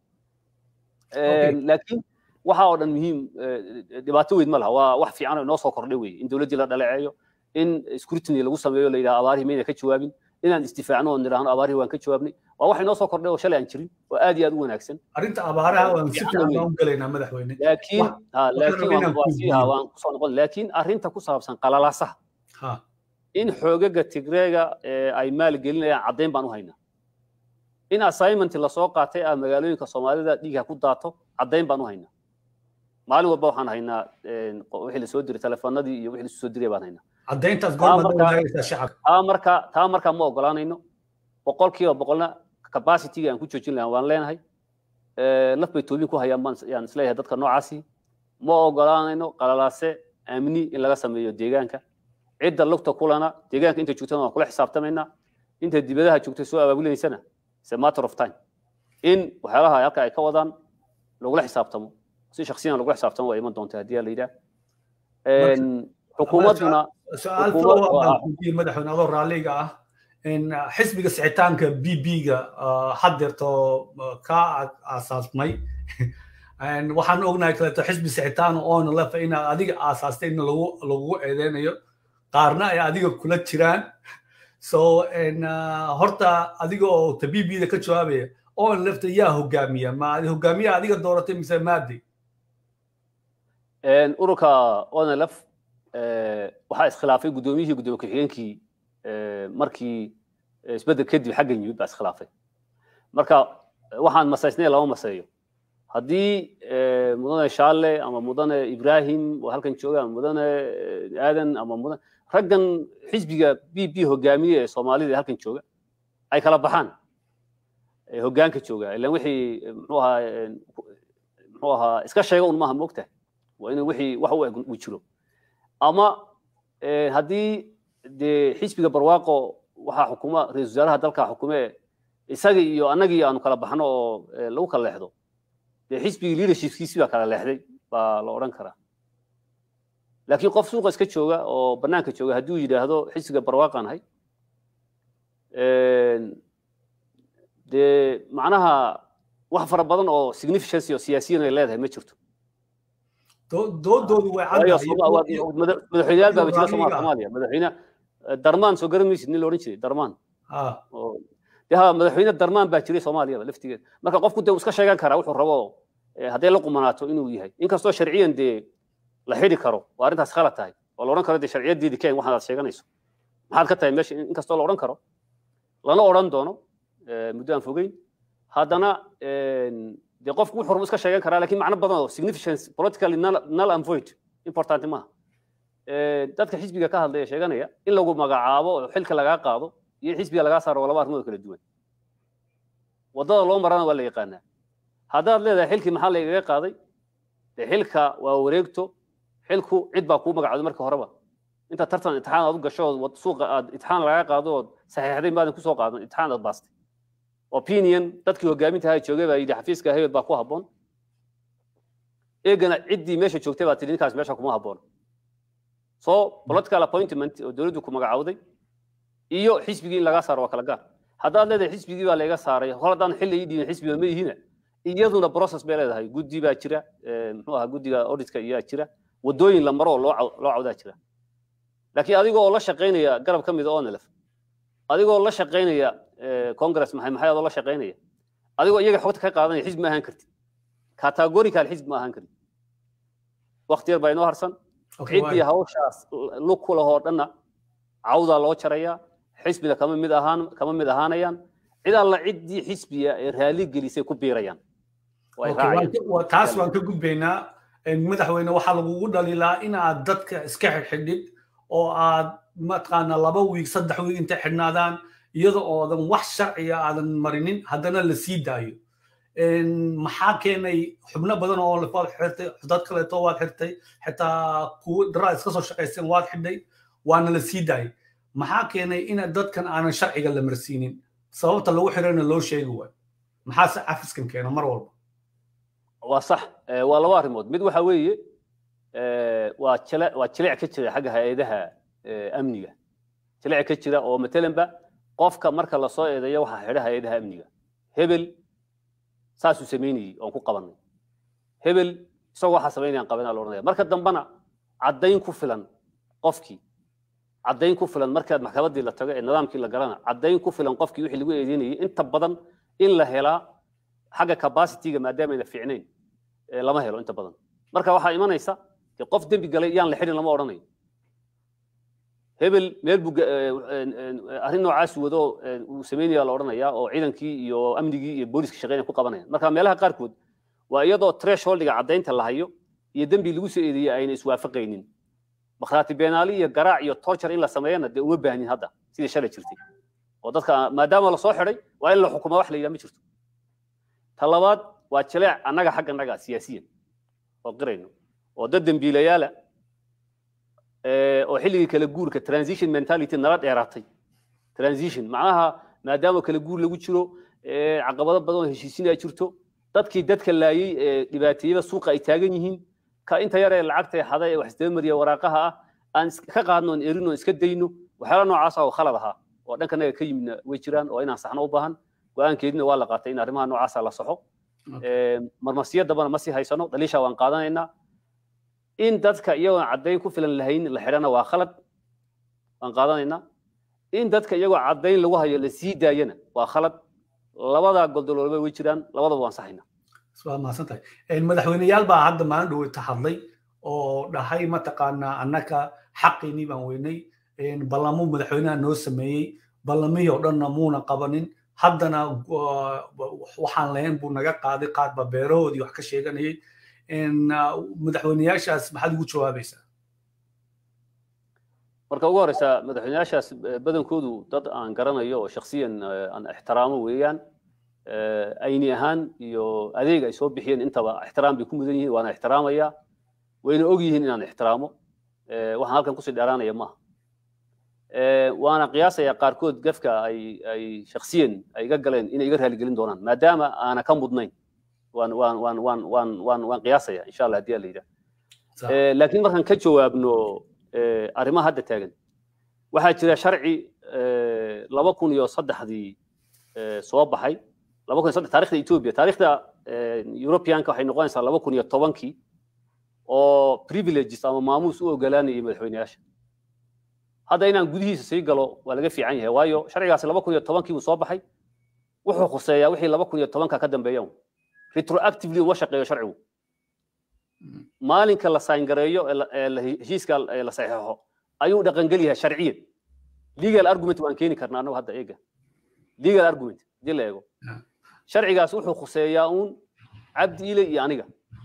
laakiin waxa oo dhan muhiim dhibaato weyn ma laha waa wax fiican oo inoo soo kordhay weye in dowladdii la dhaleeceeyo in scrutiny lagu sameeyo la yidhaha abaarihii mayna ka jawaabin inaan istifaacno oo nidhaahno abaarihii waan ka jawaabnay waa wax inoo soo kordhay oo shalay aan jirin oo aad iyo aad u wanaagsan arrinta abaaraha waan si fiican baan u gelaynaa madaxweyne laakiin laakiin waa sii ha waan kusoo noqon laakiin arrinta ku saabsan qalalaasaha in xoogaga tigreega ay maal gelinayaan caddayn baan u haynaa in assignment lasoo qaatay ah magaalooyinka soomaalida dhiigha ku daato caddayn baan u haynaa maalin walba waxaan haynaa wixii lasoo diray telefoonadii iyo wixii lasoo diray baan haynaa caddayntaas goorma wadaagaysaa shacabka taa marka taa marka ma ogolaanayno boqolkiiba boqolna capacity aan ku joojin lahaa waan leenahay laf bay toobin ku hayaan baan yaan isleeyahay dadka noocaasi ma ogolaanayno qalalaase amni in laga sameeyo deegaanka cidda lugta kulana deegaanka inta joogtana waan kula xisaabtamaynaa inta dibadaha joogtay soo abaabulaysana is a matter of time in waxyaalaha halka ay ka wadaan lagula xisaabtamo si shaksiyan lagula xisaabtamo waa iman doonta haddii la yidhaah xukuumadduna su-aal follow-up baan kuyii madaxweyne adoo raalliga ah xisbiga sicitaanka b b-ga haddeerto ka aasaasmay waxaan ognahay kaleeto xisbi sicitaan oona lefa inaad adiga aasaastay in lagu eedeynayo qaarna ay adiga kula jiraan so horta adiga oo ta b b-da ka jawaabaya oon lefta yaa hogaamiya ma hogaamiya adiga dooratay mise maadi ururka onlf waxaa iskhilaafay guddoomiyihii guddoomiye ku-xigeenkii markii isbeddel kadib xagga yimid baa iskhilaafay marka waxaan masaysnay lama maseeyo haddii mudane shaale ama mudane ibrahim oo halkan jooga ama mudane aadan ama mudan raggan xisbiga b b hogaamiye ee soomaalida ee halkan jooga ay kala baxaan hoggaanka jooga ilan wixii muxuu ahaa muxuu ahaa iska sheega un maaha moogtahay waa inuu wixii wax u eg uu jiro ama haddii dee xisbiga barwaaqo waxaa xukuma ra-isul wasaaraha dalka xukume isaga iyo annagii aanu kala baxno oo lagu kala leexdo dee xisbigii leadershipkiisi baa kala leexday baa la odhan karaa laakiin qof suuqa iska jooga oo bannaanka jooga hadduu yidhaahdo xisbiga barwaaqaan ahay dee macnaha wax fara badan oo significance oo siyaasiyan ay leedahay ma jirto doodoodu way madaxweyneyaal baa jira soomaaliya madaxweyne darmaan soo garan maysid nin la odhan jiray darmaan de ha madaxweyne darmaan baa jiray soomaaliyaba laftigeeda marka qofku dee iska sheegan karaa wuxuu rabo hadday la qumanaato inuu yahay inkastoo sharciyan dee la xidhi karo waa arrintaas khalad tahay oo la odhan karo dee sharciyadeedii keen waxaad aad sheeganayso maxaad ka tahay meesha inkastoo la odhan karo lana odhan doono muddo aan fogeyn haddana dee qofku wuxuu rabo iska sheegan karaa lakiin macno badan oo significance politically null and void important maaha dadka xisbiga ka hadlaya sheeganaya in lagu magacaabo oo xilka lagaa qaado iyo in xisbiga lagaa saaro waa laba arrimood kala duwan waddada loo marana waa la yaqaanaa haddaad leedahay xilkii maxaa lagaga qaaday dee xilka waa wareegto xilku cid baa kuu magacooday marka horeba inta tartan imtixaan aad u gasho ood suuqa aad imtixaan lagaa qaado ood saxiixday maadan kusoo qaadan imtixaan aad baastay opinion dadkii hogaaminta ahaa joogay baa yidhi xafiiska hebel baa ku habboon eegana ciddii meesha joogtay baa tidhi ninkaas meesha kuma habboon so political appointment oo dowladdu ku magacawday iyo xisbigii in lagaa saaro waa kala gaar haddaad leedahay xisbigii baa layga saaray hor haddaan xilli ii dhiibin xisbiga ma ihina iyaduna process bay leedahay guddi baa jira muxuu ahaa guddiga auditka iyaa jira waddooyin la maro oo loo loo cawdaa jira laakiin adigoo la shaqaynaya garab ka mid a onlf adigoo la shaqaynaya congress maxay maxay adoo la shaqaynaya adigoo iyaga xogta ka qaadanaya xisbi ma ahaan kartid categorical xisbi ma ahaan kartid waqti yar baa inoo harsan ciddii hawshaas lug ku lahoo dhanna cawdaa loo jarayaa xisbiga kama mid ahaan kama mid ahaanayaan cid alla ciddii xisbiga ee raali gelisay ku biirayaan taas waan ka gudbaynaa madaxweyne waxaa lagugu dhaliilaa in aad dadka iska xidhxidhid oo aad mataqaana laba wiig saddex wiig intay xidhnaadaan iyada oodan wax sharciga aadan marinin haddana la sii daayo maxaa keenay xubno badan oo waad xirtay dad kaleeto waad xirtay xitaa kuwa daraa iska soo shaqaysteen waad xidhay waana la sii daayay maxaa keenay in dadkan aanan sharciga la marsiinin sababta lagu xirana loo sheegi waayo maxaase cafiskan keena mar walba waa sax waa laba arrimood mid waxa weeye waa jile waa jilic ka jira xagga hay-adaha amniga jilic ka jira oo matalanba qofka marka lasoo eedeeyo waxaa xidha hay-adaha amniga hebel saasuu samaynayey oon ku qabanay hebel isagoo waxaa samaynayaan qabanaa la odhanaya marka dambena caddayn ku filan qofkii caddayn ku filan markaad maxkamaddii la tago ee nidaamkii la galana caddayn ku filan qofkii wixii lagu eedeynayay inta badan in la helaa xagga capacityga maadaama ayna fiicnayn lama helo inta badan marka waxaa imanaysa dee qof dembi galay yaan la xidhin lama odhanayo hebel meel buu arrin noocaas wado uu samaynaya la odhanayaa oo ciidankii iyo amnigii iyo booliska shaqeynaya ku qabanayaan marka meelaha qaarkood waa iyadoo thresholdiga caddaynta la hayo iyo dembi lagu soo eedeeyey ayna iswaafaqaynin bakhraati beenaali iyo garaac iyo torture in la sameeyana dee uma baahnin hadda sidii shalay jirtay oo dadka maadaama lasoo xidhay waa in la xukuma wax la yidhaha ma jirto ta labaad waa jileec annaga xagga naga siyaasiyan oo qirayno oo dad dembiilayaala oo xilligii kala guurka transition mentality nala dheeraatay transition macnaha maadaama kala guur lagu jiro caqabado badan oo heshiisin ay jirto dadkii dadka laayey ee dhibaateeyada suuqa ay taagan yihiin ka inta yar ee lacagta xada ee wax isdaba mariya waraaqaha ah aan ka qaadno oon erin oon iska dayno waxyaala noocaas oo khalad ahaa oo dhankanaga ka yimidna way jiraan oo inaan saxno u baahan go-aankeedina waa la qaatay in arrimaha noocaasa la saxo marmarsiyo dambana ma sii haysano daliisha waan qaadanaynaa in dadka iyagoon caddayn ku filan lahayn la xidhana waa khalad waan qaadanaynaa in dadka iyagoo caddayn lagu hayo la sii daayana waa khalad labadaa goldoloolba way jiraan labadaba waan saxaynaa waa mahadsantahay madaxweyneyaal baa hadda maalin dhaweyta hadlay oo dhahay mataqaanaa annaka xaqiinii baan weynay ballamuu madaxweynaha noo sameeyey ballamihii oo dhanna muuna qabanin haddana waxaan lahayn buu naga qaaday qaadba beerahoodii wax ka sheeganayay madaxweyneyaashaas maxaad ugu jawaabaysaa marka ugu horeysa madaxweyneyaashaas badankoodu dad aan garanayo oo shaksiyan aan ixtiraamo weeyaan ayni ahaan iyo adeeg ay soo bixiyeen intaba ixtiraam bay ku mudan yihiin waana ixtiraamaya wayna og yihiin inaan ixtiraamo waxaan halkan kusii dheeraanaya maaha waana qiyaasaya qaarkood gafka ay ay shaksiyan ay iga galeen inay iga raaligelin doonaan maadaama aana ka mudnayn waan waan waan waan waan waan waan qiyaasaya insha allah haddii la yidhaah laakiin markaan ka jawaabno arrimaha hadda taagan waxaa jira sharci laba kun iyo saddexdii soo baxay laba kun iyo saddex taarikhda ethiopia taarikhda europeanka waxay noqonaysaa laba kun iyo tobankii oo privileges ama maamuus u ogolaanayay madaxweyneyaasha hadda inaan gudihiisa sii galo waa laga fiican yahay waayo sharcigaasi laba kun iyo tobankii buu soo baxay wuxuu khuseeyaa wixii laba kun iyo tobanka ka dambeeya retroactively uma shaqeeyo sharcigu maalinka la sayngareeyo heshiiska la saxeexo ayuu dhaqangel yahay sharciyan legal argument waan keeni karnaa annagu hadda eega legal argument hadii la eego sharcigaas wuxuu khuseeyaa uun cabdi ile iyo aniga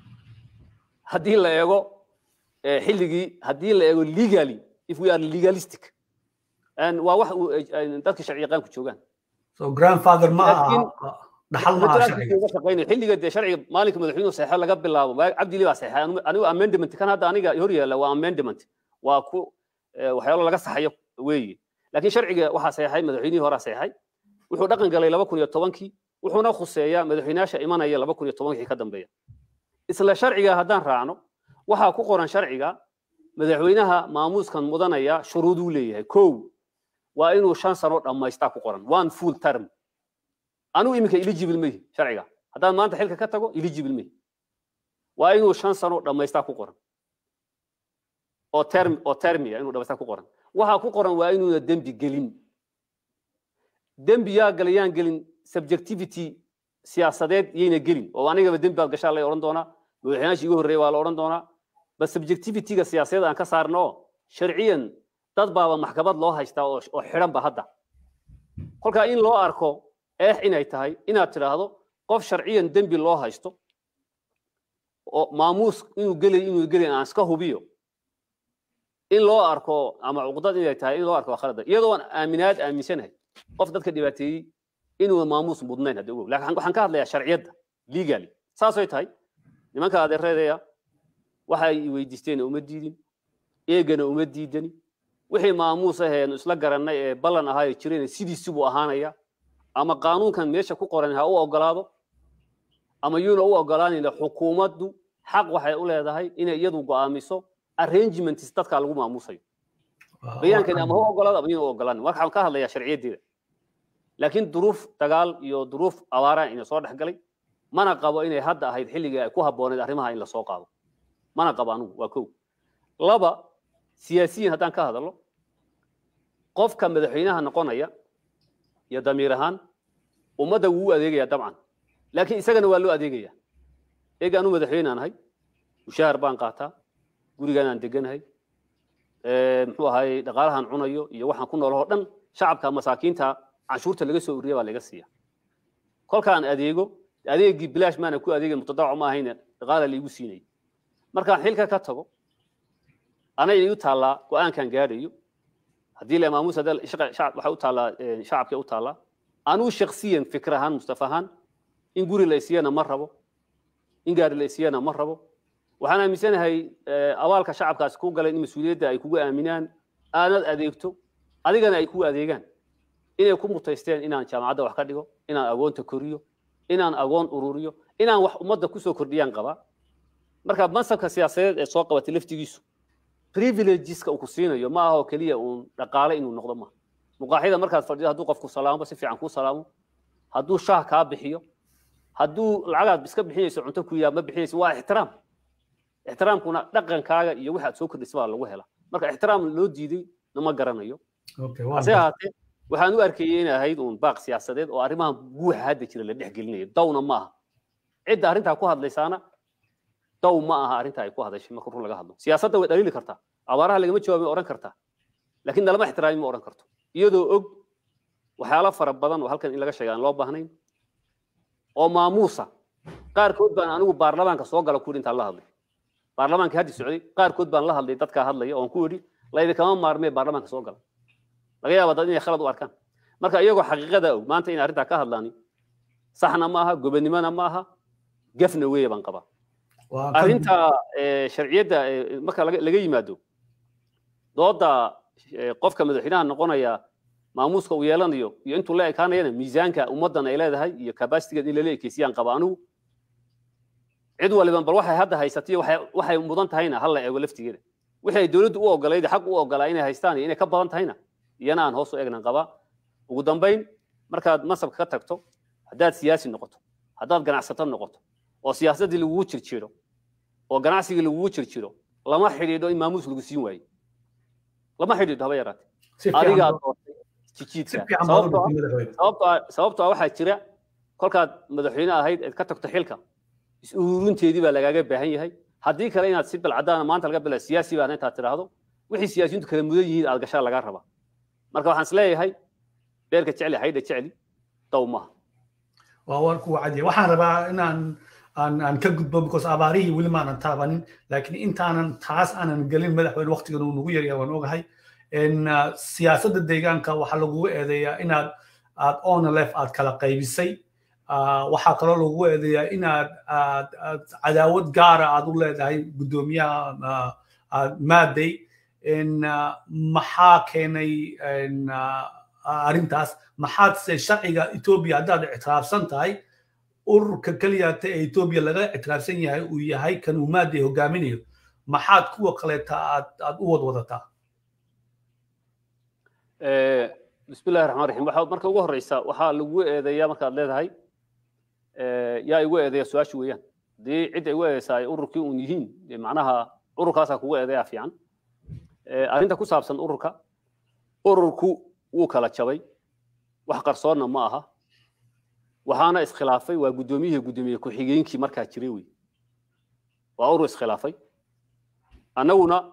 haddii la eego xilligii haddii la eego legally if we are legalistic waa wax dadka sharci yaqaanku joogaan so grandfather ma aha dhaxal ma aha sharciga xilliga dee sharciga maalinka madaxweynuhu saxeexo laga bilaabo cabdi ile baa saxeexay anigu amendment kan hadda aniga hor yaalla waa amendment waa ku waxyaalo laga saxayo weeye laakiin sharciga waxaa saxeexay madaxweynihii horaa saxeexay wuxuu dhaqan galay laba kun iyo tobankii wuxuuna khuseeyaa madaxweynayaasha imanaya laba kun iyo tobankii ka dambeeya isla sharciga haddaan raacno waxaa ku qoran sharciga madaxweynaha maamuuskan mudanaya shuruuduu leeyahay kow waa inuu shan sano dhammaystaa ku qoran one full term anigu iminka eligible mehi sharciga haddaan maanta xilka ka tago eligible mehi waa inuu shan sano dhammaystaa ku qoran oo term oo termiya inuu dhammaystaa ku qoran waxaa ku qoran waa inuuna dembi gelin dembi yaa galayaan gelin subjectivity siyaasadeed yayna gelin oo anigaba dembi baad gashaa lay odhan doonaa madaxweynaashii igu horreeya waa la odhan doonaa bas subjectivityga siyaasadeed aan ka saarno oo sharciyan dad baaba maxkamad loo haystaa oo xidhan ba hadda kolkaa in loo arko eex inay tahay inaad tidhaahdo qof sharciyan dembi loo haysto oo maamuus inuu gelay inuu gelay aan iska hubiyo in loo arko ama cuqdad inay tahay in loo arko waa khalada iyadoo aan aaminaad aaminsanahay qof dadka dhibaateeyey inuu maamuus mudnayn hadda ogow laakiin waxaan ka hadlayaa sharciyadda legally saasay tahay nimanka adeereedaya waxa ay weydiisteen uma diidin eegana uma diidani wixii maamuus aheenu isla garannay ee ballan ahaayo jirayna sidiisi buu ahaanaya ama qaanuunkan meesha ku qoran ha u ogolaado ama yuuna u ogolaanayna xukuumaddu xaq waxay u leedahay inay iyadu go'aamiso arrangements dadka lagu maamuusayo bayaankani ama ha u ogolaado ama yuuna u ogolaanin marka waxaan ka hadlayaa sharciyaddeeda laakiin duruuf dagaal iyo duruuf abaaraan ina soo dhex galay mana qabo inay hadda ahayd xilligii ay ku habbooneed arrimaha in lasoo qaado mana qabo anugu waa kow laba siyaasiyiin haddaan ka hadallo qofka madaxweynaha noqonaya iyo damiir ahaan ummadda wuu u adeegaya dabcan laakiin isagana waa loo adeegaya eega anu madaxweyne aan ahay mushaahar baan qaataa gurigaan aan deganahay muxuu ahaay dhaqaalahan cunayo iyo waxaan ku noolahoo dhan shacabka masaakiinta canshuurta laga soo ururiya baa laga siiya kolkaan adeego adeegii bilaash maana ku adeegay mutadawac ma ahayne dhaqaala laigu siinaya markaan xilka ka tago anay igu taallaa go-aankan gaadhayo haddii la maamuus waxay u taallaa shacabkay u taallaa anuu shaksiyan fikir ahaan mustafa ahaan in guri la isiyana ma rabo in gaari la isiyana ma rabo waxaan aaminsanahay abaalka shacabkaasi ku galeen in mas-uuliyadda ay kugu aaminaan aanad adeegto adigana ay kugu adeegaan inay ku mutaysteen inaan jaamacadda wax ka dhigo inaan agoonta koriyo inaan agoon ururiyo inaan wax ummadda kusoo kordhiyaan qabaa marka mansabka siyaasadeed ee soo qabatay laftigiisu privilegeska uu ku siinayo ma aha oo keliya uun dhaqaale inuu noqdo maaha muqaaxyada markaad fadhido hadduu qofku salaamo si fiican kuu salaamo hadduu shaah kaa bixiyo hadduu lacagaad iska bixinayso cunto ku yaa ma bixinayso waa ixtiraam ixtiraamkuna dhaqankaaga iyo waxaad soo kordhisay baa lagu helaa marka ixtiraam loo diiday nama garanayo hase ahaatee waxaan u arkayay inay ahayd uun baaq siyaasadeed oo arrimahan buuxa hadda jira la dhex gelinayo dawna ma aha cidda arrintaa ku hadlaysaana daw ma aha arrintaa ay ku hadashay marka run laga hadlo siyaasadda way dhaliili kartaa abaaraha lagama jawaabay odhan kartaa laakiin nalama ixtiraami ma odhan karto iyadoo og waxyaalo fara badan oo halkan in laga sheega aan loo baahnayn oo maamuusa qaarkood baan anigu baarlamaanka soo gala ku intaan la hadlay baarlamaankii haddi socday qaarkood baan la hadlay dadkaa hadlaya oon ku yidhi laydinkama maarmee baarlamaanka soo gala laga yaaba dad inay khalad u arkaan marka iyagoo xaqiiqada og maanta in arrintaa ka hadlaani saxna ma aha gobonimona ma aha gefna weeye baan qabaa arrinta sharciyadda marka laga yimaado dooda qofka madaxweynaha noqonaya maamuuska uu yeelanayo iyo intuu la ekaanayana miisaanka ummaddan ay leedahay iyo kabasitigeed in lala ekeysiyaan qaba anigu cid waliban bal waxay hadda haysatay waxay mudan tahayna hala eego laftigeeda wixii ay dowladdu u ogolayd xaq u ogolaa inay haystaan iyo inay ka badan tahayna iyana aan hoos u eegnan qabaa ugu dambayn markaad masabka ka tagto haddaad siyaasi noqoto haddaad ganacsato noqoto oo siyaasaddii lagugu jirjiro oo ganacsigii lagugu jirjiro lama xidhiidho in maamuus lagu siin waayo lama xidhiidho haba yaraate adigaa doortay jijiidka sababtoo ah waxaa jira kolkaad madaxweyne ahayd eed ka tagto xilka is-ururinteedii baa lagaaga baahan yahay haddii kale inaad si balcadaana maanta laga bila siyaasi baana intaad tidhaahdo wixii siyaasiyiintu kala mudan yihiin aad gashaa lagaa rabaa marka waxaan isleeyahay beerka jecli haydha jecli daw maaha waa waan ku wacadiya waxaan rabaa inaan aan aan ka gudbo because abaarihii weli maanan taabanin laakiin intaanan taas aanan gelin madaxweyne waqtigan uu nagu yaryaa waan ogahay siyaasadda deegaanka waxaa lagugu eedeeyaa inaad aad onlef aad kala qaybisay waxaa kaloo lagugu eedeeyaa inaad aad cadaawad gaara aad u leedahay guddoomiyaha maaday maxaa keenay arrintaas maxaadse sharciga etoobiya haddaad ictiraafsan tahay ururka keliyata ee etoobiya laga ictiraafsan yahay uu yahay kan uu maaday hogaaminayo maxaad kuwa kaleeta aad aad u wadwadataa bismillahi raxmaan raxiim waxaa marka ugu horeysa waxaa lagu eedeeyaa markaad leedahay yaa igu eedeeya su-aasha weeyaan haddii cidda igu eedeysaa ay ururkii uun yihiin macnaha ururkaasaa kugu eedeeyaa fiican arrinta ku saabsan ururka ururku wuu kala jabay wax qarsoonna ma aha waxaana iskhilaafay waa guddoomiyihii guddoomiye ku-xigeenkii markaa jiray wey waa urur iskhilaafay annaguna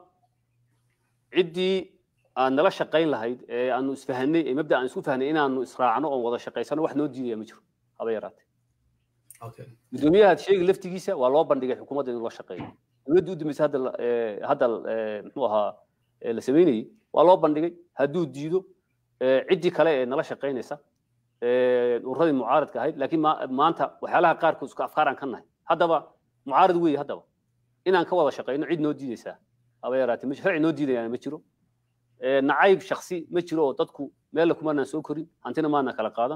ciddii aan nala shaqayn lahayd ee aanu isfahanay ee mabda aan isku fahnay inaanu israacno oon wada shaqaysano wax noo diidaya ma jiro haba yaraatee guddoomiyaha sheegi laftigiisa waa loo bandhigay xukuumadda in loo shaqeeyo dowladda u dambaysa hadda hadda muxuu ahaa la sameynayey waa loo bandhigay hadduu diido ciddii kale ee nala shaqaynaysa ururadii mucaaradka ahayd laakiin maanta waxyaalaha qaarkood isku afkaaraan ka nahay haddaba mucaarad weeye haddaba inaan ka wada shaqayno cid noo diidaysaa haba yaraatee sharci noo diidayaana ma jiro nacayb shaksi ma jiro oo dadku meella kumaanaan soo korin hantina maana kala qaadan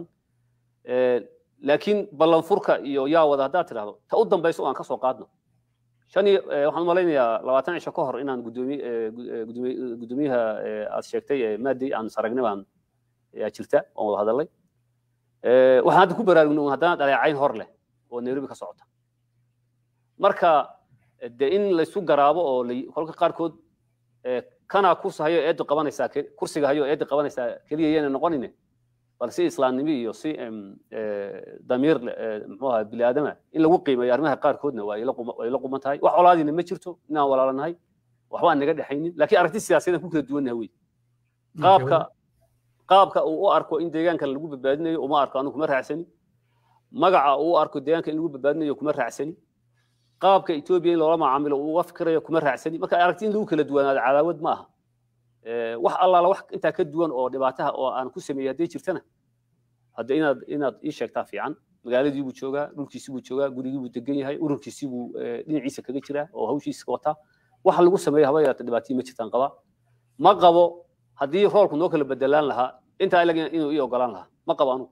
laakiin ballanfurka iyo yaa wada haddaad tidhahdo ta u dambayso aan ka soo qaadno shan iyo waxaan malaynayaa labaatan cisho ka hor inaan guddoomiyaha aad sheegtay maadey aan saragnay baan yaa jirta oon wada hadalay waxaan hadda ku baraarugno haddana dhaleecayn hor leh oo nairobi ka socota marka de in laysu garaabo oo kolka qaarkood kanaa kursi hayo eedda qabanaysaa kursiga hayo eedda qabanaysaa keliya yana noqonine bal si islaamnimo iyo si damiir muxuu ahaa bini aadama in lagu qiimeeyo arrimaha qaarkoodna waa la quman tahay wax colaadina ma jirto inaan walaalanahay waxba aan naga dhexaynin laakiin aragti siyaasadeed ku kala duwannaha wey qaabka qaabka uu u arko in deegaanka lagu badbaadinayo uma arko anigu kuma raacsani magaca uu u arko deegaanka in lagu badbaadinayo kuma raacsani qaabka etoobiya in loola macaamilo uu uga fikirayo kuma raacsani marka aragti in lagu kala duwanaado cadaawad ma aha wax allaala wax intaa ka duwan oo dhibaataha oo aan ku sameeyey hadday jirtana hadda inaad inaad ii sheegtaa fiican magaaladii buu joogaa dhulkiisii buu joogaa gurigii buu degan yahay ururkiisii buu dhinaciisa kaga jiraa oo hawshiisa wataa waxa lagu sameeyo haba yaraata dhibaatihii ma jirtaan qabaa ma qabo haddii roolku noo kala bedelaan lahaa intaa ilaga inuu ii ogolaan lahaa ma qabo anugu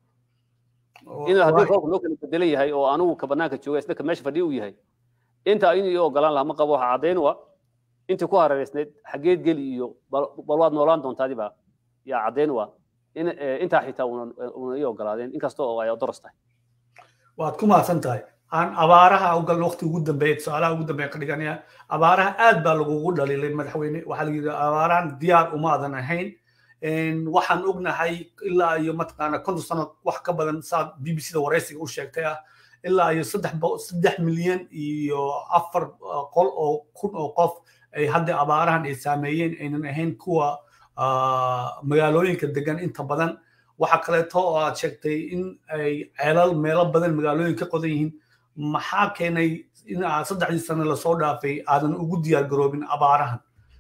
inuu haddii roolku noo kala bedelan yahay oo anugu ka banaanka jooga isna ka meesha fadhiya uu yahay intaa inuu ii ogolaan lahaa ma qabo waxa caddayn u ah intii ku hareereysnayd xaggeed geli iyo bal waad noolaan doontaadi baa yaa caddayn u ah in intaa xitaa una una ii ogolaadeen inkasta oo ay doros tahay waad ku mahadsan tahay aan abaaraha ugal waqti ugu dambeeya tusaalaha ugu dambeeya ka dhiganaya abaaraha aad baa lagugu dhaliilay madaxweyne waxaa la yidhi abaarahan diyaar umaadan ahayn waxaan ognahay ilaa iyo mataqaana konton sano wax ka badan saa b b c da waraysiga u sheegtay ah ilaa iyo saddex saddex milyan iyo afar qol oo kun oo qof ay hadda abaarahan ay saameeyeen aynan ahayn kuwa magaalooyinka degan inta badan waxa kaleeto oo aad sheegtay in ay ceelal meelo badan magaalooyin ka qodan yihiin maxaa keenay in aad saddexdii sano lasoo dhaafay aadan ugu diyaar garoobin abaarahan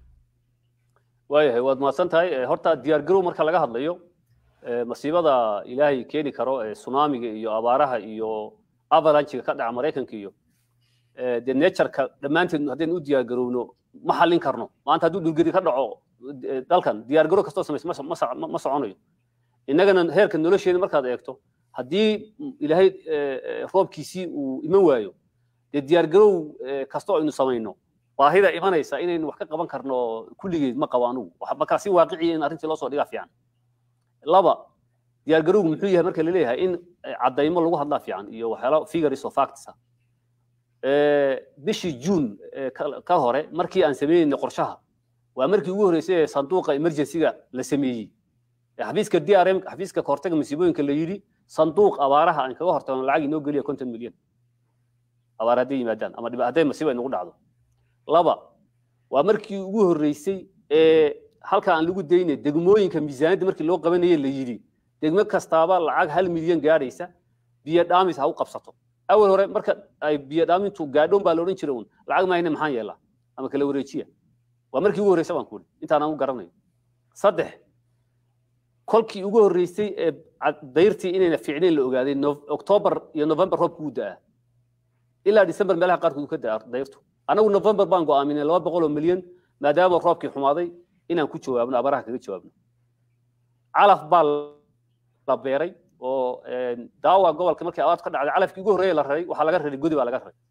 waayahay waad mahadsan tahay horta diyaar garow marka laga hadlayo masiibada ilaahay keeni karo tsunamiga iyo abaaraha iyo avalanchiga ka dhaca maraykanka iyo dee natureka dhammaanteed haddaynu u diyaar garowno ma xallin karno maanta hadduu dhulgeri ka dhaco dalkan diyaar garow kastoo samaysa ma soconayo innagana heerka nolosheeda markaad eegto haddii ilaahay roobkiisii uu iman waayo dee diyaar garow kastoo aynu samayno baahida imanaysa inaynu wax ka qaban karno kulligeed ma qabo anugu markaa si waaqiciya in arrintii loo soo dhigaa fiican laba diyaar garowgu muxuu yahay marka laleeyahay in caddaymo lagu hadlaa fiican iyo waxyaalo figures of facts ah bishii juun ka hore markii aan sameynayna qorshaha waa markii ugu horreysay ee sanduuqa emergencyga la sameeyey xafiiska drm xafiiska kahortaga masiibooyinka la yidhi sanduuq abaaraha aan kaga hortagno lacag inoo geliya konton milyan abaar hadday yimaadaan ama hadday masiibo ay nagu dhacdo laba waa markii ugu horreysay ee halka aan lagu daynay degmooyinka miisaaniyadda markii loo qabanayay la yidhi degmo kastaaba lacag hal milyan gaadhaysa biyo dhaamis ha u qabsato awal hore marka ay biyo dhaamintu gaadhoon baa la odhan jiray un lacag maayna maxaan yeelaa ama kala wareejiya waa markii ugu horreysa baan kuuli intaan aan u garanayo saddex kolkii ugu horreysay ee dayrtii inayna fiicnayn la ogaaday october iyo november roobku u da'aa ilaa december meelaha qaarkood ka da'a dayrtu anagu november baan go'aaminay laba boqol oo milyan maadaama roobkii xumaaday inaan ku jawaabno abaaraha kaga jawaabno calaf baa la beeray oo daawa gobolka markii abaartu ka dhacday calafkii ugu horreeya la raray waxaa laga raray godi baa laga raray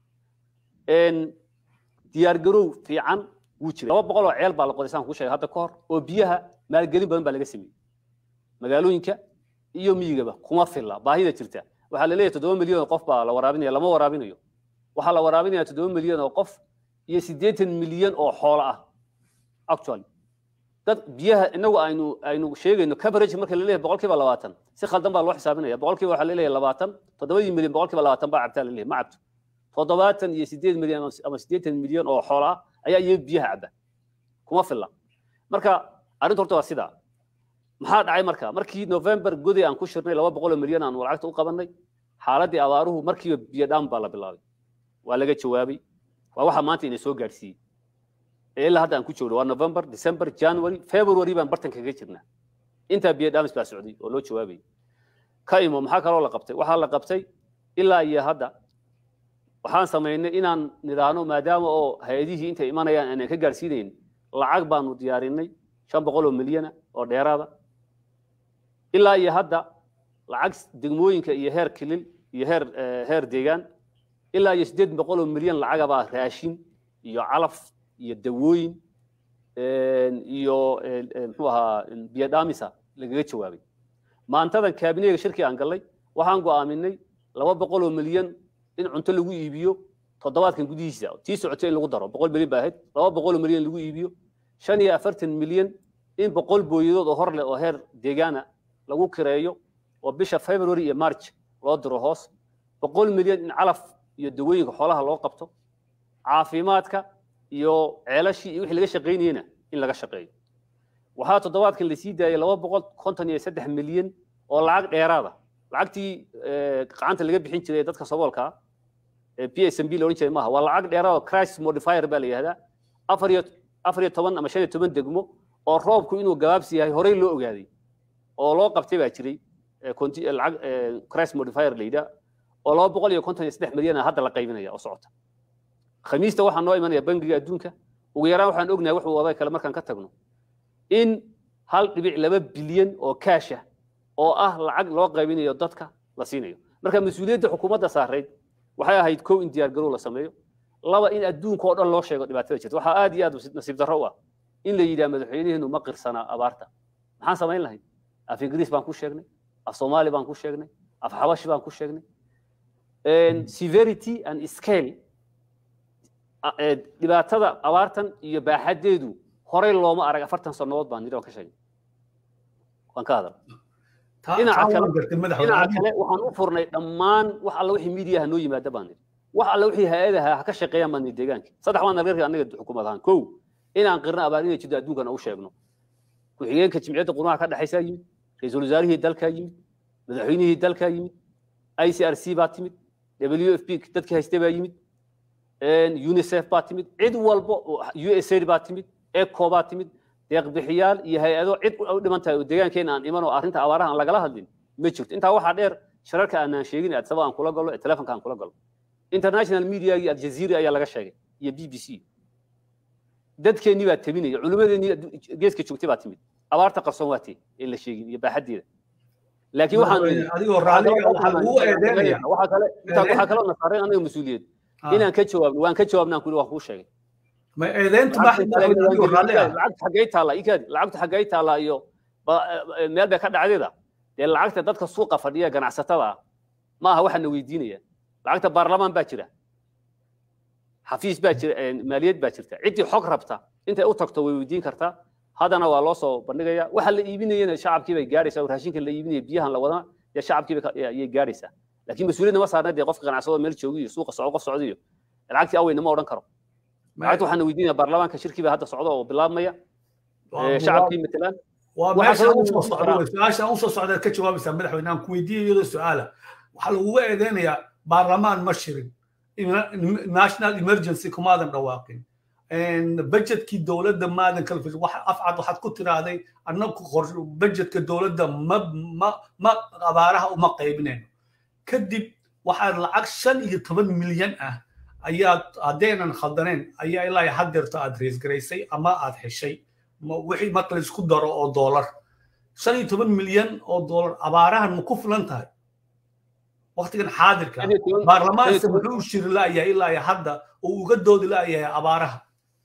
diyaar garow fiican wuu jiray laba boqol oo ceel baa la qoday saan kuu sheegay hadda ka hor oo biyaha maalgelin badan baa laga sameeyey magaalooyinka iyo miyigaba kuma filla baahida jirta waxaa la leeyahay toddoba milyan oo qof baa la waraabinaya lama waraabinayo waxaa la waraabinaya toddoba milyan oo qof iyo siddeetan milyan oo xoolo ah actually dad biyaha inagu aynu aynu sheegayno coverage marka la leeyahay boqolkiiba labaatan si khaldan baa loo xisaabinaya boqolkiiba waxaa la leeyahay labaatan toddobadii milyan boqolkiiba labaatan baa cabtaa la leeyahay ma cabto toddobaatan iyo siddeed milyan ama siddeetan milyan oo xoolo ah ayaa iyaga biyaha cabba kuma filla marka arrintu horta waa sidaa maxaa dhacay marka markii november godi aan ku shirnay laba boqol oo milyan aan lacagta u qabannay xaaladdii abaaruhu markiiba biyo dhaan baa la bilaabay waa laga jawaabay waa waxa maanta ina soo gaadhsiiyey ilaa hadda aan ku joogno waa november december january february baan bartan kaga jirnaa intaa biyo dhaamis baa socday oo loo jawaabayay ka imo maxaa kaloo la qabtay waxaa la qabtay ilaa iyo hadda waxaan samaynay inaan nidhaahno maadaama oo hay-adihii intay imanayaan aanan ka gaadhsiinayn lacag baanu diyaarinay shan boqol oo milyana oo dheeraada ilaa iyo hadda lacag degmooyinka iyo heer kilil iyo heer heer deegaan ilaa iyo siddeed boqol oo milyan lacagabaa raashin iyo calaf iyo dawooyin iyo muxuu ahaa biyo dhaamisa lagaga jawaabay maantadan kaabineyga shirkii aan gallay waxaan go'aaminay laba boqol oo milyan in cunto lagu iibiyo toddobaadkan gudihiisa tii socotay in lagu daro boqol milyan baa ahayd laba boqol oo milyan lagu iibiyo shan iyo afartan milyan in boqol booyadood oo hor leh oo heer deegaana lagu kireeyo oo bisha february iyo march loo diro hoos boqol milyan in calaf iyo dawooyinka xoolaha loo qabto caafimaadka iyo ceelashii iyo wixii laga shaqaynayena in laga shaqeeyo waxaa toddobaadkan lasii daayay laba boqol konton iyo saddex milyan oo lacag dheeraada lacagtii gacanta laga bixin jiray dadka saboolka p s m b la odhan jiray maaha waa lacag dheeraada crisis modifier baa la yihahdaa afar iyo afar iyo toban ama shan iyo toban degmo oo roobku inuu gabaabsi yahay horey loo ogaaday oo loo qabtay baa jiray lacag crisis modifier la yidhaa oo laba boqol iyo konton iyo saddex milyan hadda la qaybinaya oo socota khamiista waxaa noo imanaya bangiga adduunka ugu yaraan waxaan ognahay wuxuu waday kale markaan ka tagno in hal dhibic laba bilyan oo kaasha oo ah lacag loo qaybinayo dadka la siinayo marka mas-uuliyadda xukuumadda saarayd waxay ahayd kow in diyaar garow la sameeyo laba in adduunka oo dhan loo sheego dhibaatada jirta waxaa aad iyo aad nasiib darro u ah in la yidhaha madaxweynaheenu ma qirsanaa abaarta maxaan samayn lahayn af ingiriis baan ku sheegnay af soomaali baan ku sheegnay af xabashi baan ku sheegnay severity and scale dhibaatada abaartan iyo baaxadeedu horey looma arag afartan sannadood baan nidhi oo ka sheegnay waan ka hadal dhinaca kale dhinaca kale waxaan u furnay dhammaan wax alla wixii miidiyaha noo yimaada baan nidhi wax alla wixii hay-adaha ha ka shaqeeyaan baan nidhi deegaanka saddex waan nagarka anaga xukuumad ahaan kow inaan qirno abaar inay jirto adduunkana u sheegno ku-xigeenka jimciyadda qurumaha ka dhexaysaa yimid ra-iisul wasaarihii dalkaa yimid madaxweynihii dalkaa yimid i c r c baa timid w f p dadkii haystay baa yimid unicef baa timid cid walba u s aid baa timid eco baa timid deeqbixiyaal iyo hay-ado cid u dhiman tahay oo deegaankeena aan iman oo arrinta abaaraha aan lagala hadlin ma jirto intaa waxaa dheer shararka aanaan sheegin adsaba aan kula gallo ee telefonka aan kula gallo international mediagii aljazeera ayaa laga sheegay iyo b b c dadkeennii baa tabinaya culimmadeennii geeska joogtay baa timid abaarta qarsoon waa tee ee la sheegin iyo baaxaddeeda laakiin waxaan adigoo raalliga waxaa lagu eedeynaya waxaa kale waxaa kaloo nasaareen anaga mas-uuliyad inaan ka jawaabno waan ka jawaabnaan kuli waan kuu sheegay ma eedeyntu adigoo raalliga lacagta xaggay taalla ikaadi lacagta xaggay taalla iyo meel bay ka dhacdeeda dee lacagta dadka suuqa fadhiya ganacsatada ah ma aha waxaana weydiinaya lacagta baarlamaan baa jira xafiis baa jira maaliyad baa jirta ciddii xog rabta intay u tagto way weydiin kartaa haddana waa loo soo bandhigaya waxa la iibinayana shacabkii bay gaaraysaa oo raashinka la iibinaya biyahan la wadana dee shacabkii ayay gaaraysaa laakiin mas-uuliyadna ma saarna dee qofka ganacsado meel joogi iyo suuqa soco qof socda iyo lacagtii aweyna ma odhan karo lacagta waxaana weydiinaya baarlamaanka shirkii baa hadda socda oo bilaabmaya shacabkii matalaan waa meesha usoo socda su-aasha usoo socdaad ka jawaabaysaa madaxweyne aan ku weydiiya iyadoo su-aala waxaa laguga eedeynayaa baarlamaan ma shirin national emergency kumaadan dhawaaqin budgetkii dowladda maadan kala fish wax afcad waxaad ku tiraahday annagu budgetka dowladda ma ma ma abaaraha uma qaybinayno kadib waxaad lacag shan iyo toban milyan ah ayaad haddaynan khaldaneen ayaa ilaa haddeerto aad reesgaraysay ama aad heshay wixii marka la isku daro oo doolar shan iyo toban milyan oo doolar abaarahan ma ku filan tahay waktigan xaadirka baarlamaanka muxuu shiri la'yahay ilaa hadda oo uga doodi la'yahay abaaraha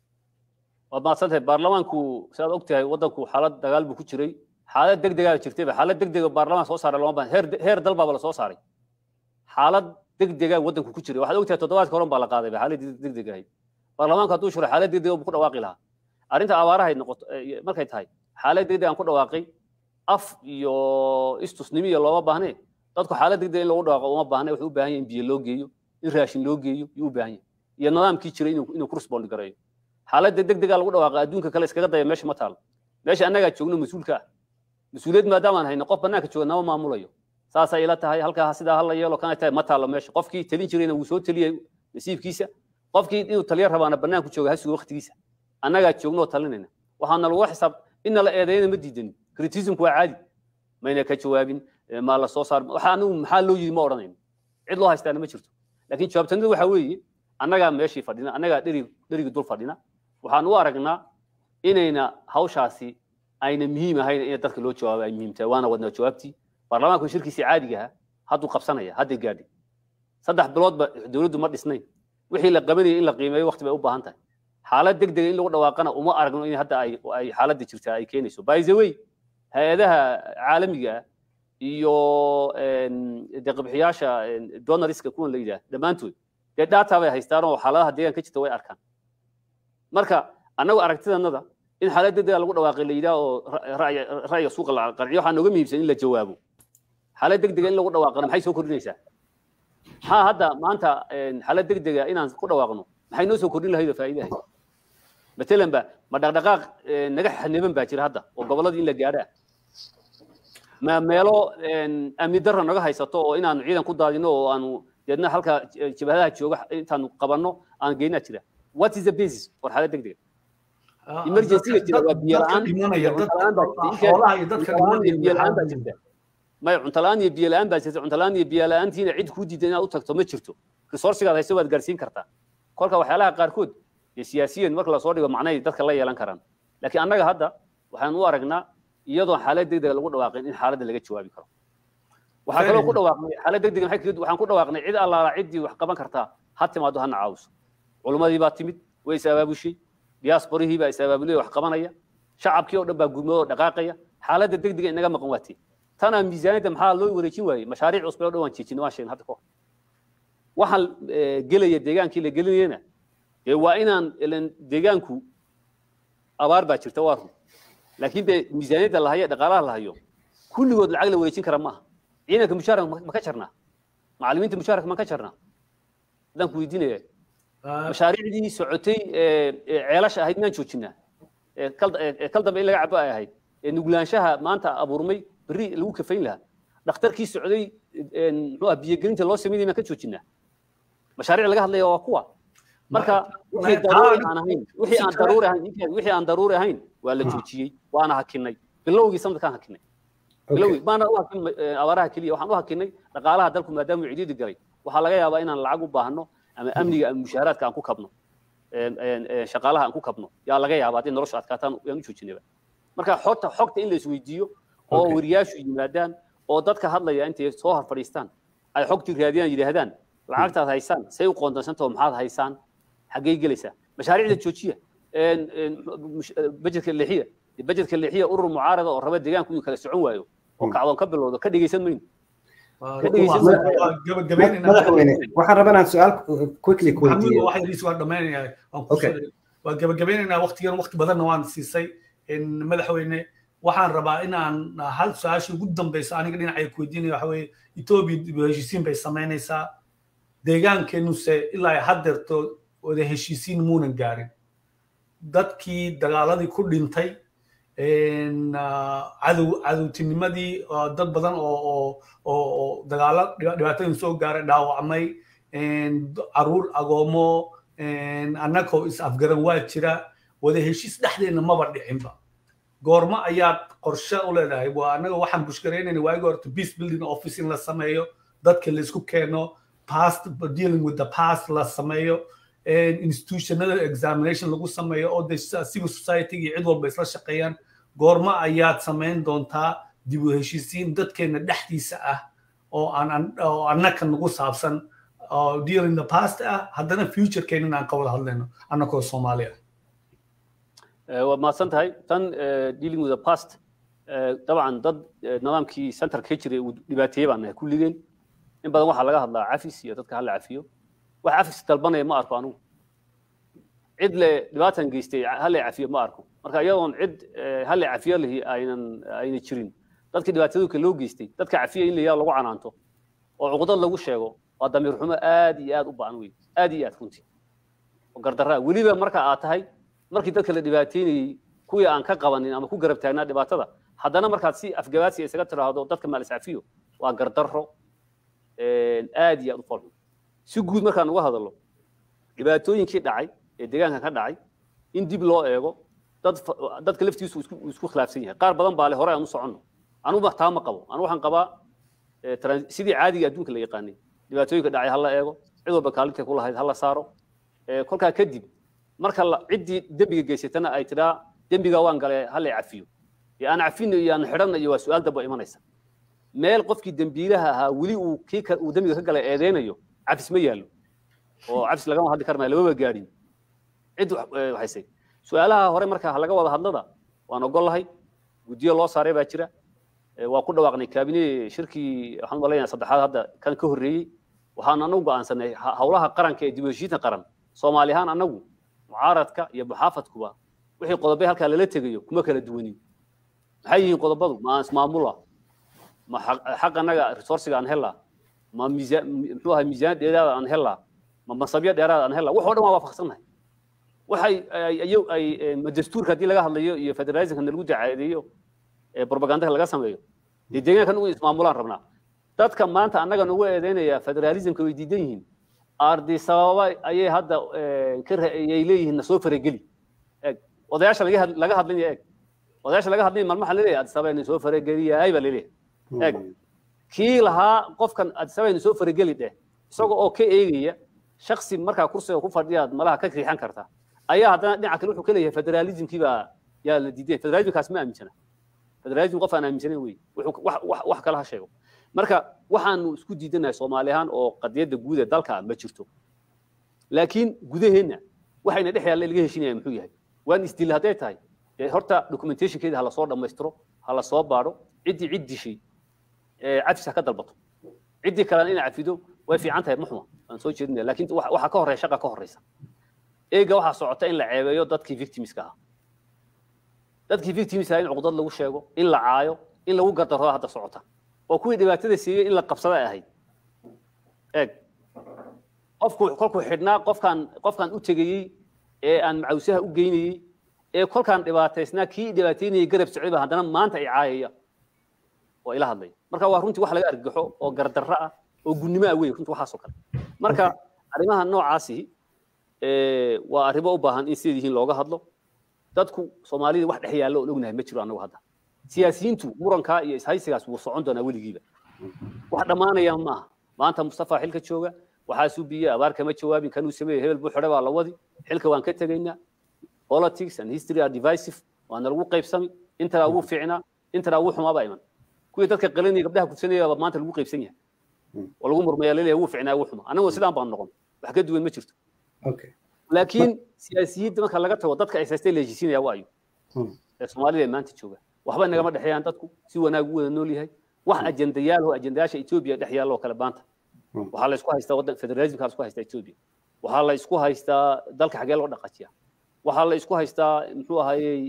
waad mahadsantahay baarlamaanku sidaad og tahay waddanku xaalad dagaal buu ku jiray xaalad deg degaa jirtayba xaalad deg dega baarlamaan soo saaray lama baahan heer heer dal baaba la soo saaray xaalad deg degaa waddanku ku jiray waxaad og tahay toddobaadka horan baa la qaaday xaalad deg deg ahayd baarlamaanku hadduu shiro xaalad deg dega buu ku dhawaaqi lahaa arrinta abaarahay noqoto markay tahay xaalad deg degaan ku dhawaaqay af iyo istusnimo iyo looma baahnee dadku xaalad deg deg in lagu dhawaaqo uma baahna wuxuu u baahan yahay in biyo loo geeyo in raashin loo geeyo yuu u baahan yahay iyo nidaamkii jiray inuu ku respond gareeyo xaaladda deg degaa lagu dhawaaqa adduunka kale iskaga daya meesha ma taalo meesha annagaa joogno mas-uulka ah mas-uuliyad maadaamaan hayno qof bannaanka jooga nama maamulayo saasay ila tahay halkaa sidaa hala yeelo kana tahay ma taalo meesha qofkii talin jirayna wuu soo taliyay nasiibkiisa qofkii inuu taliya rabaana bannaanku jooga ha sugo waqtigiisa annagaa joogno oo talinayna waxaana lagu xisaab inna la eedeeyana ma diidanin criticismku waa caadi mayna ka jawaabin maa la soo saar waxa anigu maxaa loo yidhi ma odhanayno cid loo haystaana ma jirto laakiin jawaabtanida waxaa weeye annagaa meeshii fadhina annagaa dherig dherigi dul fadhina waxaan u aragnaa inayna hawshaasi ayna muhiim ahayn in dadka loo jawaabo ay muhiim tahay waana wadnaa jawaabtii baarlamaanku shirkiisii caadiga ahaa hadduu qabsanaya hadday gaadhay saddex biloodba dowladdu ma dhisnayn wixii la qabanayay in la qiimeeyo waqti bay u baahan tahay xaalad deg dega in lagu dhawaaqana uma aragno in hadda ay ay xaaladda jirtaa ay keenayso by the way hay-adaha caalamiga ah iyo deeqbixiyaasha donoriska kuwan la yidhaah dhammaantood dee data bay haystaan oo xaaladaha deegaanka jirta way arkaan marka annagu aragtidanada in xaalad degdega lagu dhawaaqay la yidhaah oo ra'yiga suuqa la qanciyo waxaa nooga muhiimsan in la jawaabo xaalad degdega in lagu dhawaaqana maxay soo kordhinaysaa maxaa hadda maanta xaalad degdega inaan ku dhawaaqno maxay noo soo kordhin lahayd oo faa'iidahay matalan ba ma dhaqdhaqaaq naga xaniban baa jira hadda oo gobolladii in la gaadhaa ma meelo amni darra naga haysato oo inaanu ciidan ku daadino oo aanu deedna halka jabhadaha jooga intaanu qabanno aan geynaa jira what is the basis for xaalad degdega emergency jira waa biyo la'aan biyo la'aan baa jirta may cunto la'aan iyo biyo la'aan baa jirta cunto la'aan iyo biyo la'aantiina cid kuu diidan inaad u tagto ma jirto resourcigaad hayso waad gaarsiin kartaa kolka waxyaalaha qaarkood dee siyaasiyan marka lasoo dhigo macnahay dadka la yeelan karaan laakiin annaga hadda waxaan u aragnaa iyadoo xaalad degdega lagu dhawaaqin in xaaladda laga jawaabi karo waxaa kaloo ku dhawaaqnay xaalad degdega waxaan ku dhawaaqnay cid allaala ciddii wax qaban kartaa ha timaado hana caawiso culummadii baa timid way is abaabushay diasporihii baa is abaabulay wax qabanaya shacabkii oo dhan baa gurmadoo dhaqaaqaya xaaladda degdega inaga maqan waatee tanaa miisaaniyadda maxaa loo wareejin waayey mashaariic cusub oo dhan waan jeejinay waan sheegnay hadda kahor waxaan gelaya deegaankii la gelinayana dee waa inaan ilan deegaanku abaar baa jirta waa run laakiin dee miisaaniyadda la hayo dhaqaalaha la hayo kulligood lacag la wareejin kara maaha ciidanka mushaaraka ma ka jarnaa macallimiinta mushaaraka ma ka jarnaa haddaan ku weydiinaya mashaariicdii socotay ceelasha ahayd miyaan joojinaa kal dambe in laga cabo ay ahayd nuglaanshaha maanta abuurmay berri lagu kafayn lahaa dhakhtarkii socday muxuu ah biyogelinta loo sameynaya miyaan ka joojinaa mashaariic laga hadlaya waa kuwa marka wixii daruuri aan ahayn wixii aan daruuri ahayn wixii aan daruuri ahayn waa la joojiyey waana hakinay bilowgii sanadkaan hakinay bilowgii maana u hakin abaaraha keliya waxaan u hakinay dhaqaalaha dalku maadaama uu cidiidi galay waxaa laga yaabaa inaan lacag u baahno ama amniga ama mushaaraadka aan ku kabno shaqaalaha aan ku kabno yaa laga yaabaa haddii noloshu adkaataan yaan u joojinayba marka xogta xogta in la isweydiiyo oo wariyaashu yimaadaan oo dadka hadlaya intay soo hor fadhiistaan ay xogtii raadiyaan yidhaahdaan lacagtaad haysaan say u qoondansantaho maxaad haysaan xaggay gelaysaa mashaariicda joojiya bajedka leexiya bajedka leexiya urur mucaarada oo raba deegaanku inuu kala socon waayo oo kacdoon ka bilowdo ka dhegeysan mayno madaxweyne waxaan rabaa inaan su-aal quickly ku weydiiyo waa dhammaynayaa waa gabagabeynaynaa waqtigan waqti badanna waan siisay madaxweyne waxaan rabaa inaan hal su-aasha ugu dambeysa aniga dhinacay ku weydiinaya waxa weeye etoobiya heshiisiin bay samaynaysaa deegaankeenuse ilaa haddeerto wada heshiisiin muunan gaarin dadkii dagaaladii ku dhintay cadow cadowtinimadii dad badan oo oo dagaalo dhibaatooyin soo gaaray dhaawacmay caruur agoomo annagoo is afgaran waa jira wada heshiis dhexdeena maba dhicinba goormo ayaad qorshe u leedahay waa annaga waxaan bushgaraynayna waagi horta peace building office in la sameeyo dadka laisku keeno past dealing with the past la sameeyo institutionada examination lagu sameeyo oo de civil society iyo cid walba isla shaqeeyaan goormo ayaad samayn doontaa dib u heshiisiin dadkeena dhexdiisa ah oo aan oo annaka nagu saabsan oo dealing the past ah haddana futurekeena aan ka wada hadlayno annakoo soomaali ah waad mahadsan tahay tan dealing with the past dabcan dad nidaamkii centerka ka jiray uu dhibaateeyey baan nahay kulligeen in badan waxaa laga hadlaa cafis iyo dadka hala cafiyo wax cafis dalbanaya ma arko anugu cid le dhibaatan geystay hala cafiyo ma arko marka iyadoon cid hala cafiyo lihi aynan ayna jirin dadkii dhibaatadooka loo geystay dadka cafiya in layaa lagu canaanto oo cuqdad lagu sheego waa damiir xumo aad iyo aad u ba'an wey aad iyo aad runtii oo gardarraa weliba marka aad tahay markii dadka la dhibaateynayey kuwii aan ka qabanin ama ku garab taagnaa dhibaatada haddana markaad si afgabaadsi isaga tiraahdo dadka maalis cafiyo waa gardarro aad iyo aad u falxun si guud markaan uga hadallo dhibaatooyinkii dhacay ee deegaanka ka dhacay in dib loo eego dad dadka laftiisu isku isku khilaafsan yahay qaar badan baa le hore aan u soconno anugu taa ma qabo anu waxaan qabaa sidii caadiga adduunka la yaqaanay dhibaatooyinka dhacay ha la eego cid walba kaalintay ku lahayd ha la saaro kolkaa kadib marka ciddii dembiga geysatana ay tidhaa dembiga waan gale ha la cafiyo ee aan cafino iyo aan xidhanna iyo waa su-aal damba imanaysa meel qofkii dembiilaha ahaa weli uu kii uu dembiga ka galay eedeynayo cafis ma yaallo oo cafis lagama hadli karmaya lamaba gaadhin cid waxaysay su-aalaha hore marka laga wada hadlada waan ogollahay guddiyo loo saaray baa jira waa ku dhawaaqnay kaabine shirkii waxaan malaynayaa saddexaad hadda kan ka horreeyey waxaan anagu go'aansanay howlaha qaranka ee dib u heshiinta qaran soomaali ahaan anagu mucaaradka iyo muxaafadkuba wixii qodobay halkaa lala tegayo kuma kala duwanin maxay yihiin qodobadu ma aan ismaamula ma xaq annaga resourciga aan helaa ma miisaan muxuu ahay miisaan dheeraada aan helaa ma masabyo dheeraada aan helaa wax oo dhan waa waafaqsannahay waxay ay ma dastuurka haddii laga hadlayo iyo federalismka lagu dacaadeeyo ee propagandaka laga sameeyo dee deegaanka nugu ismaamulaan rabnaa dadka maanta annaga nugu eedeynaya federalismka way diidan yihiin ardi sababa ayay hadda ayay leeyihiin na soo farageli eeg odayaasha laga hadlinaya eeg odayaasha laga hadlaya maalmaha laleeyahay adisababa ina soo farageliyaay baa laleeyahay eeg kii lahaa qofkan adisababa ina soo farageli dheh isaga oo ka eegaya shaksi markaa kursiga ku fadhiyaad malaha ka riixan karta ayaa haddana dhinaca kale wuxuu ka leeyahay federalismkii baa yaa la diiday federalismkaas ma aaminsana federalism qof aan aaminsanayn wey wax kale ha sheego marka waxaanu isku diidanahay soomaali ahaan oo qadiyadda guud ee dalka ma jirto laakiin gudaheenna waxayna dhex yaalla laga heshinaya muxuu yahay waan isdil hadday tahay dee horta documentationkeeda ha lasoo dhammaystiro ha la soo baadho ciddii cid dishay cafis ha ka dalbato ciddii kalena inay cafido way fiican tahay muxuma aan soo jeedinaya laakiin waxaa ka horreya shaqa ka horreysa eega waxaa socota in la ceebeeyo dadkii victimska ahaa dadkii victimska in cuqdad lagu sheego in la caayo in lagu gardaro hadda socota oo kuwii dhibaatada siiyey in la qabsada ay ahayd eeg qofku kolkuu xidhnaa qofkaan qofkaan u tegayey ee aan macawsaha u geynayey ee kolkaan dhibaataysnaa kii dhibaateynayay garab socday baa haddana maanta ay caayaya oo ila hadlaya marka waa runtii wax laga argaxo oo gardarro ah oo gunnimo ah wey runtii waxaasoo kale marka arrimaha noocaasi waa arrimo u baahan in sideed yihiin looga hadlo dadku soomaalida wax dhex yaallo oon ognahay ma jiro annagu hadda siyaasiyiintu murankaa iyo ishaysigaas wuu socon doonaa weligiiba wax dhammaanaya maaha maanta mustafa xilka jooga waxaasuu biye abaar kama jawaabin kanuu sameeyey hebel buu xidhe baa la wadi xilka waan ka tegaynaa politics and history are divisive waana lagu qaybsami intanaa ugu fiicnaa intanaa ugu xumaaba iman kuwii dadka qalinaya gabdhaha kudsanaya baa maanta lagu qaybsan yahay oo lagu murmaya laleeyahay ugu fiicnaa ugu xuma annagoo sidaan baan noqon wax ka duwan ma jirto laakiin siyaasiyiinta marka laga tago dadka aysaystay leejisiinaya waayo ee soomaalida ee maanta jooga waxba nagama dhexeeyaan dadku si wanaag u wada nool yahay wax ajendayaal oo ajendayaasha etoobiya dhex yaalla oo kale maanta waxaa la isku haystaa waddan federalismka la isku haystaa etoobiya waxaa la isku haystaa dalka xagee loo dhaqajiya waxaa la isku haystaa muxuu ahayey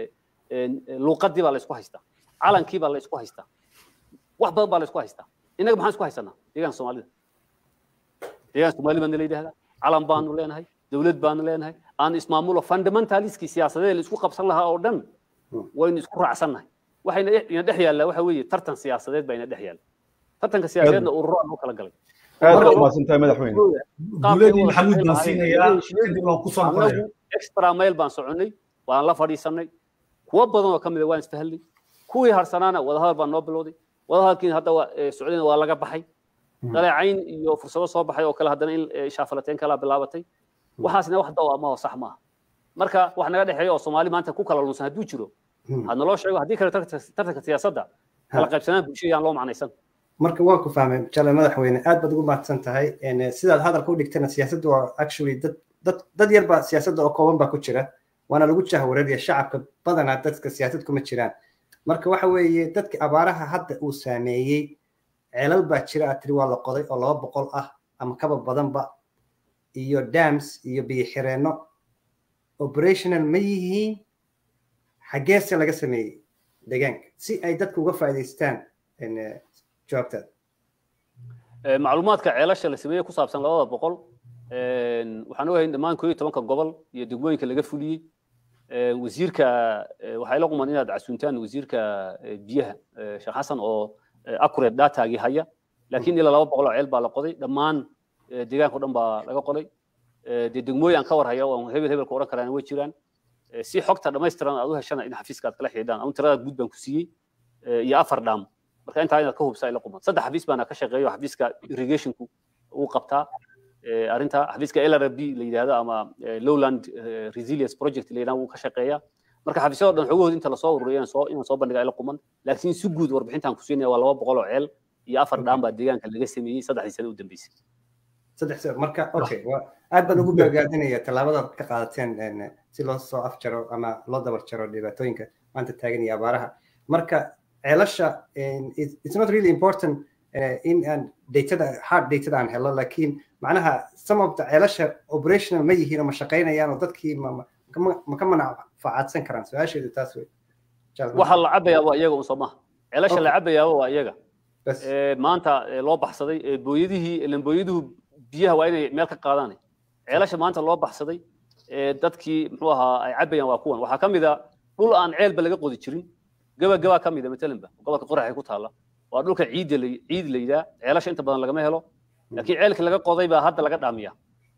luuqadii baa la isku haystaa calankii baa la isku haystaa wax badan baa la isku haystaa innaga maxaan isku haysanaa deegaanka soomaalida deegaanka soomaalida baana la yidhahdaa calan baanu leenahay dowlad baanu leenahay aan ismaamulo fundamentaliskii siyaasadeed la isku qabsan lahaa oo dhan waynu isku raacsannahay waxayna ina dhex yaallaa waxa weeye tartan siyaasadeed baa ina dhex yaalla tartanka siyaasadeedna ururo aan u kala galay aad baad umahadsantahay madaxweyne guuladii maxamuud baan siinayaa kadib waan ku soo noqonaya extra mail baan soconnay waan la fadhiisannay kuwo badan oo ka mid a waan isfahalnay kuwii harsanaana wadahadal baan noo bilowday wadahadalkiina hadda socdayna waa laga baxay daleecayn iyo fursado soo baxay oo kale haddana in shaafalateen kalaa bilaabatay waxaasna wax daw ama sax maaha marka wax naga dhexeeya oo soomaali maanta ku kala lunsan hadduu jiro ha naloo sheego haddii kale tartanka siyaasadda kala qaybsanaan bulshada yaan loo macnaysan marka waan ku fahmay jale madaxweyne aad baad ugu mahadsan tahay sidaad hadalka u dhigtana siyaasaddu waa actually dad dad dad yar baa siyaasadda oo kooban baa ku jira waana lagu jahwareeraya shacabka badanaa dadka siyaasad kuma jiraan marka waxa weeye dadka abaaraha hadda uu saameeyey ceelal baa jira aad tiri waa la qoday oo laba boqol ah ama kaba badanba iyo dams iyo biyo xireenno operational ma yihiin xaggeese laga sameeyey deegaanka si ay dadku uga faa'iidaystaan jawaabtaada macluumaadka ceelasha la sameeyey ku saabsan labada boqol waxaan ogahay dhammaan koo iyo tobanka gobol iyo degmooyinka laga fuliyey wasiirka waxay la quman inaad casuuntaan wasiirka biyaha sheekh xasan oo accurate datagii haya laakiin ilaa laba boqol oo ceel baa la qoday dhammaan deegaanka o dhan baa laga qoday dee degmooyin aan ka war haya oo hebel hebelka odhan karaan way jiraan si xogta dhammaystiran aad u heshana in xafiiska aad kala xidhiidhaan ama tirada guud baan ku siiyey iyo afar dhaam marka intaa inaad ka hubsaa ila quman saddex xafiis baana ka shaqeeyo xafiiska irrigationku uu qabtaa arrinta xafiiska LRB la yidhaahdo ama lowland resilience project la yidhahdo wuu ka shaqeeyaa marka xafiisyada dhan xogahood inta lasoo ururiyo soo inaan soo bandhiga ila quman laakiin si guud warbixintaan ku siinaya waa laba boqol oo ceel iyo afar dhaam baa deegaanka laga sameeyey saddexdii sano u dambeysay saddex sano marka okay aad baan ugu bogaadinaya tallaabada ka qaadateen si loo soo afjaro ama loo dabar jaro dhibaatooyinka maanta taagan iyo abaaraha marka ceelasha it's not really important in aan datada hard datada aan helo laakiin macnaha some of the ceelasha operational ma yihiin oo ma shaqaynayaan oo dadkii ma ka manfacaadsan karaan su-aasheedu taas wey waxa la cabayaa waa iyaga un soo maha ceelasha la cabayaaba waa iyaga maanta loo baxsaday booyadihii ilan booyaduhu biyaha waa inay meel ka qaadaan ceelasha maanta loo baxsaday dadkii muxuu ahaa ay cabayaan waa kuwan waxaa ka mid a dhul aan ceelba laga qodi jirin gaba gabaa ka mid a matalanba gobolka qoraxay ku taalla waa dhulka ciidda ciid la yidhaa ceelasha inta badan lagama helo laakiin ceelkii laga qoday baa hadda laga dhaamiya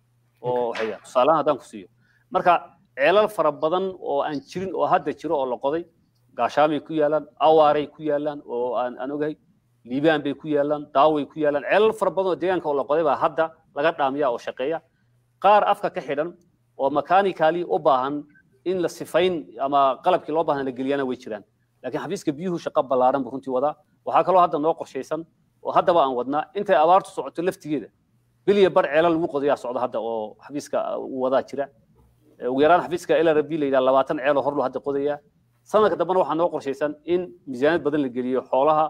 oo waxaya tusaalahan haddaan ku siiyo marka ceelal fara badan oo aan jirin oo hadda jiro oo la qoday gaashaamay ku yaalaan awaaray ku yaalaan oo aan aan ogahay liibaan bay ku yaalaan daaway ku yaalaan ceelal fara badan oo deegaanka oo la qoday baa hadda laga dhaamiya oo shaqeeya qaar afka ka xidhan oo mechanicaly u baahan in la sifayn ama qalabkii loo baahan la geliyana way jiraan laakiin xafiiska biyuhu shaqo ballaaran buu runtii wadaa waxaa kaloo hadda noo qorshaysan oo haddaba aan wadnaa intay abaartu socoto laftigeeda biliya bar ceelal lagu qodayaa socda hadda oo xafiiska uu wadaa jira ugu yaraan xafiiska LRB la yidhaha labaatan ceeloo horlu hadda qodayaa sanadka dambena waxaa noo qorshaysan in miisaaniyad badan la geliyo xoolaha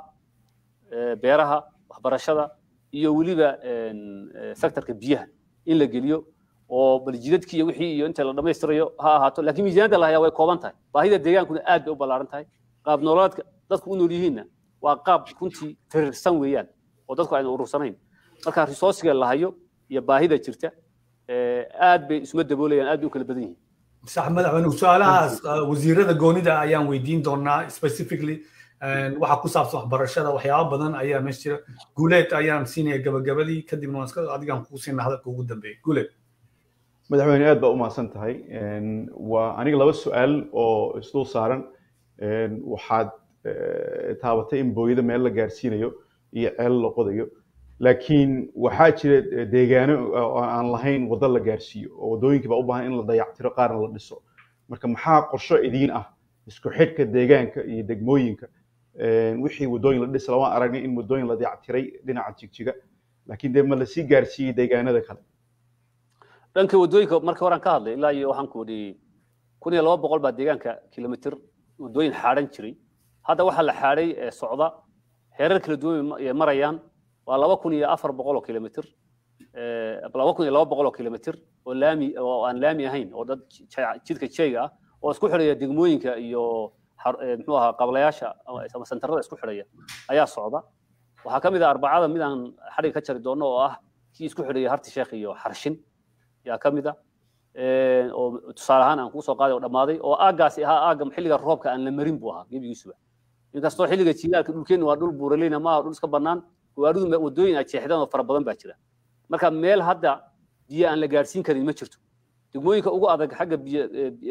beeraha waxbarashada iyo weliba sectorka biyaha in la geliyo oo bal jidadkii iyo wixii iyo inta la dhammaystirayo ha ahaato laakiin miisaaniyadda la hayaa way kooban tahay baahida deegaankuna aad bay u ballaaran tahay qaab nololeedka dadku u nool yihiinna waa qaab runtii firirsan weeyaan oo dadku ayna urursanayn marka resourciga la hayo iyo baahida jirta aad bay isuma daboolayaan aad bay u kala badan yihiin sax madaxweyne su-aalahaas wasiirada goonida ayaan weydiin doonaa specifically waxa ku saabsan waxbarashada waxyaaba badan ayaa meesha jira guuleed ayaan siinaya gabagabadii kadibna waan iska adigaan kuu siina hadalka ugu dambeeya guuleed madaxweyne aad baa u mahadsan tahay waa aniga laba su-aal oo isdul saaran waxaad taabatay in booyada meel la gaarsiinayo iyo ceel la qodayo laakiin waxaa jira deegaano aan lahayn waddo la gaarsiiyo oo waddooyinkii baa u baahan in la dayactiro qaarna la dhiso marka maxaa qorsho idiin ah isku xidhka deegaanka iyo degmooyinka wixii waddooyin la dhisa lama aragnay in waddooyin la dayactiray dhinaca jigjiga laakiin dee ma lasii gaarsiiyey deegaanada kale dhanka waddooyinka marka horaan ka hadlay ilaa iyo waxaan ku wadhiyey kun iyo laba boqol baa deegaanka kilomitir waddooyin xaadhan jiray hadda waxaa la xaadhay socda heerar kala duwan marayaan waa laba kun iyo afar boqol oo kilomitir laba kun iyo laba boqol oo kilomitir oo laami oo aan laami ahayn oo dad jidka jeyga ah oo isku xidhaya degmooyinka iyo muxuu ahaa qablayaasha ama sentarada isku xidhaya ayaa socda waxaa ka mid ah arbacada mid aan xadhiga ka jari doono oo ah kii isku xidhaya harti sheekh iyo xarshin yaa ka mid ah oo tusaale ahaan aan kusoo qaaday oo dhammaaday oo aaggaasi ahaa aagga xilliga roobka aan la marin buu ahaa gebigiisuba inkastoo xilliga jiilaalka dhulkeennu waa dhul buuraleyna maaha dhul iska bannaan gawaaridu waddooyin ay jeexdeen oo fara badan baa jira marka meel hadda biyo aan la gaarsiin karin ma jirto degmooyinka ugu adag xagga biyo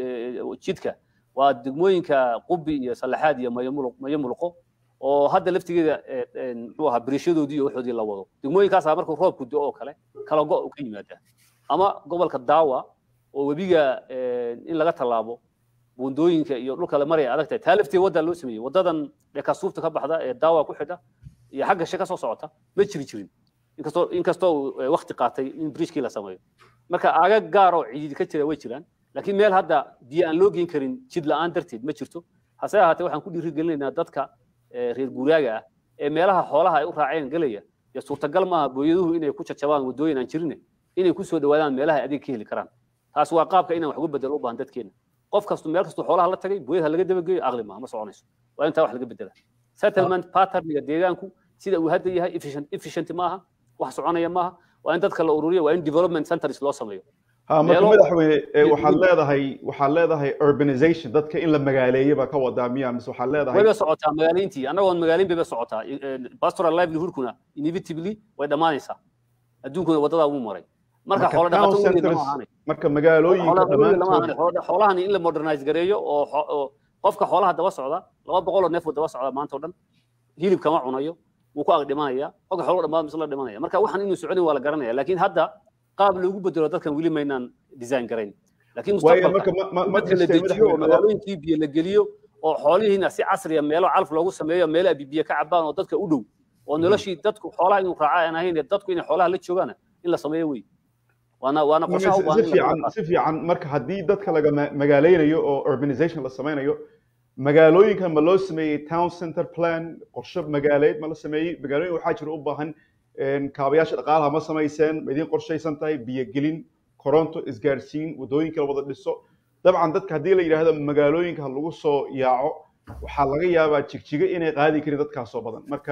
jidka waa degmooyinka qubi iyo salaxaad iyo mayo muluqo oo hadda laftigeeda muxuu ahaa biriishadoodii iyo waxoodii la wado degmooyinkaasaa markuu roobku do oo kale kala go' u ka yimaadaa ama gobolka daawa oo webiga in laga tallaabo buundooyinka iyo dhulka la maraya adag tahay taa lafteeda waddaa loo sameeyey waddadan dhekasuufta ka baxda ee daawa ku xidha iyo xagga she ka soo socota ma jiri jirin inkastoo inkastoo wakti qaatay in bridgekii la sameeyo marka aagag gaar oo ciidi ka jira way jiraan laakiin meel hadda biyo aan loo geyn karin jid la'aan darteed ma jirto hase ahaatee waxaan ku dhiirigelinaynaa dadka reer guuraaga ah ee meelaha xoolaha ay u raaceen gelaya dee suurtagal maaha booyaduhu inay ku jajabaan waddooyin aan jirine inay ku soo dhawaadaan meelaha ay adeeg ka heli karaan taas waa qaabka inaan wax uga bedelo u baahan dadkeena qof kastu meel kastu xoolaha la tagay booyadaha laga dabageeyo aqli maaha ma soconayso waa intaa wax laga bedela settlement patterniga deegaanku sida uu hadda yahay efficient maaha wax soconaya maaha waa in dadka la ururiyo waa in development centers loo sameeyo marka madaxweyne waxaad leedahay waxaad leedahay urbanization dadka in la magaaleeyo baa ka wadaa miya mise waxaad leedahay wayba socotaa magaaleyntii annagoon magaaleyn bayba socotaa pastoral livelihoodkuna inevitably way dhammaanaysaa adduunkuna waddadaa wuu maray marka xoolo dhaqato weligeed lama ahaanay marka magaalooyinka dhammaantood xoolahani in la modernize gareeyo oo qofka xoolaha daba socda laba boqol oo neef uu daba socda maanta oo dhan hilib kama cunayo wuu ku ag dhimanaya qofka xoolo dhammaad mise la dhimanaya marka waxaan inuu socodin waa la garanaya laakiin hadda qaab loogu bedelo dadkan weli maynaan design garayn laakiin mustaqbalka marka la dejiyo oo magaalooyinkii biyo la geliyo oo xoolihiina si casriya meelo calaf loogu sameeyo meelo ay biyo ka cabaan oo dadka u dhow oo noloshii dadku xoolaha inuu raaca aan ahayn dadku inay xoolaha la joogaan in la sameeyo wey waana waana qorshaha u baahan si fiican si fiican marka haddii dadka laga magaaleynayo oo urbanization la sameynayo magaalooyinka ma loo sameeyey town center plan qorshe magaaleed ma la sameeyey magaalooyin waxaa jira u baahan kaabayaasha dhaqaalaha ma samayseen ma idiin qorshaysan tahay biyogelin koronto isgaarsiin waddooyinka la wada dhiso dabcan dadka haddii la yidhaahdo magaalooyinka ha lagu soo yaaco waxaa laga yaabaa jigjiga inay qaadi karin dadkaasoo badan marka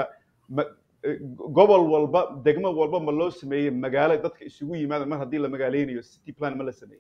gobol walba degmo walba ma loo sameeyey magaalo dadka isugu yimaada mar haddii la magaaleynayo city plan ma la sameeyey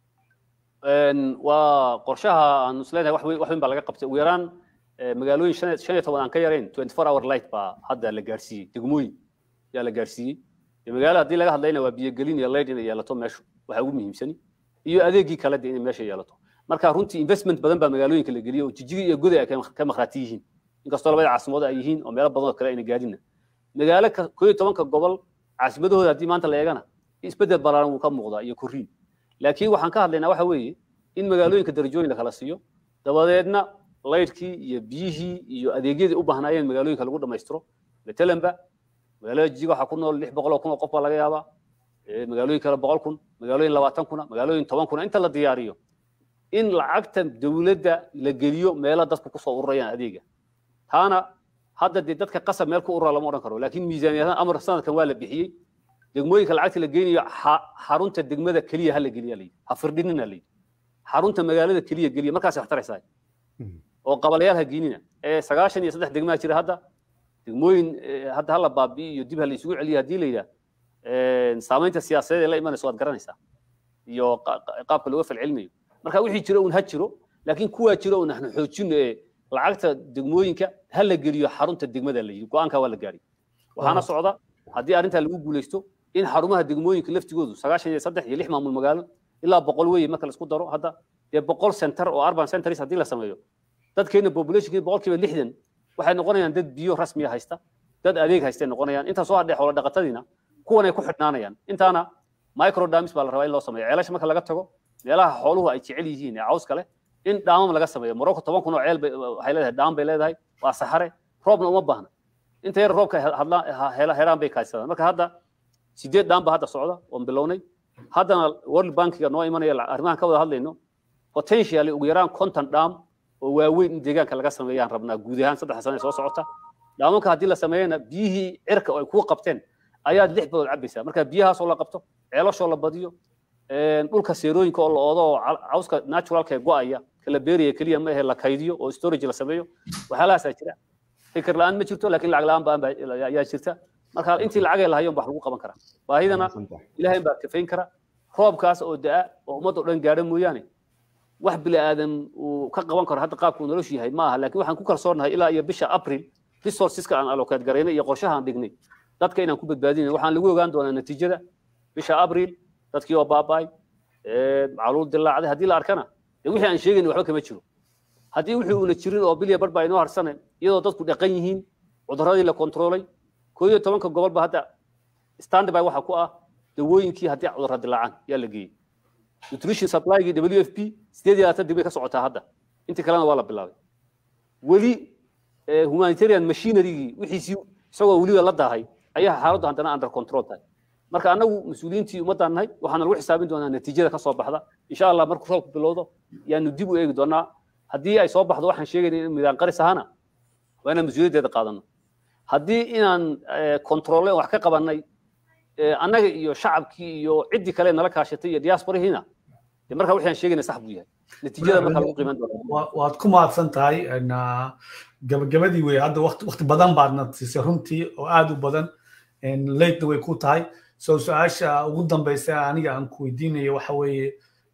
waa qorshaha aan isleedahay wax weyn baa laga qabtay ugu yaraan magaalooyin shan iyo toban aan ka yarayn twenty four hour light baa hadda la gaarsiiyey degmooyin yaa la gaarsiiyey magaalo haddii laga hadlayna waa biyogelin iyo light inay yeelato meeshu waxa ugu muhiimsani iyo adeegii kale de inay meesha yeelato marka runtii investment badan baa magaalooyinka la geliyey oo jijigi iyo goday ay ka makhraati yihiin inkastoo labada caasimadood ay yihiin oo meelo badan oo kale ayna gaadhinna magaalo koo iyo tobanka gobol caasimadahooda haddii maanta la eegana isbedel balaaran wuu ka muuqdaa iyo korriin laakiin waxaan ka hadlaynaa waxa weeye in magaalooyinka darajooyin la kala siiyo dabadeedna laydhkii iyo biyihii iyo adeegyadii u baahnaayeen magaalooyinka lagu dhammaystiro matalanba magaalada jijiga waxaa ku nool lix boqol oo kun oo qof baa laga yaabaa magaalooyin kale boqol kun magaalooyin labaatan kuna magaalooyin toban kuna inta la diyaariyo in lacagta dowladda la geliyo meelo dadku kusoo ururayaan adeega taana hadda dee dadka qasab meel ku urura lama odhan karo laakiin miisaaniyadahan amar sanadkan waa la bixiyey degmooyinka lacagta la geynayo xarunta degmada keliya ha la geliya layidhi ha firdhinina layidhi xarunta magaalada keliya geliya markaas wax taraysaa oo qabalayaal ha geenina ee sagaashan iyo saddex degmaa jira hadda degmooyin hadda hala baabi'i iyo dib ha la isugu celiyo haddii la yidhaah saamaynta siyaasadeed ee la imanaysa waad garanaysaa iyo qaabka looga falcelinayo marka wixii jiro un ha jiro laakiin kuwaa jiro un ahna xoojino ee lacagta degmooyinka ha la geliyo xarunta degmada la yidhi go-aanka waa la gaari waxaana socda haddii arrintaa lagu guulaysto in xarumaha degmooyinka laftigoodu sagaashan iyo saddex iyo lix maamul magaalo ilaa boqol weeye marka la isku daro hadda dee boqol center oo urban centers haddii la sameeyo dadkeena populationkii boqolkiiba lixdan waxay noqonayaan dad biyo rasmiya haysta dad adeeg haystay noqonayaan intaa soo hadhee xoolo dhaqatadiina kuwan ay ku xidhnaanayaan intaana microdamis baa la rabaa in loo sameeyo ceelasha marka laga tago meelaha xooluhu ay jecel yihiin ee cawska leh in dhaamam laga sameeyo morocco toban kun oo ceel waxay leedahay dhaam bay leedahay waa saxare roobna uma baahna inta yar roobka helaan bay kaadsadaan marka hadda sideed dhaam baa hadda socda oon bilownay haddana world bankiga noo imanaya arrimahan ka wada hadlayno potentially ugu yaraan konton dhaam oo waaweyn in deegaanka laga sameeyaan rabnaa guud ahaan saddex sane soo socota dhaamanka haddii la sameeyana biyihii cirka oo ay kuu qabteen ayaad lix bilood cabaysaa marka biyahaasoo la qabto ceelashoo la badiyo dhulka seerooyinka oo la oodo oo cawska naturalka ee go'aya kala beeraya keliya ma ahe la kaydiyo oo storage la sameeyo waxyaalahaasaa jira fikir la'aan ma jirto laakiin lacag la'aan baan ayaa jirta marka intii lacagay lahayon wax lagu qaban karaa baahidana ilaahay baa kafayn kara roobkaas oo da'a oo ummad oo dhan gaadha mooyaane wax bili aadan uu ka qaban karo hadda qaabku noloshu yahay ma aha laakiin waxaan ku kalsoonahay ilaa iyo bisha april resourceska aan allocate garaynay iyo qorshaha aan dhignay dadka inaan ku badbaadinay waxaan lagu ogaan doonaa natiijada bisha april dadkii oo baaba'ay macaluul dilaacday haddii la arkana dee wixii aan sheegayna waxba kama jiro haddii wixii uuna jirin oo bilya bar baa inoo harsanay iyadoo dadku dhaqan yihiin cuduradii la kontroolay koo iyo tobanka gobol ba hadda standby waxa ku ah dawooyinkii haddii cudurra dilaacaan yaa la geeyey nutrition supplygii w f p sideed iyo labaatan dibay ka socotaa hadda intii kalena waa la bilaabay weli humanitarian machinerygii wixiisii isagoo weliba la daahay ayaa xaaladdu haddana under control tahay marka annagu mas-uuliyiintii ummaddaan nahay waxaana lagu xisaabin doonaa natiijada ka soo baxda insha allah markuu roobku bilowdo yaanu dib u eegi doonaa haddii ay soo baxdo waxaan sheegayna in midaan qaris ahana waa inaan mas-uuliyaddeeda qaadano haddii inaan kontroole wax ka qabannay annaga iyo shacabkii iyo ciddii kale nala kaashatay iyo diasporihiina de marka wixii aan sheegayna sax buu yahay natiijada marka lagu qiiman doona waad ku mahadsan tahay gabagabadii wey hadda waqti badan baadna siisay runtii oo aad u badan latena way ku tahay so su-aasha ugu dambeysa aniga aan ku weydiinayo waxa weeye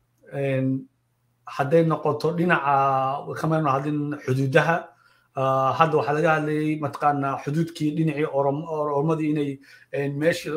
hadday noqoto dhinaca kamaynu hadlin xuduudaha hadda waxaa laga hadlayay mataqaanaa xuduudkii dhinacii oromadii inay meesha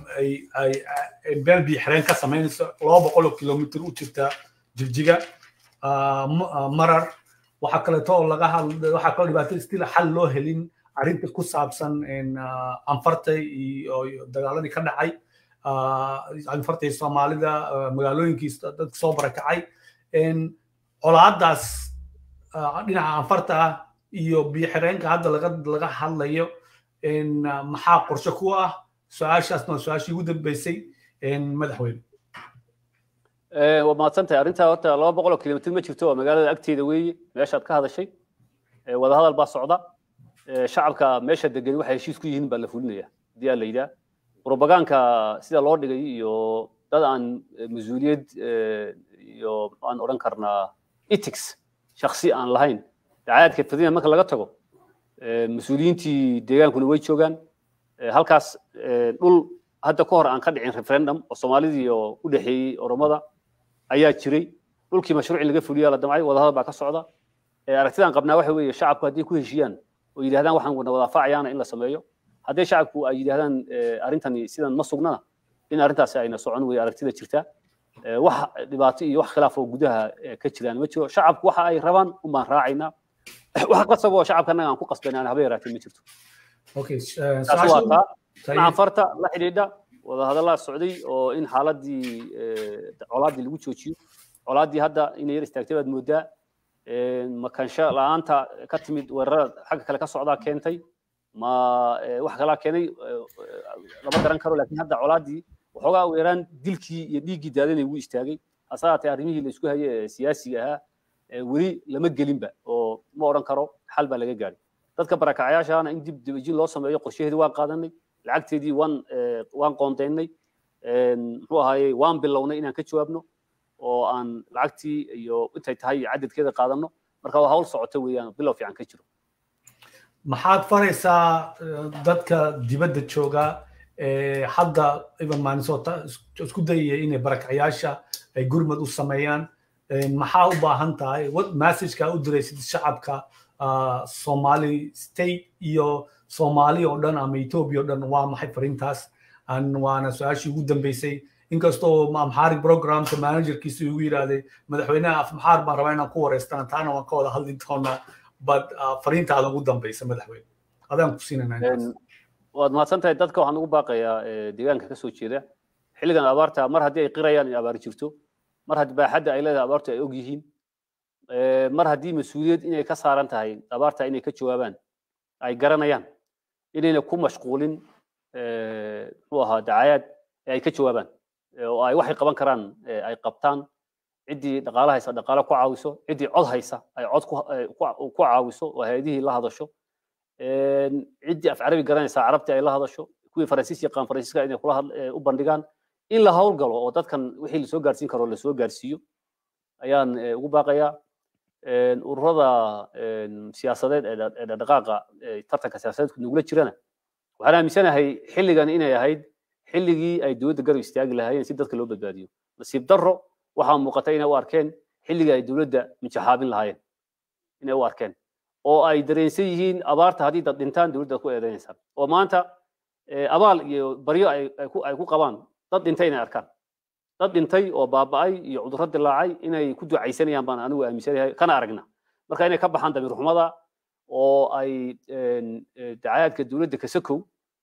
beel biyo xireen ka samaynayso laba boqol oo kilomitr u jirta jigjiga marar waxaa kaleeto oo laga hadla waxaa kaloo dhibaato stil xal loo helin arrinta ku saabsan anfarta iyo dagaaladii ka dhacay anfarta iyo soomaalida magaalooyinkii dadka soo barakacay colaadaas dhinaca anfarta ah iyo biyo xireenka hadda laga laga hadlayo maxaa qorshe ku ah su-aashaasna waa su-aashii ugu dambeysay madaxweyne waa mahadsantahay arrintaa horta laba boqol oo kilomitr ma jirto waa magaalada agteeda weeye meeshaad ka hadashay wadahadal baa socda shacabka meesha degan waxay heshiis ku yihiin baa la fulinaya haddii aa la yidhaah propagaanka sida loo dhigay iyo dad aan mas-uuliyad iyo aan odhan karnaa ethics shaksi aan lahayn dacayaadka fadina marka laga tago mas-uuliyiintii deegaankuna way joogaan halkaas dhul hadda ka hor aan ka dhicin referendum oo soomaalidii oo u dhexeeyey oromada ayaa jiray dhulkii mashruuci laga fuliyaa la damcay wadahadal baa ka socda aragtidaan qabnaa waxa weeye shacabku haddii ku heshiiyaan oo yidhahdaan waxaan wana wadaafacayaana in la sameeyo haddii shacabku ay yidhahdaan arrintani sidan ma sugnana in arrintaasi ayna socon wey aragtida jirtaa wax dhibaato iyo wax khilaaf oo gudaha ka jiraan ma jiro shacabku waxa ay rabaan un baan raacaynaa wax qasab oo shacabka annaga aan ku qasbanaan haba yaraatee ma jirto taas waa taa dhinaca farta la xidhiidha wadahadallaa socday oo in xaaladii colaaddii lagu joojiyo colaaddii hadda inay yar istaagtay baad moodaa makansho la-aanta ka timid weerarada xagga kale ka socdaa keentay ma wax kalaa keenay lama garan karo laakiin hadda colaaddii waxoogaa weeraan dilkii iyo dhiiggii daadanay wuu istaagay hase haatee arrimihii la isku hayay ee siyaasiga ahaa weli lama gelinba oo ma odhan karo xal baa laga gaadhay dadka barakacayaashaana in dib dibajin loo sameeyo qorshaheedii waan qaadanay lacagteedii waan waan qoondaynay muxuu ahaayey waan bilownay inaan ka jawaabno oo aan lacagtii iyo intay tahay cadadkeeda qaadanno marka waa hawl socota weeyaan bilow fiican ka jiro maxaad faraysaa dadka dibadda jooga hadda even minnesota isku dayaya inay barakacayaasha ay gurmad u sameeyaan maxaa u baahan tahay what messageka u diraysid shacabka somali state iyo soomaali oo dhan ama ethiopia oo dhan waa maxay fariintaas waana su-aashii ugu dambeysay inkastoo amxaari programka managerkiisa igu yidhaahday madaxweynaha afmaxaar baan rabaa inaan ku wareystaan taana waan ka wada hadli doonaa but fariintaada ugu dambeysa madaxweyne adaan ku siinanaa waad mahadsan tahay dadka waxaan ugu baaqayaa deegaanka ka soo jeeda xilligan abaarta mar haddii ay qirayaan in abaari jirto mar haddii baaxadda ay leedahay abaartu ay og yihiin mar haddii mas-uuliyad inay ka saaran tahay abaarta inay ka jawaabaan ay garanayaan inayna ku mashquulin muxuu ahaa dacayaad ee ay ka jawaabaan oo ay waxay qaban karaan ay qabtaan ciddii dhaqaale haysa dhaqaale ku caawiso ciddii cod haysa ay cod ku caawiso oo hay-adihii la hadasho ciddii af carabi garanaysa carabtii ay la hadasho kuwii faransiis yaqaan faransiiska inay kula u bandhigaan in la howlgalo oo dadkan wixii lasoo gaarsiin karo lasoo gaarsiiyo ayaan ugu baaqayaa ururada siyaasadeed ee dhaqdhaqaaqa tartanka siyaasadeedku nagula jirana waxaan aaminsanahay xilligan inay ahayd xilligii ay dowladda garab istaagi lahaayeen si dadka loo badbaadiyo nasiib darro waxaa muuqata inay u arkeen xilligii ay dowladda mijaxaabin lahaayeen inay u arkeen oo ay dareensan yihiin abaarta haddii dad dhintaan dowladda ku eedeynaysaa oo maanta abaal iyo baryo ay ku qabaan dad dhintay inay arkaan dad dhintay oo baaba'ay iyo cudurro dilaacay inay ku ducaysanayaan baan anigu aaminsanahay kana aragna marka inay ka baxaan damiir xumada oo ay dacayaadka dowladda kasakow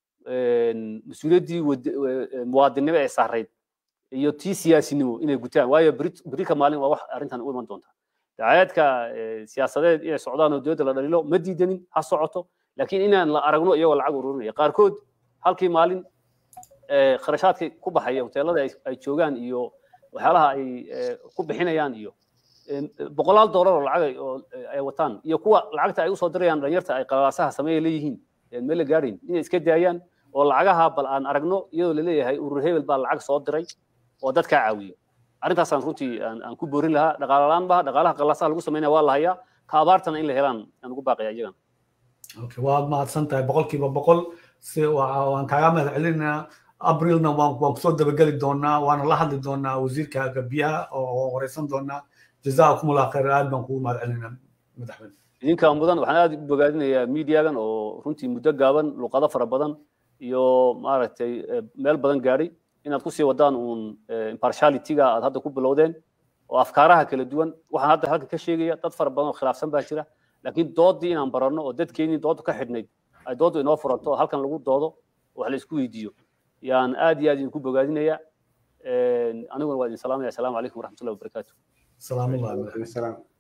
mas-uuliyaddii muwaadinnimo ee saarayd iyo tii siyaasinimo inay gutaan waayo berika maalin waa wax arrintan u iman doonta dacayaadka siyaasadeed inay socdaan oo dowladda la dhalilo ma diidanin ha socoto laakiin inaan la aragno iyagoo lacag ururinaya qaarkood halkii maalin kharashaadkii ku baxaya hoteelada ay joogaan iyo waxyaalaha ay ku bixinayaan iyo boqolaal doolar oo lacag ay wataan iyo kuwa lacagta ay usoo dirayaan dhalinyarta ay qalaasaha sameeya leeyihiin meel la gaadhayn inay iska daayaan oo lacagaha bal aan aragno iyadoo laleeyahay urur hebel baa lacag soo diray oo dadkaa caawiyo arrintaasaan runtii aan ku boorin lahaa dhaqaale la-aan baha dhaqaalaha qalaasaha lagu sameynaya waa la hayaa ka abaartana in la helaan aan ugu baaqaya iyagan waad mahadsan tahay boqolkiiba boqol si waan kaaga mahad celinaa abrilna waan waan kusoo dabageli doonaa waana la hadli doonaa wasiirka biyaha oo wareysan doonaa jazaakum allah khayr aad baan kugu mahad celinaa madaxweyne idinka mudan waxaan aad u bogaadinayaa miidiyagan oo runtii muddo gaaban luqado fara badan iyo maaragtay meel badan gaadhay inaad kusii wadaan uun impartialityga aad hadda ku bilowdeen oo afkaaraha kala duwan waxaan hadda halka ka sheegaya dad fara badan oo khilaafsan baa jira laakiin doodii inaan baranno oo dadkeenii doodu ka xidhnayd ay dooddu inoo furanto oo halkan lagu doodo wax la isku weydiiyo yaan aad iyo aad idinku bogaadinaya aniguna waa idin salaamaya asalaamu calaykum waraxmatullahi wabarakaatu salaam allah